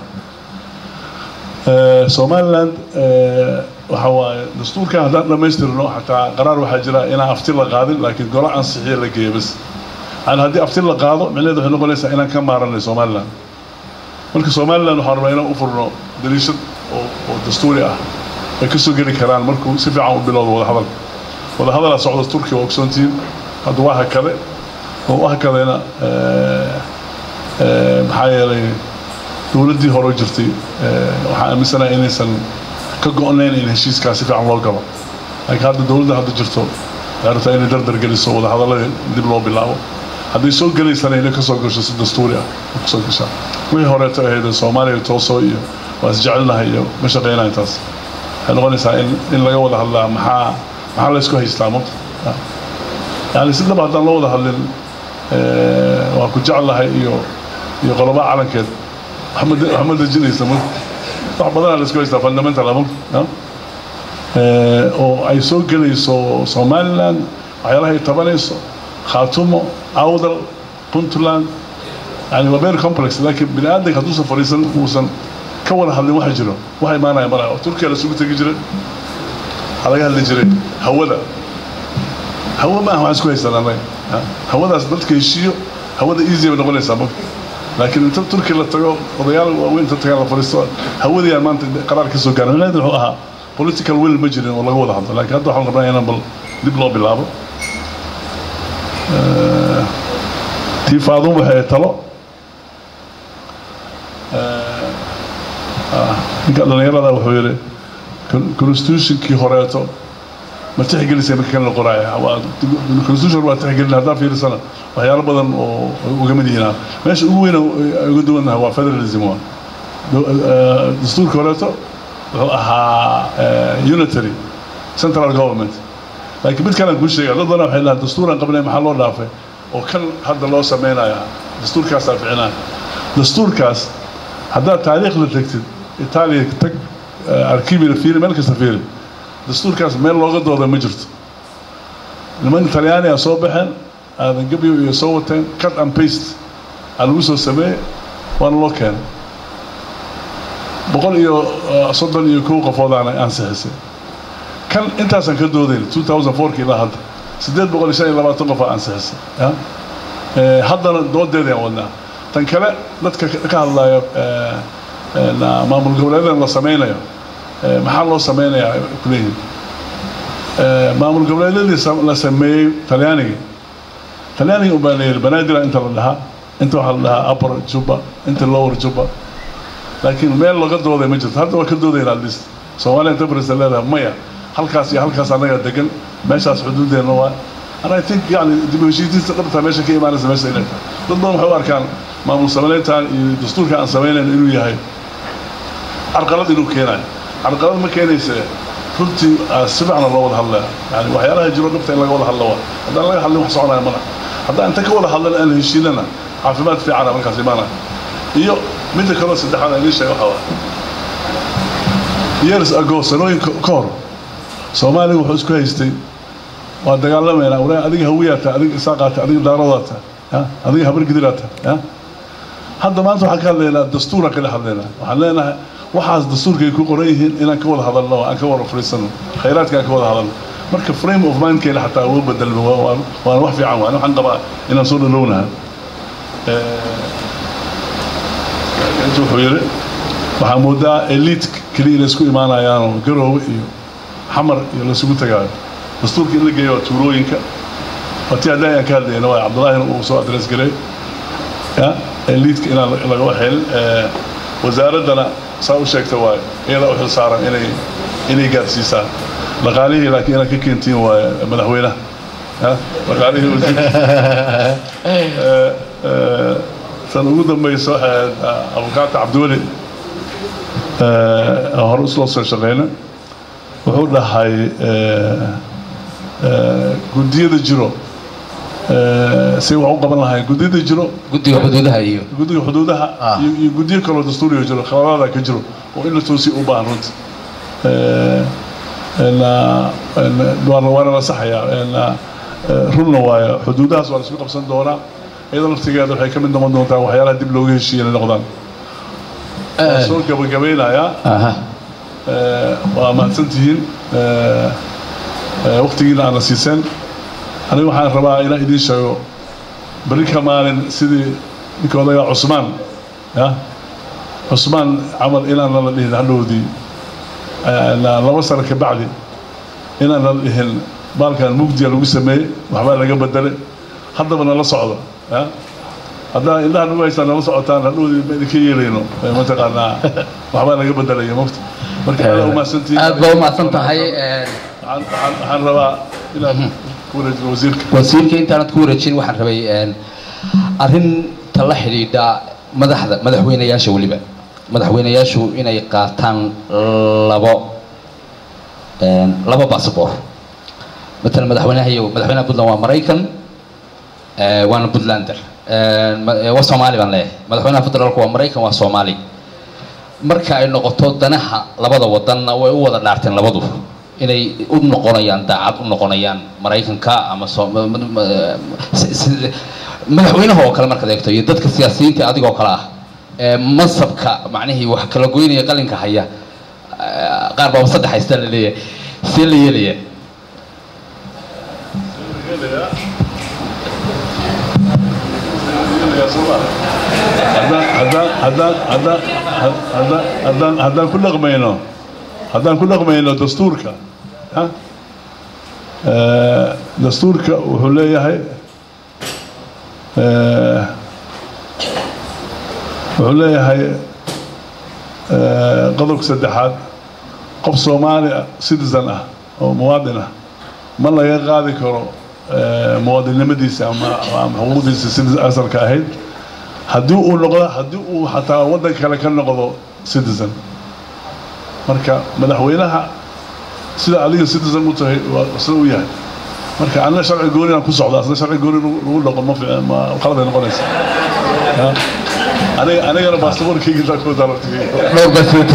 Eh, somaliland eh, waxa waaye dastuurkan haddaan dhammaystirno xataa qaraar waxaa jira inaan afti la qaadin laakiin golo ansixiya la geeyo bas yani haddii afti la qaado micnaheedu waxay noqonaysaa inaan ka maaranay somaliland marka somaliland waxaan rabaa inaan u furno daliishad oo oo dastuuri ah ay ka soo geli karaan markuu si fiican u bilowdo wadahadal wadahadalaa socda turkiya waa ogsoontihiin hadda waa hakade oo u hakadayna eh, eh, maxaa yeelay dowladdii hore u jirtay eh, waxaan aaminsanahay inaysan ka go-nayn in heshiiskaa si fiican loo galo laakiin hadda dowladda hadda jirto waxay rabtaa inay dardar geliso wadahadaladii dib loo bilaabo hadday soo gelaysana inay kasoo gasho si dastuuri ah ay kasoo gashaa wixii horeeto ahayd soomaaliya toosoo iyo waa isjecelnahay iyo ma shaqeynayo taas waxay noqonaysaa in in laga wada hadlaa maxaa maxaa la isku haystaa marka yani si dhaba haddaan loo wada hadlin waa ku jeclahay iyo iyo qoloba calankeed wax ma dejinaysa marka wax badanaa la isku haystaa fundamental marka oo ay soo gelayso somaliland waxyaalaha ay tabanayso khaatumo awdal puntland yani waa very complex laakiin bini aadanka hadduusan fadhiisan uusan ka wada hadlin waxa jiro waxa imaanaya malaha turkiya la isugu tegi jiray waxaa laga hadli jiray hawada hawo ma aha waxaan isku haystaan annaga hawadaas dadka heshiiyo hawada easy bay noqonaysaa marka laakiin inta turkiya la tago odayaal waaweyn inta tagaan la fadhiisto hawadii aan maanta qaraar ka soo gaarin micnaheedu wuxuu ahaa political will ma jirin oo laga wada hadlo laakiin hadda waxaan rabnaa inaan bal dib loo bilaabo tii faadun waxay talo ninka dhallinyarada wuxuu yidhi constitutionkii horeeto ma tixgelisay marka kan la qoraya constitution waa tixgelin haddaa fiirisana waxyaalo badan oo uga mid yihiin meesha ugu weyn uga duwannaha waa federalism waa dastuurka horeeto wuxuu ahaa unitary central government laakiin mid kalaan kuu sheega dad badan waxay dhahaan dastuuraan qabnay maxaa loo dhaafay oo kan hadda loo sameynaya dastuurkaasaa ficinaya dastuurkaas haddaad taariikh la tegtid itaaliya tag arkiibina fiiri meel kasta fiiri dastuurkaas meel looga dooda ma jirto niman talyaani a soo baxeen aadan gebyo iyo soo wateen cut and paste aa lagu soo sameeyey waana loo keenay boqol iyo soddon iyo kow qofoodaana ansixisay kan intaasaan ka doodayn two thousand fourki ilaa hadda siddeed boqol iyo shan iyo labaatan qof aa ansixisay haddana doodeedaan wadnaa tan kale dadka ka hadlaya maamul goboleedan la sameynayo maxaa loo sameynayaa kuleeyihin maamul goboleedyadii la sameeyey talyaaniga talyaaniga unbaa la yidhi banaadira inta la dhahaa inta waxaa la dhahaa upper juba inta lower juba laakiin meel laga dooday ma jirto hadda waa ka doodayna at least soomaaliya inta barisa leedahay maya halkaas iyo halkaas annaga degan meeshaas xuduudeenna waa and i think yani dib u heshiisiinta dhabtaa meesha ka imaanaysa meesha inay tahay dad badan waxay u arkaan maamul samayneyntan iyo dastuurka aan samaynayn inuu yahay carqalad inuu keenayo carqalad ma keenayse runtii si fiicna loo wada hadlaya yani waxyaalaha jiro dhabta in laga wada hadlo waa haddaan laga hadlin wax soconaya mana haddaan inta ka wada hadlan aan heshiinana caafimaad fiicana markaas imaanaya iyo midda kaloo saddexaad aan idiin sheega waxaa waa years ago sanooyin ka hor soomaaliga wuxuu isku haystay waa dagaalamayna walahi adiga hawiyaata adiga isaaqaata adiga daaradaata adiga habargidiraata hadda maanta waxaan ka hadlaynaa dastuuraan kala hadlaynaa waxaan leenahay waxaas dastuurka ay ku qoran yihiin inaan ka wada hadalno aan ka wada fariisano khayraadka aan ka wada hadalno marka frame of mindkeena xataa uga bedelmo waana wax fiican waan waxaan qabaa inaan soo dhalownaha intu wuxuu yidhi waxaa moodaa elite keliya inay isku imaanayaanoo garoowe iyo xamar iyo laisugu tagaayo dastuurka in la geeyo waa tuulooyinka waa tii haddii ayaan ka hadlayna waa cabdullaahina uu soo adres garay eliitka inaan laga waxaylin wasaaraddana saa u sheegta waayo iyada u xil saaran inay inay gaarsiisaan dhaqaalihii laakiin inaad ka keentiin waaye madaxweynaha dhaqaalihii wasiir tan ugu dambaysa waxay ahayd abukaata cabdiweli hore isloo soo shaqeyna wuxuu dhahay guddiyada jiro say wax u qaban lahayn guddiyada jiro guddiga xuduudaha iyo guddiga xuduudaha iyo guddiyo kaloo dastuuriga jiro khaladaada ka jiro oo in la toosiyo u baahan runta waana la saxayaa runna waayo xuduudahaas waa la isku qabsan doonaa iyada laftigeeda waxay ka mid noqon doontaa waxyaalaha dib looga heshiiya inay noqdaan waan soo gabagabeynayaa waa mahadsantihiin waqtigiina aana siiseen aniga waxaan rabaa inaan idiin sheego beri ka maalin sidii ninka odagaa cusmaan ya cusmaan camal inaan nala dhihin hadhowdii laba sano ka bacdi inaan nala dhihin baalkan mugdiya lagu sameeyey waxbaa laga bedelay haddaba nala socdo ya haddaa indhaha nagu haystaan nala socotaan hadhowdii ma idinka yeelayno mataqaanaa waxbaa laga bedelaya mogta marka aad umahadsantihiin aad baa umahadsan tahay waxaan rabaa inaad wasiirka wasiirka intaanad ku wareejin waxaan rabay arrinta la xidhiidha madaxda madaxweynayaasha weliba madaxweynayaashu inay qaataan labo laba basaboor matalan madaxweynaha iyo madaxweynaha puntland waa maraykan eh, waana puntlander Eh, ma- eh, waa soomaali baan leeyahay madaxweynaha federaalku waa maraykan waa soomaali marka ay noqoto danaha labada wadanna way u wada dhaarteen labadu inay u noqonayaan daacad u noqonayaan maraykanka ama soo- ma- ma- ma- si- si- madaxweynaha oo kale markaad eegto iyo dadka siyaasiyiinta adigoo kale ah ee mansabka macnihii wax kala goynaya qalinka haya eh, qaar baaba saddex haystaa la leeyahay see la yeelaya haddaan haddaan haddaan haddaan haddaan haddaan haddaan ku dhaqmayno haddaan ku dhaqmayno dastuurka ha Eh, dastuurka wuxuu leeyahay eh, wuxuu leeyahay eh, qodobka saddexaad qof soomaali ah citizen ah oo muwaadin ah ma laga qaadi karo eh, muwaadinnimadiisa ama ama xuquuqdiisa sidii asalka ahayd haddii uu noqdo haddii uu xataa waddan kale ka noqdo citizen marka madaxweynaha sida adiga citizen u tahay waa sida u yahay marka anna sharci gooni aan ku socda asna sharci gooni lagu- lagu dhaqo ma fiican ma qaladay noqonaysa Ya. aniga anigana baasaboorkayga intaa ku darartay dhowr baa soo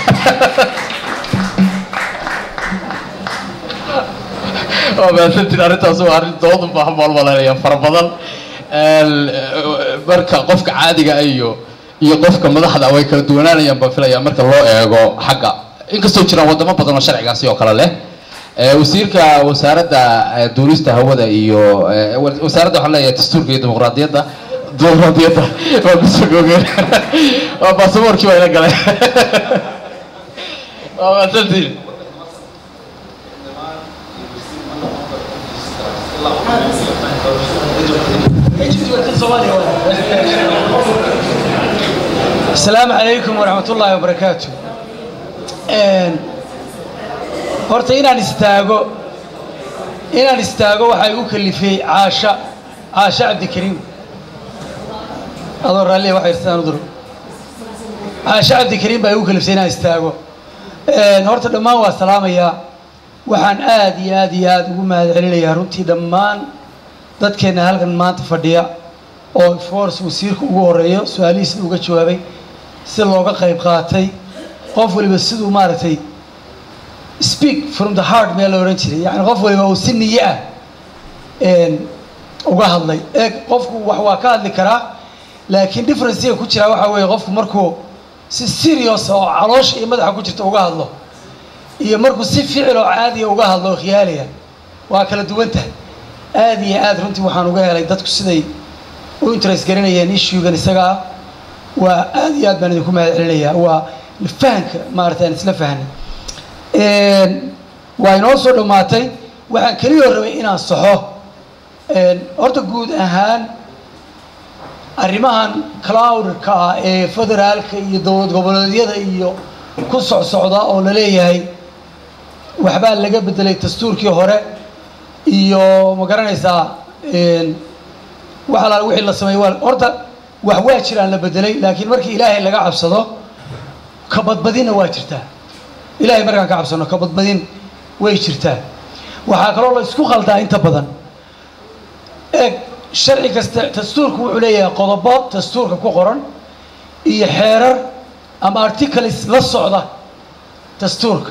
waa mahadsantiin arrintaas waa arrin doodu baahan baan malaynayaa fara badan Een, eh, marka qofka caadiga ah iyo iyo qofka madaxda way kala duwanaanayaan baan filayaa marka loo eego xagga inkastoo jiraan wadamo badan oo sharcigaasi oo kale leh Eh, wasiirka wasaaradda eh, duulista hawada iyo eh, wa- wasaaradda waxaan leeyahay dastuurka iyo dimuqraadiyadda dimuqraadiyadda waa bisogogeen waa baasaboorkii baa ila galay waa mahadsantiin السلام عليكم ورحمة الله وبركاته Een, horta inaan istaago inaan istaago waxaa igu kalifay caasha caasha cabdikariim adoo raalliya waxa irtaan uduro caasha cabdikariim baa igu kaliftay inaan istaago Een, horta dhammaan waa salaamayaa waxaan aad iyo aad iyo aad ugu mahad celinayaa runtii dhammaan dadkeenna halkan maanta fadhiya oo force wasiirka ugu horeeyo su-aalihiisna uga jawaabay si looga qayb qaatay qof waliba siduu maaragtay speak from the heart meel la odhan jiray yani qof waliba uu si niye ah een, uga hadlay ee qofku wax waa ka hadli karaa laakiin differencega ku jiraa waxaa weeye qofku markuu si serious oo caloosha iyo madaxa ku jirta uga hadlo iyo markuu si ficil oo caadiya uga hadlo oo khiyaaliya waa kala duwan tahay aad iyo aad runtii waxaan uga helay dadku siday u interest garanayeen issuegan isaga ah waa aad iyo aad baan idinku mahad celinayaa waa fahanka maarata aan isla fahnay Een, waa inoo soo dhammaatay waxaan keliya rabay inaan saxo Een, horta guud ahaan arrimahan cloudka ah ee federaalka iyo dowlad goboleedyada iyo ku socsocda oo la leeyahay waxbaa laga bedelay dastuurkii hore iyo ma garanaysaa een, wax alaala wixii la sameeyey waa horta wax waa jiraan la bedelay laakiin markii ilaahay laga cabsado ka badbadinna waa jirtaa ilaahay markaan ka cabsano ka badbadin way jirtaa waxaa kaloo la isku qaldaa inta badan eeg sharci kasta dastuurku wuxuu leeyahay qodobo dastuurka ku qoran iyo xeerar ama articles la socda dastuurka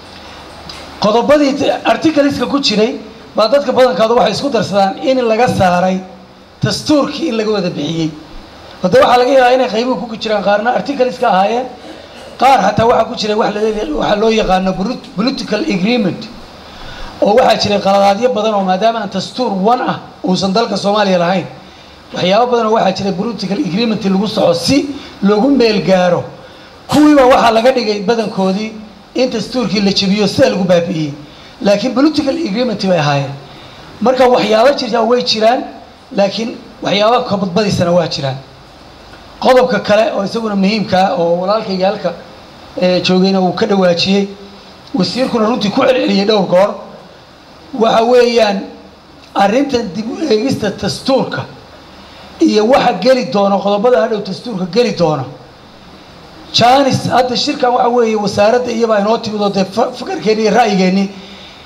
qodobadii articleska ku jiray baa dadka badankooda waxay isku darsadaan in laga saaray dastuurkii in laga wada bixiyey hadda waxaa laga yaabaa inay qaybuhu ku jiraan qaarna articleska ahaayeen qaar xataa waxaa ku jiray wax la- waxaa loo yaqaano polit- political agreement oo waxaa jiray qaladaadyo badan oo maadaama aan dastuur one ah uusan dalka soomaaliya lahayn waxyaabo badan oo waxaa jiray political agreement lagu soco si loogu meel gaaro kuwiiba waxaa laga dhigay badankoodii in dastuurkii la jebiyo sida lagu baabi'iyey laakiin political agreement bay ahaayeen marka waxyaabo jirtaa way jiraan laakiin waxyaaba kabadbadiisana waa jiraan qodobka kale oo isaguna muhiimka ah oo walaalkayga halka eh, joogayna uu ka dhawaajiyey wasiirkuna runtii ku celceliyey dhowr goor waxa weeyaan arrintan dib u eegista dastuurka iyo waxa geli doona qodobada hadhow dastuurka geli doona janis hadda shirkan waxa weeye wasaaradda iyabaa inoo timid oo dee fa- fakarkeenni iyo ra'yigeenni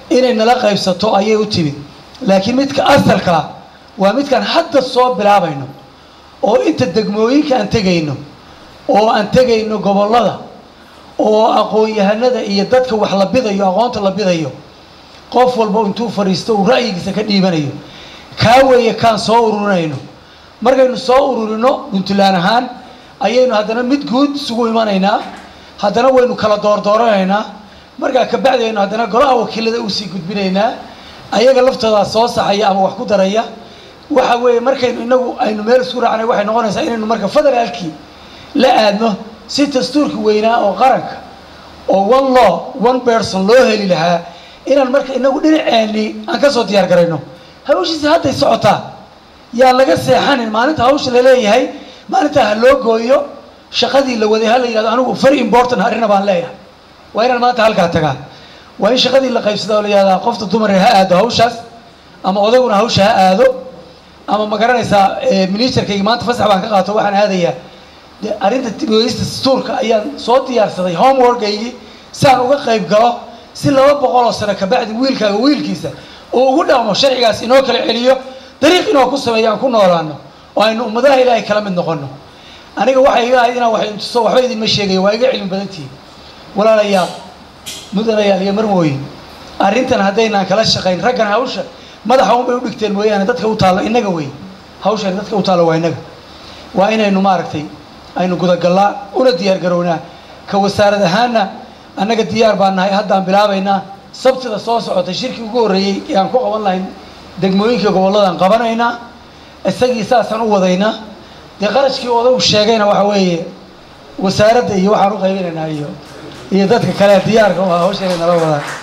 inay nala qaybsato ayay u timid laakiin midka asalkaa waa midkaan hadda soo bilaabayno oo inta degmooyinka aan tegayno oo aan tegayno gobollada oo aqoon-yahanada iyo dadka wax la bidayo aqoonta la bidayo qof walba intuu fadhiisto uu ra'yigiisa ka dhiibanayo kaa weeye kaan soo ururinayno markaynu soo ururino puntland ahaan ayaynu haddana mid guud isugu imanaynaa haddana waynu kala doordooranaynaa markaa kabacdi aynu haddana golaha wakiilada usii gudbinaynaa ayaga laftoodaa soo saxaya ama wax ku daraya waxa weeye markaynu inagu aynu meel isku raacnay waxay noqonaysaa inaynu marka federaalkii la aadno si dastuurka weynaa oo qaranka oo one law one person loo heli lahaa inaan marka inagu dhinaceennii aan ka soo diyaar garayno hawshiisi hadday socotaa yaa laga seexanin maalinta hawsha laleeyahay maalintaa ha loo gooyo shaqadii la waday ha la yidhahdo anigu very important arina baan leeyahay waa inaan maanta halkaa tagaa waa in shaqadii la qaybsada oo la yihahdaa qofta dumaree ha aado hawshaas ama odaguna hawsha ha aado ama ma garanaysaa ministerkayga maanta fasax baan ka qaato waxaan aadayaa de arrinta dibogeysta dastuurka ayaan soo diyaarsaday homeworkaygii si aan uga qayb galo si laba boqol oo sano kabacdi wiilkaaga wiilkiisa uu ugu dhaqmo sharcigaas inoo kala celiyo dariiq inoo ku sameeyo aan ku noolaano oo aynu ummadaha ilaahay kala mid noqono aniga waxay iga ahayd inaan wax intuso waxba idinma sheegayo waa iga cilmi badantihiin walaalayaal mudanayaal iyo marmooyin arrintan haddaynaan kala shaqayn raggan hawsha madaxa un bay u dhigteen mooyaane dadka u taallo innaga wey hawshan dadka u taallo waa innaga waa inaynu maaragtay aynu gudagallaa una diyaar garownaa ka wasaarad ahaanna annaga diyaar baan nahay haddaan bilaabaynaa sabtida soo socota shirkii ugu horreeyey ee aan ku qaban lahayn degmooyinka gobolladaan qabanaynaa isagii saasaan u wadaynaa dee qarashkii odagu sheegayna waxa weeye wasaaradda iyo waxaan u qaybinaynaa iyo iyo dadka kale diyaarka u ah hawsheena nala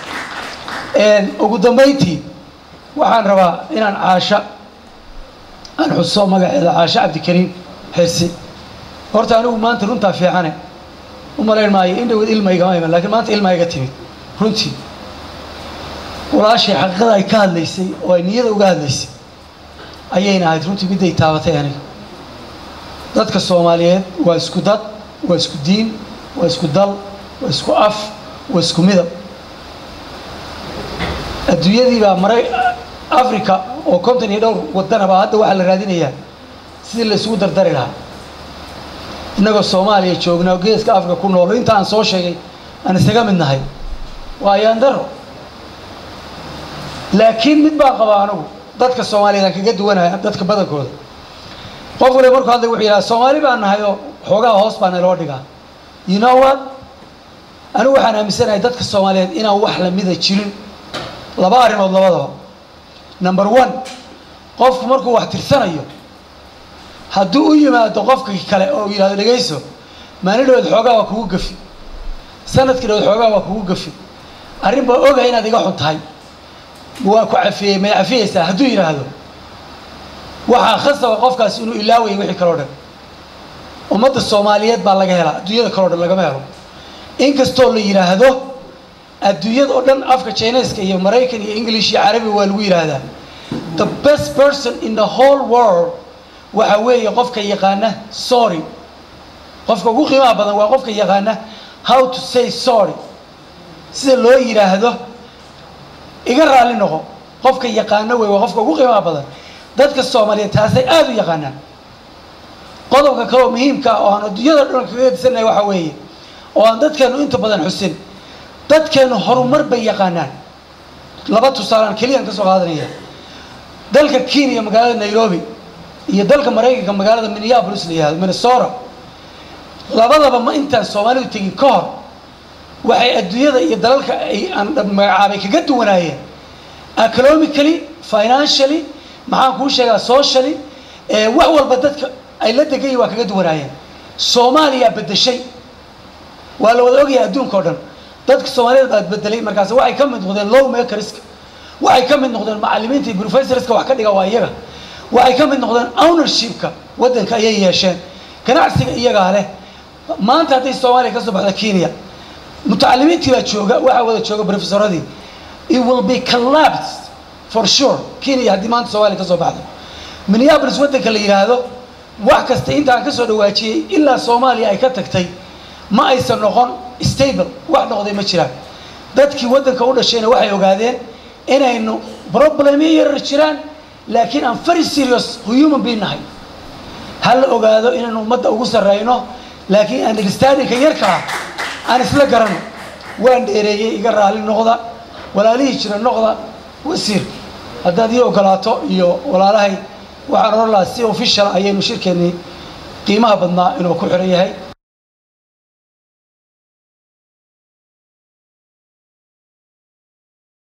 wadaan ugu dambayntii waxaan rabaa inaan caasho aan xuso magaceeda caasho cabdikariim xirsi horta anigu maanta runtaa fiicane u malayn maayo in dhawad ilma igama iman lakiin maanta ilma iga timid runtii walaashay xaqiiqada ay ka hadlaysay oo ay niyada uga hadlaysay ayayna ahayd runtii midday taabatay aniga dadka soomaaliyeed waa isku dad waa isku diin waa isku dal waa isku af waa isku midab adduunyadii baa maray africa oo konton iyo dhowr wadanaba hadda waxaa la raadinayaa sidii la isugu dardari lahaa innagoo soomaaliya joognaa geeska africa ku noolo inta aan soo sheegay aan isaga mid nahay waa ayaandaro laakiin mid baan qabaa anigu dadka soomaaliyeed aan kaga duwanaya dadka badankooda qof waliba markuu hadlay wuxuu yidhaha soomaali baan nahay oo xoogaha hoos baa naloo dhigaa you know what anigu waxaan aaminsanahay dadka soomaaliyeed inaan wax lamida jirin laba arrimood labadaba number one qofku markuu wax tirsanayo hadduu u yimaado qofka kale oo yidhahdo dhegayso maalin dhaweed xoogaa waa kugu gafi sanadkii dhaweed xoogaa waa kugu gafi arrin baa ogahay inaad iga xun tahay waa ku cafiyey may cafiyeysaa hadduu yidhaahdo waxaa khasaba qofkaas inuu ilaawaya wixii kaloo dhan ummadda soomaaliyeed baa laga helaa adduunyada kaloo dhan lagama helo inkastoo la yidhaahdo adduunyada oo dhan afka chineska iyo maraykan iyo english iyo carabi waa lagu yidhaahdaa the best person in the whole world waxa weeye qofka yaqaana sorry qofka ugu qiimaha badan waa qofka yaqaana how to say sorry sida loo yidhaahdo iga raalli noqo qofka yaqaano wey waa qofka ugu qiimaha badan dadka soomaaliyeed taasay aada u yaqaanaan qodobka kaleoo muhiimka ah oo aan adduunyada dhan kaga disannahay waxa weeye oo aan dadkeenu inta badan xusin dadkeenu horumar bay yaqaanaan laba tusaalaan keliyaan ka soo qaadanaya dalka kenya magaalada nairobi iyo dalka maraykanka magaalada minneapolis la yihahdo minnesota labadaba ma intaan soomaalidu tegin ka hor waxay adduunyada iyo dalalka ay aan magacaabay kaga duwanaayeen economically financially maxaan kuu sheegaa socially wax walba dadka ay la degayiin waa kaga duwanaayeen soomaaliya bedeshay waa la wada ogyahay adduunka o dhan dadka soomaaliyeed baad bedelay markaas waxay ka mid noqdeen low makerska waxay ka mid noqdeen macalimiinta iyo professorska wax ka dhiga waa iyaga waxay ka mid noqdeen ownershipka waddanka ayay yeesheen ganacsiga iyagaa leh maanta hadday soomaaliya ka soo baxda kenya mutacalimiintii baa jooga waxaa wada jooga professoradii it will be collapsed for sure kenya haddii maanta soomaaliya ka soo baxdo minneapolis waddanka la yidhaahdo wax kasta intaan ka soo dhawaajiyey ilaa soomaaliya ay ka tagtay ma aysan noqon stable wax noqday ma jiraan dadkii waddanka u dhashayna waxay ogaadeen inaynu problemyo yarar jiraan laakiin aan very serious human being nahay ha la ogaado inaynu ummadda ugu sarreyno laakiin understandingka yarkaa aan isla garano waan dheereeyey iga raali noqda walaalihii jira noqda wasiir haddaad ii ogolaato iyo walaalahay waxaan oran lahaa si official ayaynu shirkeennii qiimaha badnaa inuu ku xiran yahay